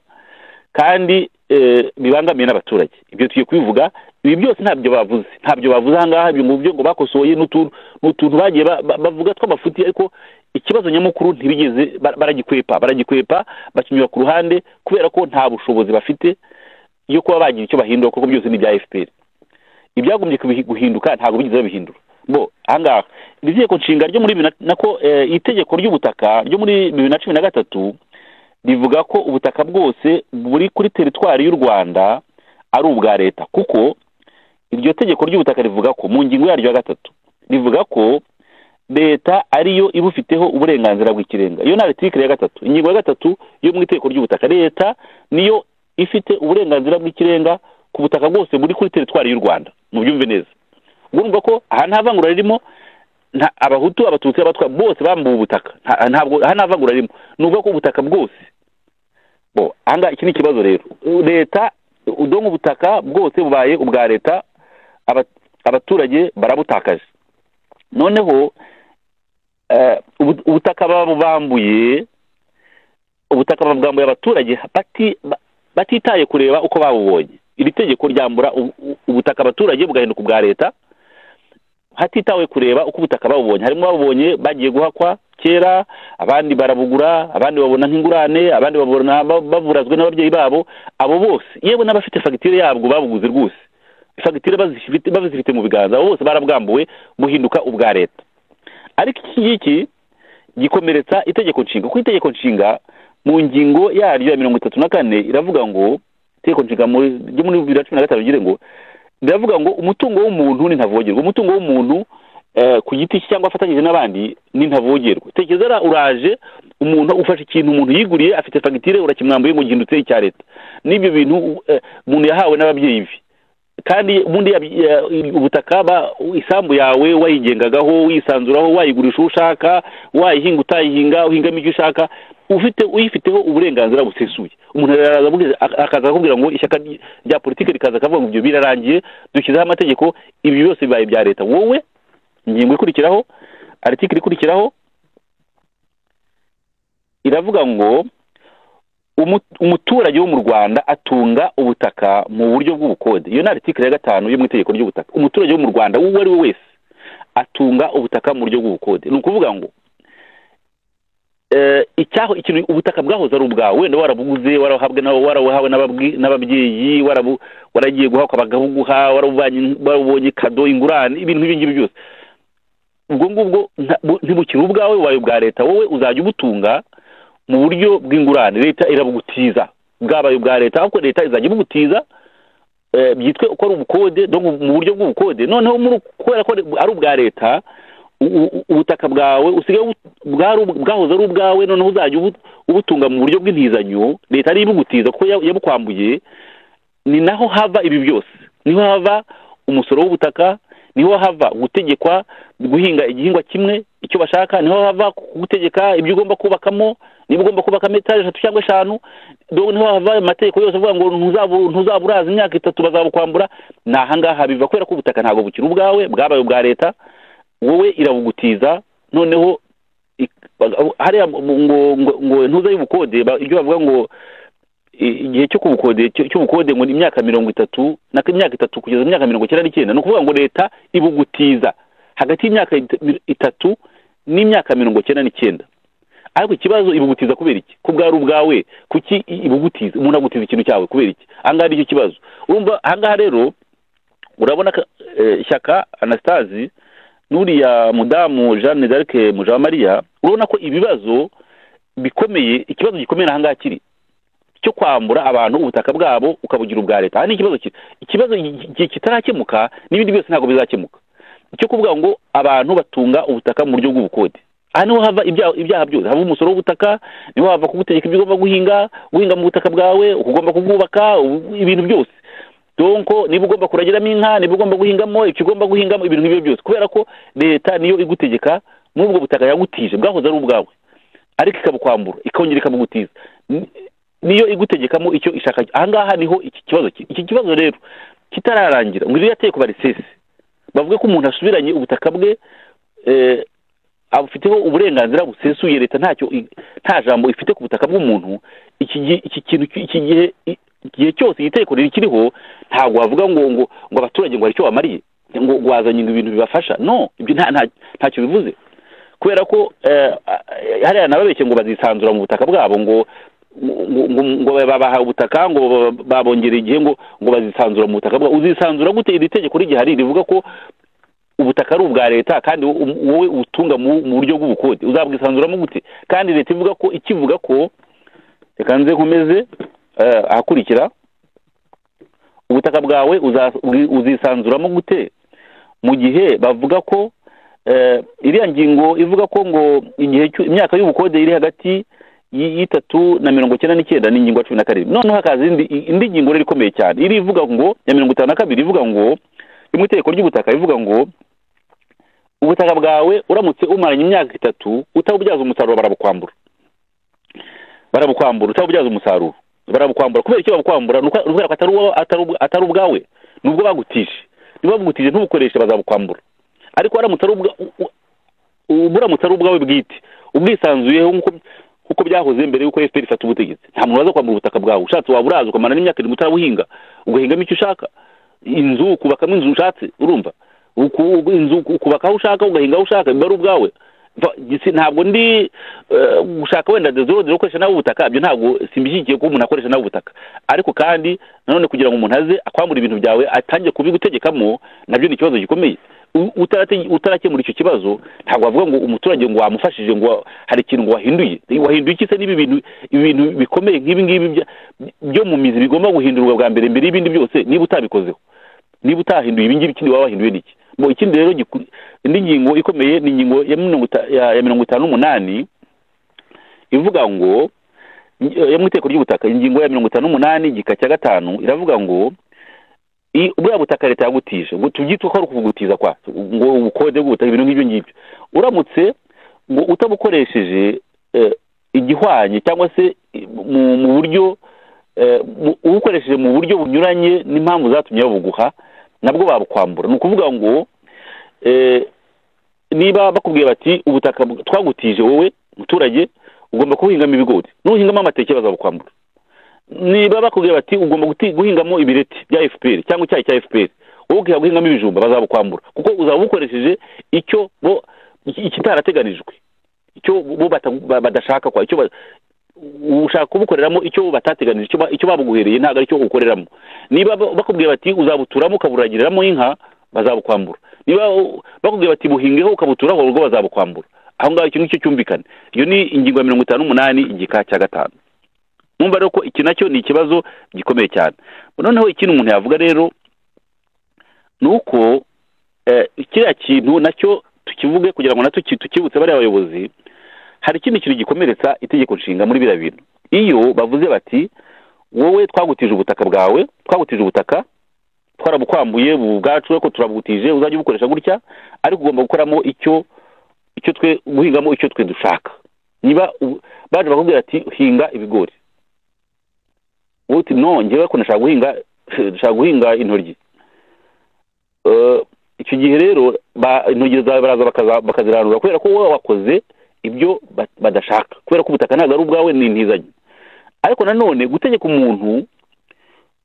kandi eh, bibangamiye n'abaturage ibyo tugiye kubivuga ibi byose ntabyo bavuze ntabyo bavuze ahangaha ibyo ngubyo ngo bakosoye n'utu- n'utuntu bagiye ba- ba- bavuga tw'amafuti ariko ikibazo nyamukuru ntibigeze ba- baragikwepa baragikwepa bakinyura ku ruhande kubera ko nta bushobozi bafite yo kuba bagira icyo bahindura kuko byose ni ibya fpr ibyagombye kubihi- guhinduka ntabwo bigeze babihindura bo ahangaha iri tegeko nshinga ryo muri bibiri na- nako eh, itegeko ry'ubutaka ryo muri bibiri na cumi na gatatu rivuga ko ubutaka bwose buri kuri teritwari y'u rwanda ari ubwa leta kuko iryo tegeko ry'ubutaka rivuga ko mu ngingo yaryo ya gatatu rivuga ko leta ariyo ibufiteho uburenganzira bw'ikirenga iyo ni aritikire ya gatatu ingingo ya gatatu yo mu itegeko ry'ubutaka leta niyo ifite uburenganzira bw'ikirenga ku butaka bwose buri kuri teritwari y'u rwanda mubyumve neza ubwo urumva ko aha nta vangura ririmo nta abahutu abatutsi abatwa bose bambuwe ubutaka nta- ntabwo aha nta vangura ririmo ni ukuvuga ko ubutaka bwose bo ahangaha iki ni ikibazo rero leta udongo ubutaka bwose bubaye ubwa leta aba- abaturage barabutakaje noneho eh, ubu- ubutaka babubambuye ubutaka babwambuye abaturage bati- ba- batitaye kureba uko babubonye iri tegeko ryambura ubu- ubu- ubutaka abaturage bugahinduka ubwa leta hatitawe kureba uko ubutaka babubonye harimo babubonye bagiye guhakwa kera abandi barabugura abandi babona nk'ingurane abandi babona ba- baburazwe n'ababyeyi babo abo bose yewe n'abafite fagitire yabwo babuguze rwose fagitire bazifite- bazifite mu biganza abo bose barabwambuwe buhinduka ubwa leta ariko iki ngiki gikomeretsa itegeko nshinga kuko itegeko nshinga mu ngingo yaryo ya mirongo itatu na kane iravuga ngo itegeko nshinga muri- ryo muri bibiri na cumi na gatanu rigira ngo biravuga ngo umutungo w'umuntu ni ntavogerwa umutungo w'umuntu eh, ku giti cye cyangwa afatanyije n'abandi ni ntavogerwa tekereza ra- uraje umuntu ufashe ikintu umuntu yiguriye afite fagitire urakimwambuye ngo gihindutse icya leta n'ibyo bintu eh, umuntu yahawe n'ababyeyi be kandi ubundi yabi- ya- ubutaka ba- isambu yawe wayigengagaho wisanzuraho wayigurisha uwo ushaka wayihinga utayihinga uhingamo icyo ushaka ufite uyifiteho uburenganzira busesuye umuntu araza abugize- ak- akaza akakubwira ngo ishyaka ry- rya politiki rikaza akavuga ngo ibyo birarangiye dushyizeho amategeko ibi byose bibaye ibya leta wowe ingingo ikurikiraho aritikiri ikurikiraho iravuga ngo umu- umuturage wo mu rwanda atunga ubutaka mu buryo bw'ubukode iyo ni aritikiri ya gatanu yo mu itegeko ry'ubutaka umuturage wo mu rwanda uwo ari we wese atunga ubutaka mu buryo bw'ubukode ni ukuvuga ngo eh, icyaho ikintu ubutaka bwahoze ari ubwawe wenda warabuguze warahabwe na- warabuhawe n'ababwi- n'ababyeyi warabu- waragiye guhakwa bakabuguha warabubanye- warabubonye kado ingurane ibintu nk'ibi ngibi byose ubwo ngubwo nta- bu- ntibukiri ubwawe bubaye ubwa leta wowe uzajya ubutunga mu buryo bw'ingurane leta irabugutiza bwabaye ubwa leta ahubwo leta izajya ibugutiza eh, byitwe ko ari ubukode donc mu buryo bw'ubukode noneho muri kubera ko ari ubwa leta u- u- ubutaka bwawe usigaye bu- bwari ubw- bwahoze ari ubwawe noneho uzajya ubu- ubutunga mu buryo bw'intizanyo leta ariyo ibugutiza kuko ya- yabukwambuye ni naho hava ibi byose niho hava umusoro w'ubutaka niho hava gutegekwa guhinga igihingwa kimwe icyo bashaka niho hava gutegeka ibyo ugomba kubakamo niba ugomba kubakamo etaje eshatu cyangwa eshanu dore niho hava ayo mategeko yose avuga ngo ntuzabu ntuzaba uraza imyaka itatu bazabukwambura ni ahangaha biva kubera ko ubutaka ntabwo bukiri ubwawe bwabaye ubwa leta wowe irabugutiza noneho ik- bag- hariya ngo ngo ngo ntuze y'ubukode ba- ibyo bavuga ngo i- igihe cyo kubukode cyo- cy'ubukode ngo ni imyaka mirongo itatu na imyaka itatu kugeza imyaka mirongo icyenda n'icyenda ni ukuvuga ngo leta ibugutiza hagati y'imyaka it- mi- itatu n'imyaka mirongo icyenda n'icyenda ariko ikibazo ibugutiza kubera iki ko bwari ubwawe kuki i- ibugutiza umuntu agutiza ikintu cyawe kubera iki ahangaha aricyo kibazo urumva ahangaha rero urabona ka- eh, shyaka anastasi n'uriya mudamu jeanne d'arc mujawamariya urabona ko ibibazo bikomeye ikibazo gikomeye ahangaha kiri cyo kwambura abantu ubutaka bwabo ukabugira ubwa leta aha ni ikibazo ki- ikibazo gi- gi- kitarakemuka n'ibindi byose ntabwo bizakemuka icyo kuvuga ngo abantu batunga ubutaka mu buryo bw'ubukode aha niho hava ibyaha ibyaha byose hava umusoro w'ubutaka niho hava kugutegeka ibyo ugomba guhinga guhinga mu butaka bwawe ukugomba kubwubaka u- ibintu byose donko niba ugomba kuragiramo inka niba ugomba guhingamo icyo ugomba guhingamo ibintu nk'ibyo byose kubera ko leta niyo igutegeka n'ubwo butaka yagutije bwahoze ari ubwawe ariko ikabukwambura ikongera ikabugutiza Ni- niyo igutegekamo icyo ishaka ahangaha niho iki kibazo kiri. iki kibazo rero kitararangira ngo iyo yateye ku barisesi bavuge ko umuntu asubiranye ubutaka bwe eh, abufiteho uburenganzira busesuye leta ntacyo i- nta jambo ifite ku butaka bw'umuntu iki gi- iki kintu ki- iki gihe i- igihe cyose iri tegeko rikiriho ntabwo wavuga ngo ngo ngo abaturage ngo hari icyo bamariye ngo ngo wazanye ngo ibintu bibafasha no ibyo nta- nta- ntacyo bivuze kubera ko eh, eh, hariya nababeshye ngo bazisanzura mu butaka bwabo ngo ngo- ngo ngo babahaye ubutaka ngo ba- babongereye igihe ngo ngo bazisanzura mu butaka bwabo uzisanzura gute iri tegeko rigihari rivuga ko ubutaka ari ubwa leta kandi wo- wowe ubutunga mu mu buryo bw'ubukode uzabwisanzuramo gute kandi leta ivuga ko ikivuga ko reka nze nkomeze eh, ahakurikira ubutaka bwawe uza- uzi- uzisanzuramo gute mu gihe bavuga ko eh, iriya ngingo ivuga ko ngo igihe cy'u- imyaka y'ubukode iri hagati y- y'itatu na mirongo icyenda n'icyenda ni ingingo ya cumi na karindwi noneho hakaza indi indi ngingo rero ikomeye cyane iri ivuga ngo ya mirongo itanu na kabiri ivuga ngo yo mu itegeko ry'ubutaka ivuga ngo ubutaka bwawe uramutse umaranye imyaka itatu utabubyaza umusaruro barabukwambura barabukwambura utabubyaza umusaruro barabukwambura kubera icyo babukwambura ni uko- ni ukubera ko atari uwa- atari ubwa- atari ubwawe ni ubwo bagutije niba bagutije ntubukoreshe bazabukwambura ariko waramutse ari ubwa u- u- u- buramutse ari ubwawe bwite ubwisanzuyeho nk'uko nk'uko byahoze mbere y'uko FPR ifata ubutegetsi nta muntu waza kwambura ubutaka bwawe ushatse waba uraza ukamara n'imyaka irindwi utarabuhinga ugahingamo icyo ushaka inzu ukubakamo inzu ushatse urumva Uku- inzu ukubaka aho ushaka ugahinga aho ushaka biba ari ubwawe Va- gisi- ntabwo ndi eh, gushaka wenda dezorodere ukoresha nawe ubutaka ibyo ntabwo simbishyigikiye ko umuntu akoresha nawe ubutaka ariko kandi nanone kugira ngo umuntu aze akwambura ibintu byawe atangiye kubigutegekamo nabyo ni ikibazo gikomeye U- utarate- utarakemura icyo kibazo ntabwo wavuga ngo umuturage ngo wamufashije ngo wa- hari ikintu ngo wahinduye wahinduye iki se n'ibi bintu ibi bintu bikomeye nk'ibi ngibi bya- byo mu mizi bigomba guhindurwa bwa mbere mbere y'ibindi byose niba utabikozeho niba utahinduye ibi ngibi ikindi waba wahinduye n'iki mu ikindi rero giku- indi ngingo ikomeye ni ingingo ya mirongo ita- ya ya mirongo itanu n'umunani ivuga ngo eh, yo mu itegeko ry'ubutaka ingingo ya mirongo itanu n'umunani igika cya gatanu iravuga ngo i- buriya butaka leta yagutije ngo tubyitwe ko ari ukubugutiza kwa ngo ubukode bw'ubutaka ibintu nk'ibyo ngibyo uramutse ngo utabukoresheje eh, igihwanye cyangwa se eh, mu mu buryo eh, mu- ubukoresheje mu buryo bunyuranye n'impamvu zatumye babuguha nabwo babukwambura ni ukuvuga ngo eh, niba bakubwiye bati ubutaka bw- twagutije wowe muturage ugomba kubuhingamo ibigori nuhingamo amateke bazabukwambura niba bakubwira bati ugomba guti- guhingamo ibireti bya fpr cyangwa icyayi cya fpr wowe ugiye guhingamo ibijumba bazabukwambura kuko uzaba ukoresheje icyo bo iki- ikitarateganijwe icyo bo bata- ba- badashaka kwa icyo ba- ushaka kubukoreramo icyo bo batateganije icyo ba- icyo babuguhereye ntabwo ari cyo ukoreramo niba ba- bakubwira bati uzabuturamo ukaburagiriramo inka bazabukwambura niba u- bakubwira bati buhingeho ukabuturaho ubwo bazabukwambura aho ngaho ikintu cyo cyumvikane iyo ni ingingo ya mirongo itanu n'umunani igika cya gatanu numva rero ko iki nacyo ni ikibazo gikomeye cyane noneho ikindi umuntu yavuga rero ni uko eh, kiriya kintu nacyo tukivuge kugira ngo nacyo ki- tukibutse bariya bayobozi hari ikindi kintu gikomeretsa itegeko nshinga muri biriya bintu iyo bavuze bati wowe twagutije ubutaka bwawe twagutije ubutaka twarabukwambuye bu- ubwacu ariko turabugutije uzajya ubukoresha gutya ariko ugomba gukoramo icyo icyo twe guhingamo icyo twe dushaka niba u- baje bakubwira ati hinga ibigori wowe uti no njyewe ko nashaka guhinga nshaka guhinga intoryi Eh, icyo gihe rero ba- intoryi zawe baraza bakaza- bakazirandura kubera ko wowe wakoze ibyo ba- badashaka kubera ko ubutaka ntabwo ari ubwawe ni intizanyo ariko nanone gutegeka umuntu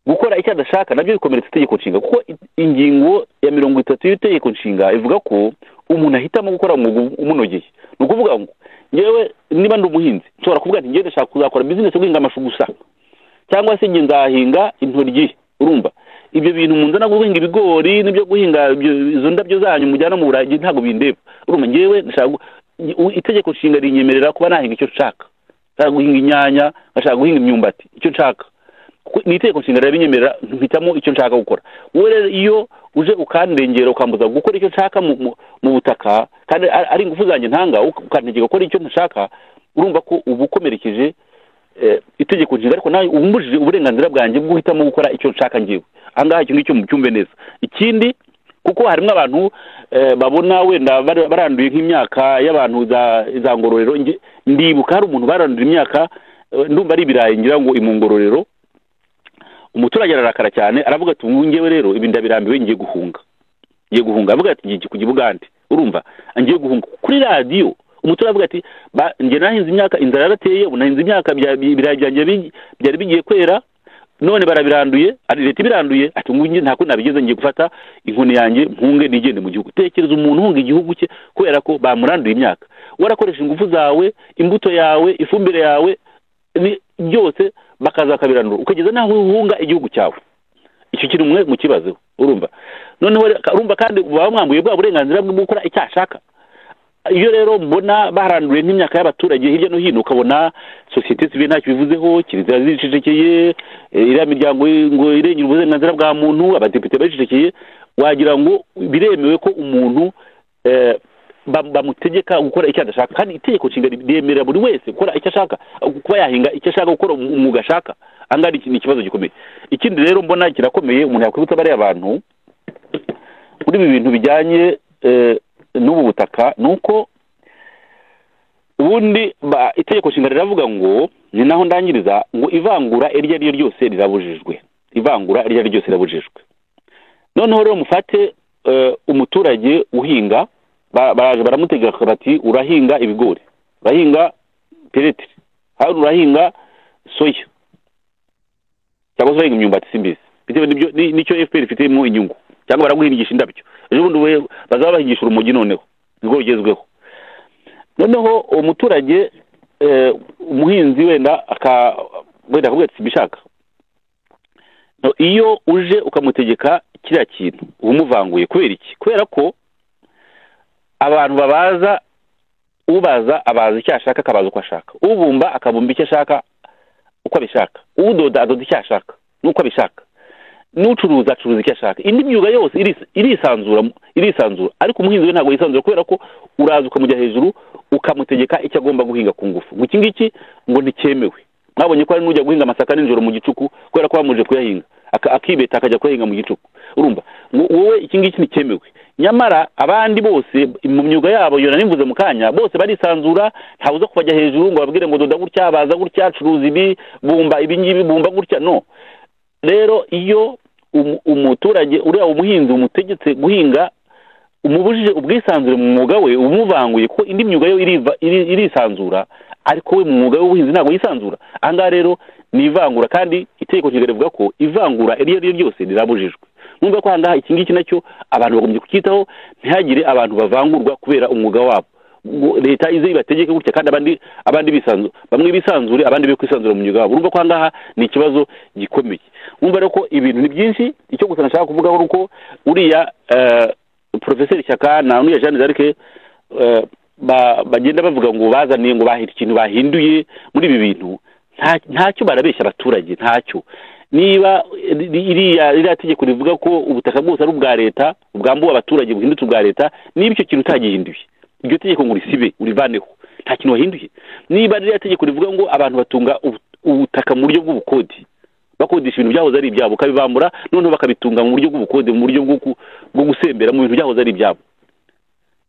gukora icyo adashaka nabyo bikomeretsa itegeko nshinga kuko i- ingingo ya mirongo itatu y'itegeko nshinga ivuga ko umuntu ahitamo gukora umwuga u- umunogeye ni ukuvuga ngo ngewe niba ndi umuhinzi nshobora kuvuga nti ngewe ndashaka kuzakora bizinesi yo guhinga amashu gusa cyangwa se nge nzahinga intoryi urumva ibyo bintu munzana guhinga ibigori n'ibyo guhinga ibyo- izo ndabyo zanyu mujyana mu burayi ntabwo bindeba urumva ngewe ndashaka gu- u- itegeko nshinga rinyemerera kuba nahinga icyo nshaka nshaka guhinga inyanya ngashaka guhinga imyumbati icyo nshaka Kuko ni itegeko nshinga rirabinyemerera mpitamo icyo nshaka gukora wowe rero iyo uje ukandengera ukambuza gukora icyo nshaka mu, mu, mu butaka kandi ari ari ingufu zanjye ntanga uk- ukantegeka gukora icyo ntashaka urumva ko uba ukomerekeje eh, itegeko nshinga ariko nawe umbujije uburenganzira bwanjye bwo guhitamo gukora icyo nshaka ngewe ahangaha icyo ngicyo mucyumve neza ikindi kuko harimo abantu eh, babona wenda bar- baranduye nk'imyaka y'abantu za za ngororero Nge- ndibuka hari umuntu baranduye imyaka eh, ndumva ari ibirayi ngira ngo i mu ngororero umuturage ararakara cyane aravuga ati ubu ngewe rero ibi ndabirambiwe ngiye guhunga ngiye guhunga avuga ati ngiye kujya i bugande urumva ngiye guhunga kuri radiyo umuturage avuga ati ba- njye nahinze imyaka inzara yarateye ubu nahinze imyaka bya- bi- ibirayi byanjye bi- byari bigiye kwera none barabiranduye ari leta ibiranduye ati ngo nge ntabwo nabigeze ngiye gufata inkoni yanjye mpunge nigende mu gihugu tekereza umuntu uhunga igihugu cye kubera ko bamuranduye imyaka warakoresha ingufu zawe imbuto yawe ifumbire yawe ni- byose bakaza bakabiranura ukageza n'aho uhunga igihugu cyawe icyo kintu mwe mukibazeho urumva noneho rero- urumva kandi baba mwambuye bwa burenganzira bwo gukora icyo ashaka iyo rero mbona baranduye nk'imyaka y'abaturage hirya no hino ukabona sosiyete sivile ntacyo bivuzeho kiliziya zicecekeye eh, iriya miryango i- ngo irengera uburenganzira bwa muntu abadepite baricecekeye wagira ngo biremewe ko umuntu eh, bam- bamutegeka gukora icyo adashaka kandi itegeko nshinga ryemerera buri wese gukora icyo ashaka kuba yahinga icyo ashaka gukora um- umwuga ashaka ahangaha ni iki- ni ikibazo gikomeye ikindi rero mbona kirakomeye umuntu yakwibutsa bariya bantu muri ibi bintu bijyanye eh, n'ubu butaka ni uko ubundi ba- itegeko nshinga riravuga ngo ni naho ndangiriza ngo ivangura iryo ari ryo ryose rirabujijwe ivangura iryo ari ryo ryose rirabujijwe noneho rero mufate eh, umuturage uhinga ba- baraje baramutegeka bati urahinga ibigori urahinga peretire hari urahinga soya cyangwa se urahinga imyumbati simbizi bitewe n'ibyo ni- n'icyo fpr ifitemo inyungu cyangwa baraguhingisha indabyo ejo bundi we- bazaba bahingisha urumogi noneho nibwo bugezweho noneho uwo muturage eh, umuhinzi wenda aka wenda akavuga ati simbishaka No, iyo uje ukamutegeka kiriya kintu uba umuvanguye kubera iki kubera ko abantu babaza ubaza abaza icyo ashaka akabaza uko ashaka ubumba akabumba icyo ashaka uko abishaka udoda adoda icyo ashaka n'uko abishaka n'ucuruza acuruza icyo ashaka indi myuga yose iris- irisanzura irisanzura ariko umuhinzi we ntabwo yisanzura kubera ko uraza ukamujya hejuru ukamutegeka icyo agomba guhinga ku ngufu ngo iki ngiki ngo ntikemewe mwabonye ko hari n'ujya guhinga amasaka nijoro mu gicuku kubera ko bamuje kuyahinga aka- akibeta akajya kuyahinga mu gicuku urumva ngo wowe iki ngiki ntikemewe nyamara abandi bose mu myuga yabo iyo nanivuze mu kanya bose barisanzura ntawe uza kubajya hejuru ngo babwire ngo doda gutya baza gutya curuza ibi bumba ibi ngibi bumba gutya no rero iyo umu- umuturage uriya umuhinzi umutegetse guhinga umubujije ubwisanzure mu mwuga we umuvanguye kuko indi myuga yo iriva- iri- irisanzura ariko we mu mwuga w'ubuhinzi ntabwo yisanzura ahangaha rero ni ivangura kandi itegeko nshinga rivuga ko ivangura iryo ari ryo ryose rirabujijwe numva ko ahangaha iki ngiki nacyo abantu bagombye kucyitaho ntihagire abantu bavangurwa kubera umwuga wabo Ngo leta ize ibategeke gutya kandi abandi abandi bisanzu bamwe bisanzure abandi be kwisanzura mu myuga wabo urumva ko ahangaha ni ikibazo gikomeye wumva rero ko ibintu ni byinshi icyo gusa nashaka kuvugaho ni uko uriya eh, porofeseri shyaka na nuriya jeanne d'arc eh, ba- bagenda bavuga ngo bazaniye ngo bahira ikintu bahinduye muri ibi bintu nta- ntacyo barabeshya abaturage ntacyo niba iriya iriya tegeko rivuga ko ubutaka bwose ari ubwa leta bwambuwe abaturage buhindutse ubwa leta niba icyo kintu utagihinduye iryo tegeko ngo urisibe urivaneho nta kintu wahinduye niba ririya tegeko rivuga ngo abantu batunga ubu- ubutaka mu buryo bw'ubukode bakodesha ibintu byahoze ari ibyabo ukabibambura noneho bakabitunga mu buryo bw'ubukode mu buryo bwo ku- bwo gusembera mu bintu byahoze ari ibyabo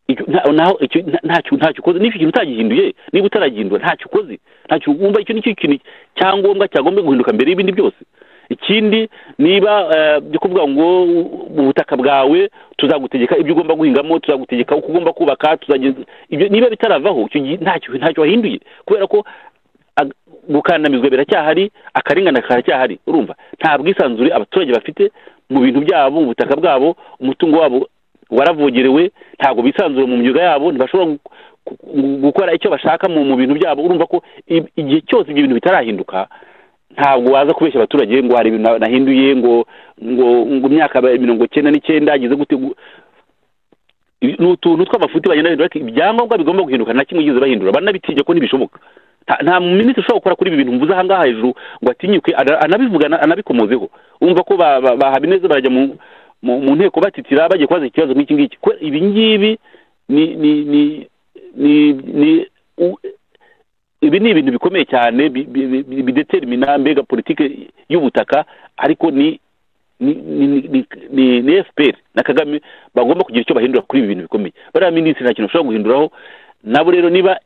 Icyo- nta- naho- icyo- nta- ntacyo ntacyo ukoze niba icyo kintu utagihinduye niba utaragihindura ntacyo ukoze ntacyo wumva icyo nicyo kintu cyangombwa cyagomba guhinduka mbere y'ibindi byose ikindi niba eh, byo kuvuga ngo u- ubutaka bwawe tuzagutegeka ibyo ugomba guhingamo tuzagutegeka uko ugomba kubaka tuzageza ibyo niba bitaravaho icyo gihe ntacyo ntacyo wahinduye kubera ko ag- gukandamizwa biracyahari akarengane karacyahari urumva nta bwisanzure abaturage bafite mu bintu byabo ubutaka bwabo umutungo wabo waravogerewe ntabwo bisanzura mu myuga yabo ntibashobora gu- gu- gu- gukora icyo bashaka mu mu bintu byabo urumva ko i- igihe cyose ibyo bintu bitarahinduka ntabwo waza kubeshya abaturage ngo hari ibintu na- nahinduye ngo ngo ngo imyaka ba- mirongo cyenda n'icyenda ageze gute gu- ibi- ni utuntu tw'amafuti bagenda bahindura ariko ibyangombwa bigomba guhinduka nta kimwe igeze bahindura banabitinya ko ntibishoboka nta nta minisitiri ushobora gukora kuri ibi bintu mvuze ahangaha hejuru ngo atinyuke ana- anabivuga ana- anabikomozeho wumva ko ba- ba- bahabineza barajya mu mu mu nteko batitira bagiye kubaza ikibazo nk'iki ngiki ko ibi ngibi ni ni ni ni ni u- ibi ni ibintu bikomeye cyane bi- bi- bi- bidetermina mbega politike y'ubutaka ariko ni ni ni ni- ni ni FPR na Kagame bagomba kugira icyo bahindura kuri ibi bintu bikomeye bariya minisitiri nta kintu bashobora guhinduraho nabo rero niba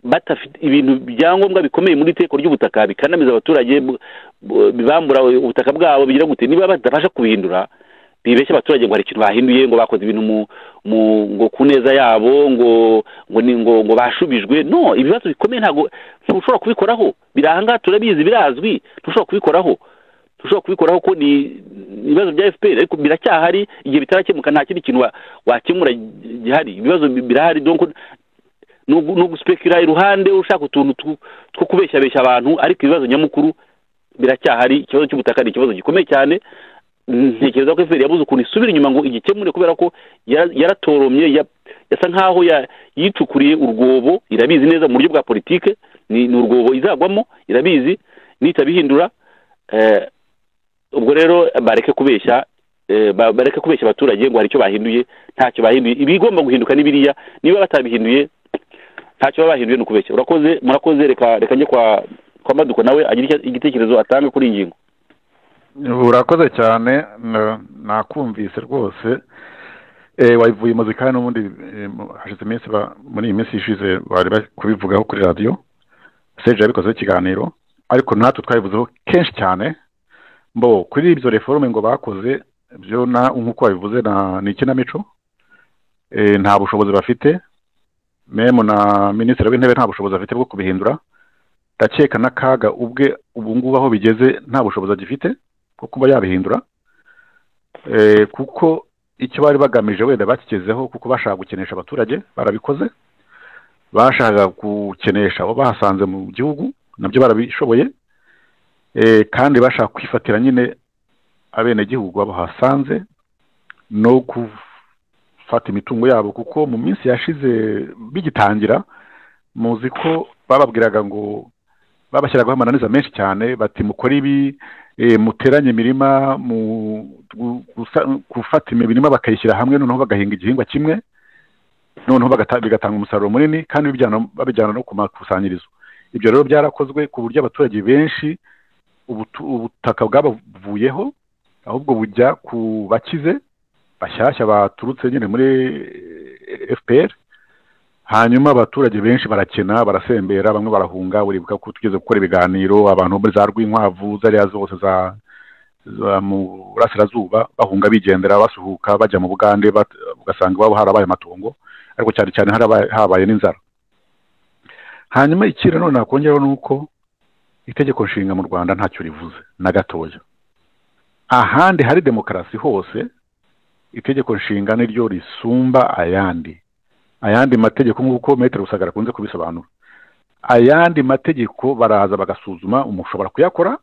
badafite ibintu byangombwa bikomeye muri iteko ry'ubutaka bikanamiza abaturage bu- bu- bibambura ubutaka bwabo bigira gute niba badafasha kubihindura bibeshya abaturage ngo hari ikintu bahinduye ngo bakoze ibintu mu, mu ngo ku neza yabo ngo ngo ni ngo, ngo bashubijwe no ibibazo bikomeye ntabwo ntushobora kubikoraho biri ahangaha turabizi birazwi ntushobora kubikoraho ushobora kubikoraho ko ni ni ibibazo bya fpr ariko biracyahari igihe bitarakemuka nta kindi kintu wa- wakemura gihari ibibazo bi- birahari donc ni ugu- ni uguspekira iruhande ushaka utuntu two- two kubeshyabeshya abantu ariko ibibazo nyamukuru biracyahari ikibazo cy'ubutaka ni ikibazo gikomeye cyane ntekereza ko fpr yabuze ukuntu isubira inyuma ngo igikemure kubera ko yara- yaratoromye ya- yasa nkaho ya- yicukuriye urwobo irabizi neza mu buryo bwa politike ni ni urwobo izagwamo irabizi nitabihindura eh, ubwo rero bareke kubeshya eh, ba- bareke kubeshya abaturage ngo hari icyo bahinduye ntacyo bahinduye ibigomba guhinduka ni biriya niba batabihinduye ntacyo baba bahinduye ni ukubeshya urakoze murakoze reka reka njye kwa kwa maduko nawe agira icyo- igitekerezo atanga kuri iyi ngingo urakoze cyane na- nakumvise rwose Eh, wabivuye imuzi kandi n'ubundi eh, mu- hashize iminsi ba- muri iyi minsi ishize bari bari kubivugaho kuri radiyo seje yabikozeho ikiganiro ariko natwe twabivuzeho kenshi cyane mbo kuri ibyo reforome ngo bakoze byo na- nk'uko babivuze na- ni ikinamico Eh, nta bushobozi bafite memu na minisitiri w'intebe nta bushobozi afite bwo kubihindura ndakeka na kaga ubwe ubu ngubu aho bigeze nta bushobozi agifite bwo kuba yabihindura Eh, kuko icyo bari bagamije wenda bakigezeho kuko bashaka gukenesha abaturage barabikoze bashaka gukenesha abo bahasanze mu gihugu nabyo barabishoboye Eh, kandi bashaka kwifatira nyine abenegihugu abo hasanze no gufata imitungo yabo kuko mu minsi yashize bigitangira muzi ko bababwiraga ngo babashyiragaho amananiza menshi cyane bati mukore ibi eh, muteranye imirima mu gu- gusa- gufata imirima bakayishyira hamwe noneho bagahinga igihingwa kimwe noneho bagata- bigatanga umusaruro munini kandi bijyana- babijyana no ku makusanyirizo ibyo rero byarakozwe ku buryo abaturage benshi ubutu- ubutaka bwabavuyeho ahubwo bujya ku bakize bashyashya baturutse nyine muri eh, fpr hanyuma abaturage benshi barakena barasembera bamwe barahunga uribuka ko tugeze gukora ibiganiro abantu muri za rwinkwavu zariya zose za za mu burasirazuba bahunga bigendera basuhuka bajya mu bugande bat- ugasanga iwabo harabaye amatongo ariko cyane cyane harabaye- habaye n'inzara hanyuma ikindi none nakongeraho ni uko itegeko nshinga mu rwanda ntacyo rivuze na gatoya ahandi hari demokarasi hose itegeko nshinga niryo risumba ayandi ayandi mategeko nk'uko metero rusagara akunze kubisobanura ayandi mategeko baraza bagasuzuma umushobora kuyakora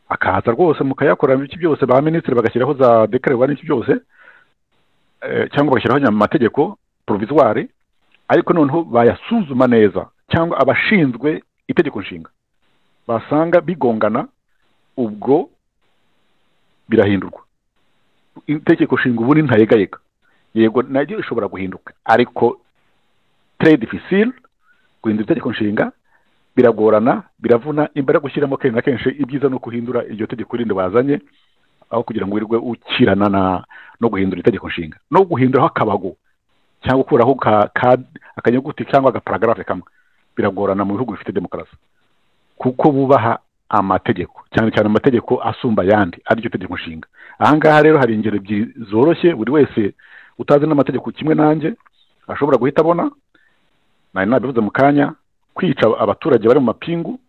akaza rwose mukayakora iki byose ba minisitiri bagashyiraho za dekarerwa n'iki byose eh, cyangwa bagashyiraho nya- amategeko provizwari ariko noneho bayasuzuma neza cyangwa abashinzwe itegeko nshinga basanga bigongana ubwo birahindurwa itegeko nshinga ubundi ntayegayega yego naryo rishobora guhinduka ariko tere difficile guhindura itegeko nshinga biragorana biravuna imbaraga ushyiramo kenshi na kenshi ibyiza ni ukuhindura iryo tegeko rindi bazanye aho kugira ngo wirirwe ukirana na no guhindura itegeko nshinga no guhinduraho akabago cyangwa ukuraho ka- ka- akanyuguti cyangwa agaparagarafe kamwe biragorana mu bihugu bifite demokarasi kuko bubaha amategeko cyane cyane amategeko asumba ayandi ariryo tegeko nshinga aha ngaha rero hari ingero ebyiri zoroshye buri wese utazi n'amategeko kimwe nanjye ashobora guhita abona nari nabivuze mu kanya kwica abaturage bari mu mapingu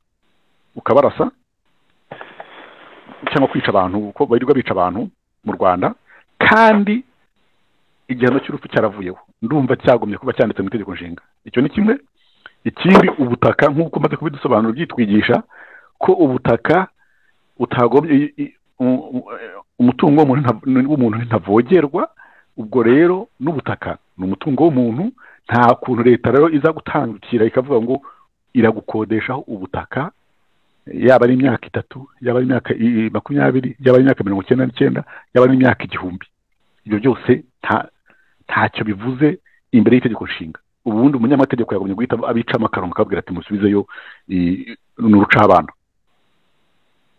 ukabarasa cyangwa kwica abantu kuko birirwa bica abantu mu rwanda kandi igihano cy'urupfu cyaravuyeho ndumva cyagomye kuba cyanditse mu itegeko nshinga icyo ni kimwe ikindi ubutaka nk'uko umaze kubidusobanura byitwigisha ko ubutaka utagombye i- i- u- u- umutungo w'umuntu nta- w'umuntu ntavogerwa ubwo rero n'ubutaka ni umutungo w'umuntu nta kuntu leta rero iza gutangukira ikavuga ngo iragukodeshaho ubutaka yaba ari imyaka itatu yaba ari imyaka i- makumyabiri yaba ari imyaka mirongo icyenda n'icyenda yaba ari imyaka igihumbi ibyo byose nta ntacyo bivuze imbere y'itegeko nshinga ubundi umunyamategeko yagomye guhita abica amakarungu akabwira ati musubizeyo i- ni urucabana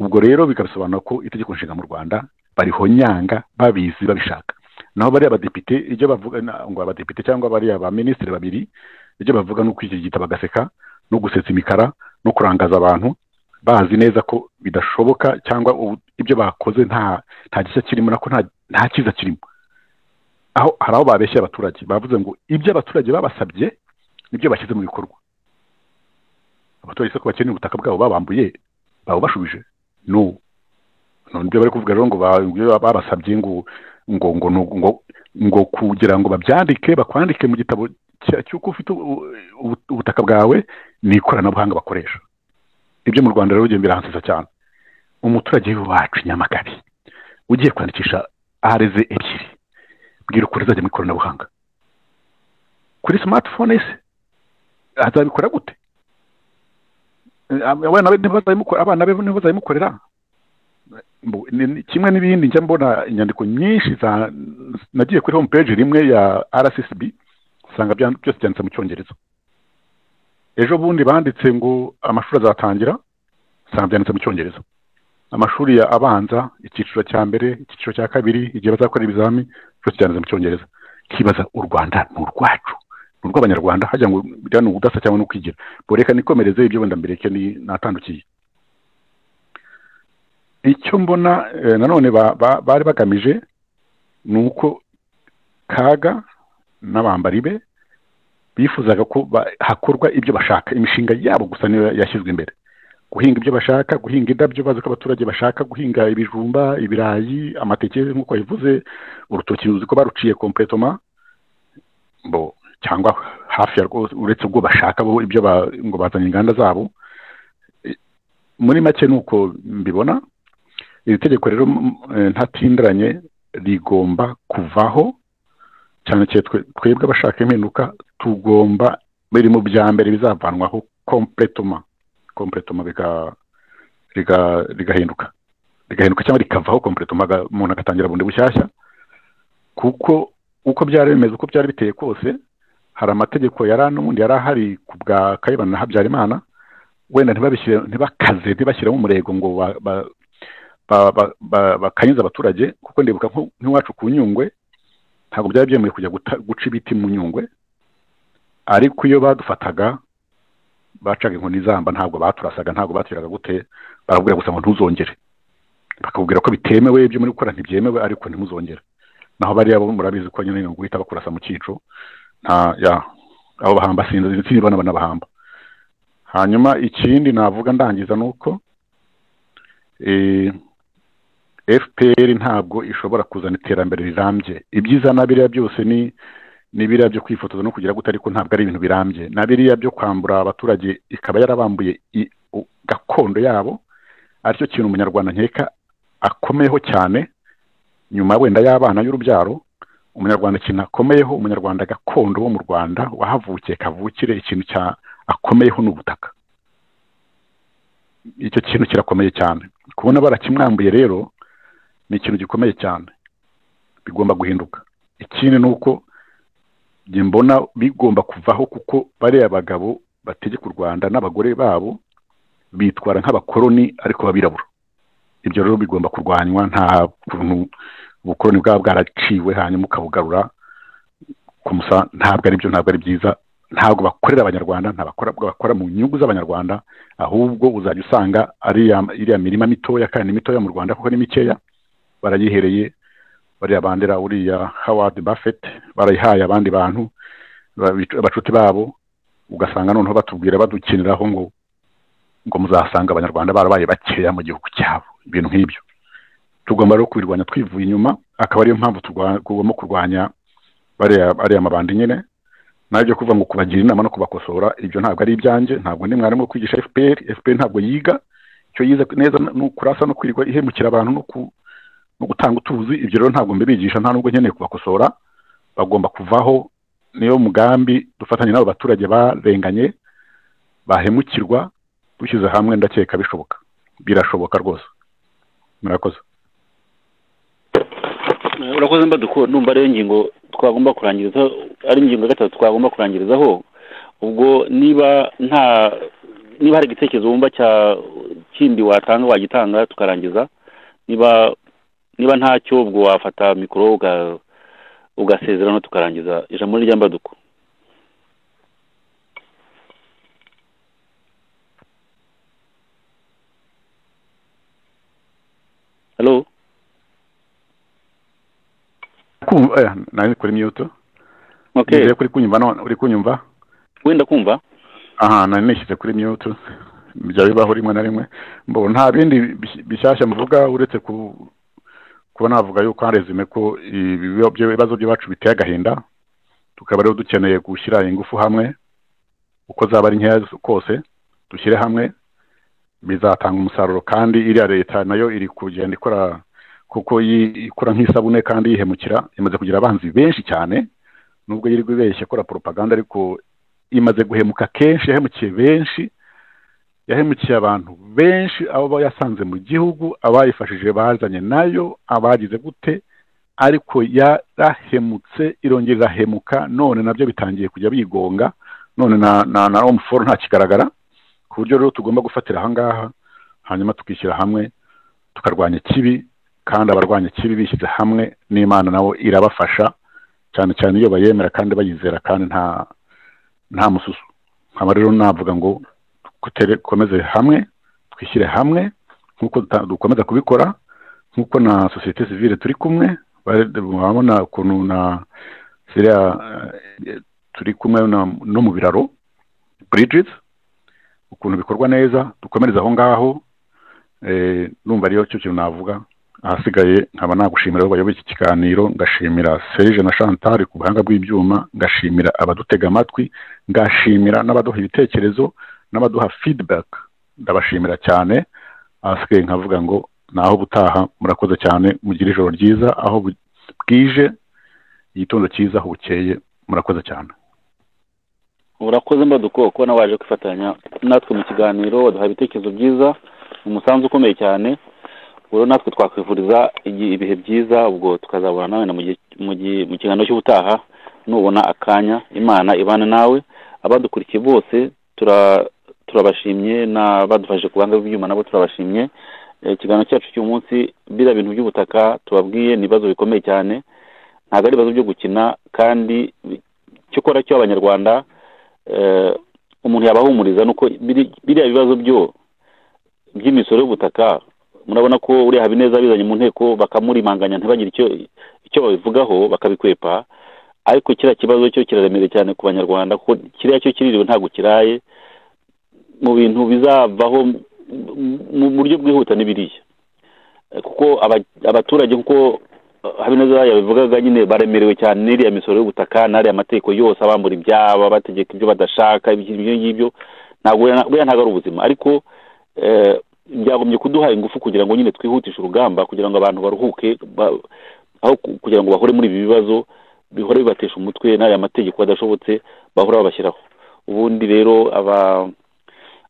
ubwo rero bikabisobanura ko itegeko nshinga mu rwanda barihonyanga babizi babishaka naho bariya badepite ibyo bavuga na- ngo abadepite cyangwa bariya baminisitiri babiri ibyo bavuga ni ukwigigita bagaseka no gusetsa imikara no kurangaza abantu bazi neza ko bidashoboka cyangwa ubu- ibyo bakoze nta nta gishya kirimo nako nta nta cyiza kirimo aho hari aho babeshye abaturage bavuze ngo ibyo abaturage babasabye nibyo bashyize mu bikorwa abaturage se ko bakeneye ubutaka bwabo babambuye babubashubije no no nibyo bari kuvuga rero ngo ba- ngo iyo babasabye ngo ngo ngo ngo ngo ngo kugira ngo babyandike bakwandike mu gitabo cya- cy'uko ufite ubu- ubu- ubutaka bwawe ni ikoranabuhanga bakoresha ibyo mu rwanda rero bigenda biransiza cyane umuturage wacu i nyamagari ugiye kwandikisha areze ebyiri bwira ukuntu azajya mu ikoranabuhanga kuri smartphone se azabikora gute Eh, abana be ntibazabimukora- abana be ntibazabimukorera Mbu, ni- ni- kimwe n'ibindi njya mbona inyandiko nyinshi za nagiye kuri home page rimwe ya rccb usanga bya- byose byanditse mu cyongereza ejo bundi banditse ngo amashuri azatangira usanga byanditse mu cyongereza amashuri ya abanza icyiciro cya mbere icyiciro cya kabiri igihe bazakora ibizami cyose cyanditse mu cyongereza kibaza u rwanda ni urwacu ni urw'abanyarwanda hajya ngo biriya ni ubudasa cyangwa ni ukwigira ngo reka nikomereze ibyo wenda mbireke ni- natandukiye icyo mbona eh, nanone ba- ba- bari bagamije ni uko kaga n'abambari be bifuzaga ko ba- hakorwa ibyo bashaka imishinga yabo gusa niyo yashyizwe imbere guhinga ibyo bashaka guhinga indabyo bazi ko abaturage bashaka guhinga ibijumba ibirayi amateke nk'uko yabivuze urutoki ruzi ko baruciye kompletoma bo cyangwa hafi ya rwo uretse ubwo bashaka bo ibyo ba- ngo bazanye inganda zabo E, muri make ni uko mbibona iri tegeko rero m- eh, ntatindiranye rigomba kuvaho cyane cyane twe- twebwe abashaka impinduka tugomba biri mu bya mbere bizavanwaho kompletoma kompletoma biga- riga- rigahinduka rigahinduka cyangwa rikavaho kompletoma aga- umuntu agatangira bundi bushyashya kuko uko byari bimeze uko byari biteye kose hari amategeko yari ano ubundi yari ahari ku bwa kayibana na habyarimana wenda ntibabishyire ntibakaze ntibashyiremo umurego ngo ba- ba- ba- ba- ba- bakanyuze abaturage kuko ndibuka nko- nk'iwacu ku nyungwe ntabwo byari byemewe kujya guta- guca ibiti mu nyungwe ariko iyo badufataga bacaga inkoni izamba ntabwo baturasaga ntabwo baturaga gute barakubwira gusa ngo ntuzongere bakakubwira ko bitemewe ibyo muri gukora ntibyemewe ariko ntimuzongere naho bariya bo murabizi ko nyine ni uguhita bakurasa mu cyico nta ya abo bahamba sinzi sinzi bana banabahamba hanyuma ikindi navuga ndangiza ni uko eh, fpr ntabwo ishobora kuzana iterambere rirambye ibyiza na biriya byose ni ni biriya byo kwifotoza no kugira gute ariko ntabwo ari ibintu birambye na biriya byo kwambura abaturage ikaba yarabambuye i- u- gakondo yabo aricyo kintu umunyarwanda nkeka akomeyeho cyane nyuma wenda y'abana y'urubyaro umunyarwanda ikintu akomeyeho umunyarwanda gakondo wo mu rwanda wahavukiye kavukire ikintu cya akomeyeho ni ubutaka icyo kintu kirakomeye cyane kubona barakimwambuye rero ni ikintu gikomeye cyane bigomba guhinduka ikindi ni uko njye mbona bigomba kuvaho kuko bariya bagabo bategeka u rwanda n'abagore babo bitwara nk'abakoloni ariko babirabura ibyo rero bigomba kurwanywa nta kuntu ubukoloni bwaba bwaraciwe hanyuma ukabugarura ku musa ntabwo ari byo ntabwo ari byiza ntabwo bakorera abanyarwanda ntabwo bakora mu nyungu z'abanyarwanda ahubwo uzajya usanga iriya mirima mitoya kandi mitoya mu rwanda kuko ni mikeya barayihereye bariya bandera uriya howard buffett barayihaye abandi bantu abacuti babo ugasanga noneho batubwira badukiniraho ngo ngo muzasanga abanyarwanda barabaye bakeya mu gihugu cyabo ibintu nk'ibyo tugomba rero kubirwanya twivuye inyuma akaba ariyo mpamvu tugomba kurwanya ariya mabandi nyine nabyo kuva ngo kubagira inama no kubakosora ibyo ntabwo ari ibyanjye ntabwo ni mwarimu wo kwigisha fpr fpr ntabwo yiga icyo yize neza ni ukurasa no kwirirwa ihemukira abantu no gutanga utuzi ibyo rero ntabwo mbibigisha nta nubwo nkeneye kubakosora bagomba kuvaho niyo mugambi dufatanye n'abo baturage barenganye bahemukirwa dushyize hamwe ndakeka bishoboka birashoboka rwose murakoze urakoze mbaduko numva ariyo ngingo twagomba kurangiriza ari ingingo ya gatatu twagomba kurangirizaho ubwo niba nta niba hari igitekerezo wumva cya kindi watanga wagitanga tukarangiza niba niba ntacyo ubwo wafata mikoro ugasezerano tukarangiza ijambo ni mbaduko halo nari kuri miyuto okay nizeye kuri kunyumva none uri kunyumva wenda kumva aha nari nishyize kuri miyuto byaba bibaho rimwe na rimwe mbo nta bindi bis- bishyashya mvuga uretse ku kuba navuga yuko harezume ko ibibi- ibibazo by'iwacu biteye agahinda tukaba rero dukeneye gushyira ingufu hamwe uko zaba ari nkeya kose dushyire hamwe bizatanga umusaruro kandi iriya leta nayo iri kugenda ikora kuko yi- ikora nk'isabune kandi yihemukira imaze kugira abanzi benshi cyane nubwo yirirwa ibeshya akora poropaganda ariko imaze guhemuka kenshi yahemukiye benshi yahemukiye abantu benshi abo yasanze mu gihugu abayifashije bazanye nayo abagize gute ariko yarahemutse irongera irahemuka none nabyo bitangiye kujya bigonga none na na na omuforo ntakigaragara ku buryo rero tugomba gufatira ahangaha hanyuma tukishyira hamwe tukarwanya ikibi kandi abarwanya ikibi bishyize hamwe n'imana nabo irabafasha cyane cyane iyo bayemera kandi bayizera kandi nta nta mususu nkaba rero navuga ngo kutere- dukomeze hamwe twishyire hamwe nk'uko duta- dukomeza kubikora nk'uko na sosiyete sivile turi kumwe bare- murabona ukuntu na ziriya eh, turi kumwe na- no mu biraro bridges ukuntu bikorwa neza dukomereze aho ngaho eh, numva ariyo cyo kintu navuga ahasigaye nkaba nagushimira abo bayoboye iki kiganiro ngashimira serge na chantal ku buhanga bw'ibyuma ngashimira abadutega amatwi ngashimira n'abaduha ibitekerezo n'abaduha feedback ndabashimira cyane ahasigaye nkavuga ngo naho butaha murakoze cyane mugire ijoro ryiza aho bu- bwije igitondo cyiza aho bukeye murakoze cyane urakoze mbaduko kuba nawe waje kwifatanya natwe mu kiganiro waduha ibitekerezo byiza ni umusanzu ukomeye cyane rero natwe twakwifuriza igi- ibihe byiza ubwo tukazabona nawe na mu gihe- mu gihe- mu kiganiro cy'ubutaha nubona akanya imana ibane nawe abadukurikiye bose tura- turabashimye n'abadufashe ku buhanga bw'ibyuma nabo turabashimye Eh, ikiganiro cyacu cy'uyu munsi biriya bintu by'ubutaka tubabwiye ni ibibazo bikomeye cyane ntabwo ari ibibazo byo gukina kandi bi- icyo ukora cyo abanyarwanda eh, umuntu yabahumuriza nuko biri- biriya bibazo byo by'imisoro y'ubutaka murabona ko uriya habineza bizanye mu nteko bakamurimanganya ntibagire icyo icyo babivugaho bakabikwepa ariko kiriya kibazo cyo kiraremereye cyane ku banyarwanda kuko kiriya cyo kiririwe ntabwo kiraye mu bintu bizavaho m- m- mu buryo bwihuta n'ibiriya Eh, kuko aba- abaturage kuko habineza yabivugaga nyine baremerewe cyane n'iriya misoro y'ubutaka n'ariya mategeko yose abambura ibyabo abategeka ibyo badashaka ibyo ibyo ngibyo ntabwo buriya buriya ntabwo ari ubuzima ariko eh, byagombye kuduha ingufu kugira ngo nyine twihutishe urugamba kugira ngo abantu baruhuke ba- aho ku- kugira ngo bahore muri ibi bibazo bihore bibatesha umutwe n'ariya mategeko adashobotse bahora babashyiraho ubundi rero aba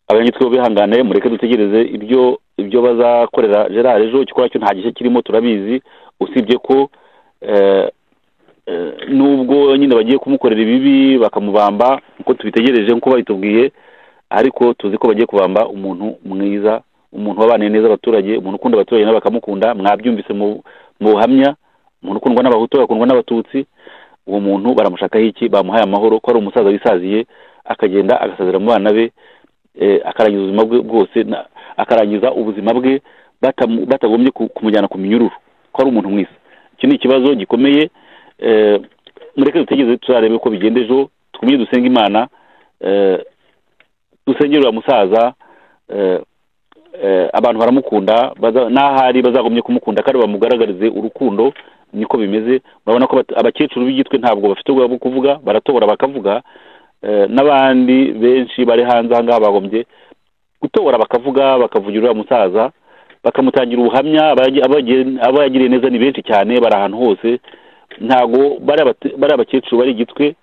abanyagitwe bihangane mureke dutegereze ibyo ibyo bazakorera gerard ejo ikikorwa cyo nta gishya kirimo turabizi usibye ko eh, eh, nubwo nyine bagiye kumukorera ibibi bakamubamba nkuko tubitegereje nkuko babitubwiye ariko tuzi ko bagiye kubamba umuntu mwiza umuntu wabaniye neza abaturage umuntu ukunda abaturage nawe bakamukunda mwabyumvise mu mu buhamya umuntu ukundwa n'abahutu akundwa n'abatutsi uwo muntu baramushakaho iki bamuhaye amahoro ko ari umusaza wisaziye akagenda agasazira mu bana be eh, akarangiza ubuzima bwe bwose na- akarangiza ubuzima bwe batamu- batagombye ku- kumujyana ku minyururu ko ari umuntu mwiza iki ni ikibazo gikomeye eh, mureke dutegereze tuzarebe ko bigenda ejo twumye dusenga imana eh, dusengere uriya musaza eh, eh, abantu baramukunda baza- n'ahari bazagombye kumukunda kandi bamugaragarize urukundo niko bimeze urabona ko bat- abakecuru b'igitwe ntabwo bafite ubwoba bwo kuvuga baratobora bakavuga eh, n'abandi benshi bari hanze aha ngaha bagombye gutobora bakavuga bakavugira uriya musaza bakamutangira ubuhamya abagi- abagi- abo yagiriye neza ni benshi cyane bari ahantu hose ntabwo bari abate- bari abakecuru bari igitwe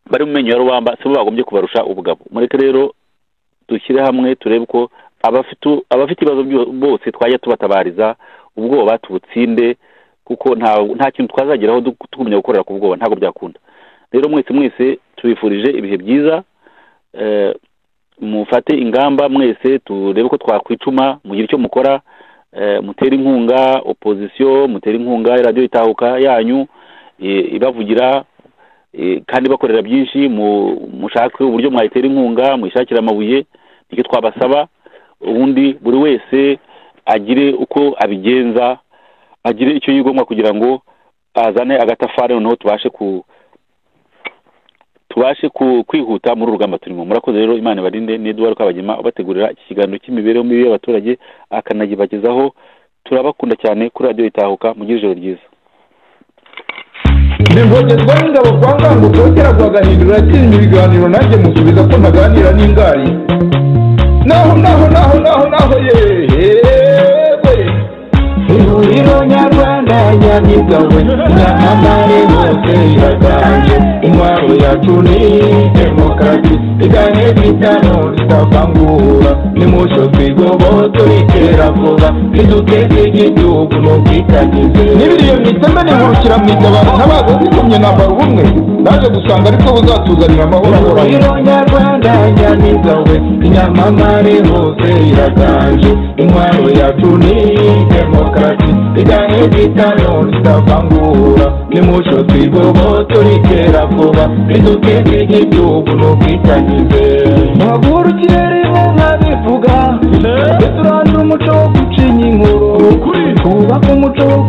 bari mu menyo ya rubamba sibo bagombye kubarusha ubugabo mureke rero dushyire hamwe turebe ko abafite u- abafite ibibazo byo- bose twajya tubatabariza ubwoba tubutsinde kuko nta nta kintu twazageraho du- tugumya gukorera ku bwoba ntabwo byakunda rero mwese mwese tubifurije ibihe byiza eh, mufate ingamba mwese turebe ko twakwicuma mugire icyo mukora eh, mutere inkunga opozisiyo mutere inkunga radiyo itahuka yanyu eh, ibavugira eh, kandi bakorera byinshi mu- mushake uburyo mwayitera inkunga mwishakira amabuye nicyo twabasaba ubundi buri wese agire uko abigenza agire icyo yigomwa kugira ngo azane agatafari noneho tubashe ku tubashe ku- kwihuta muri uru rugamba turimo murakoze rero imana ibarinde n'eduwari kabagema ubategurira iki kiganiro cy'imibereho mibi y'abaturage akanayibagezaho turabakunda cyane kuri radiyo itahuka mugire ijoro ryiza ningogerwa n'ingabo kwa ngango kongera guhagahindura yatsinze ibiganiro nanjye musubiza ko ntaganira n'ingari naho naho naho naho naho yewe ihuriro nyarwanda nyamigabo n'amare hose iraganje intwaro yacu ni demokarasi iganye bitano tutavangura nimucyo twigoboto itera vuba riduteze igihugu n'ubwitangize n'ibiriyo mwiteme nihurukira mu itabaro ntabaza zikomye nambara ubumwe naje gusanga ariko buzatuzanira amahoro ahoraho nyarwanda nyamizawe inyamamare hose iraganje intwaro yacu ni demokarasi iganye bitano ritavangura nimucyo twigoboto ritera vuba riduteze igihugu n'ubwitangize muhagurukire rimwe nkabivuga riturangira umuco wo gucinya inkuru kubaka umuco wo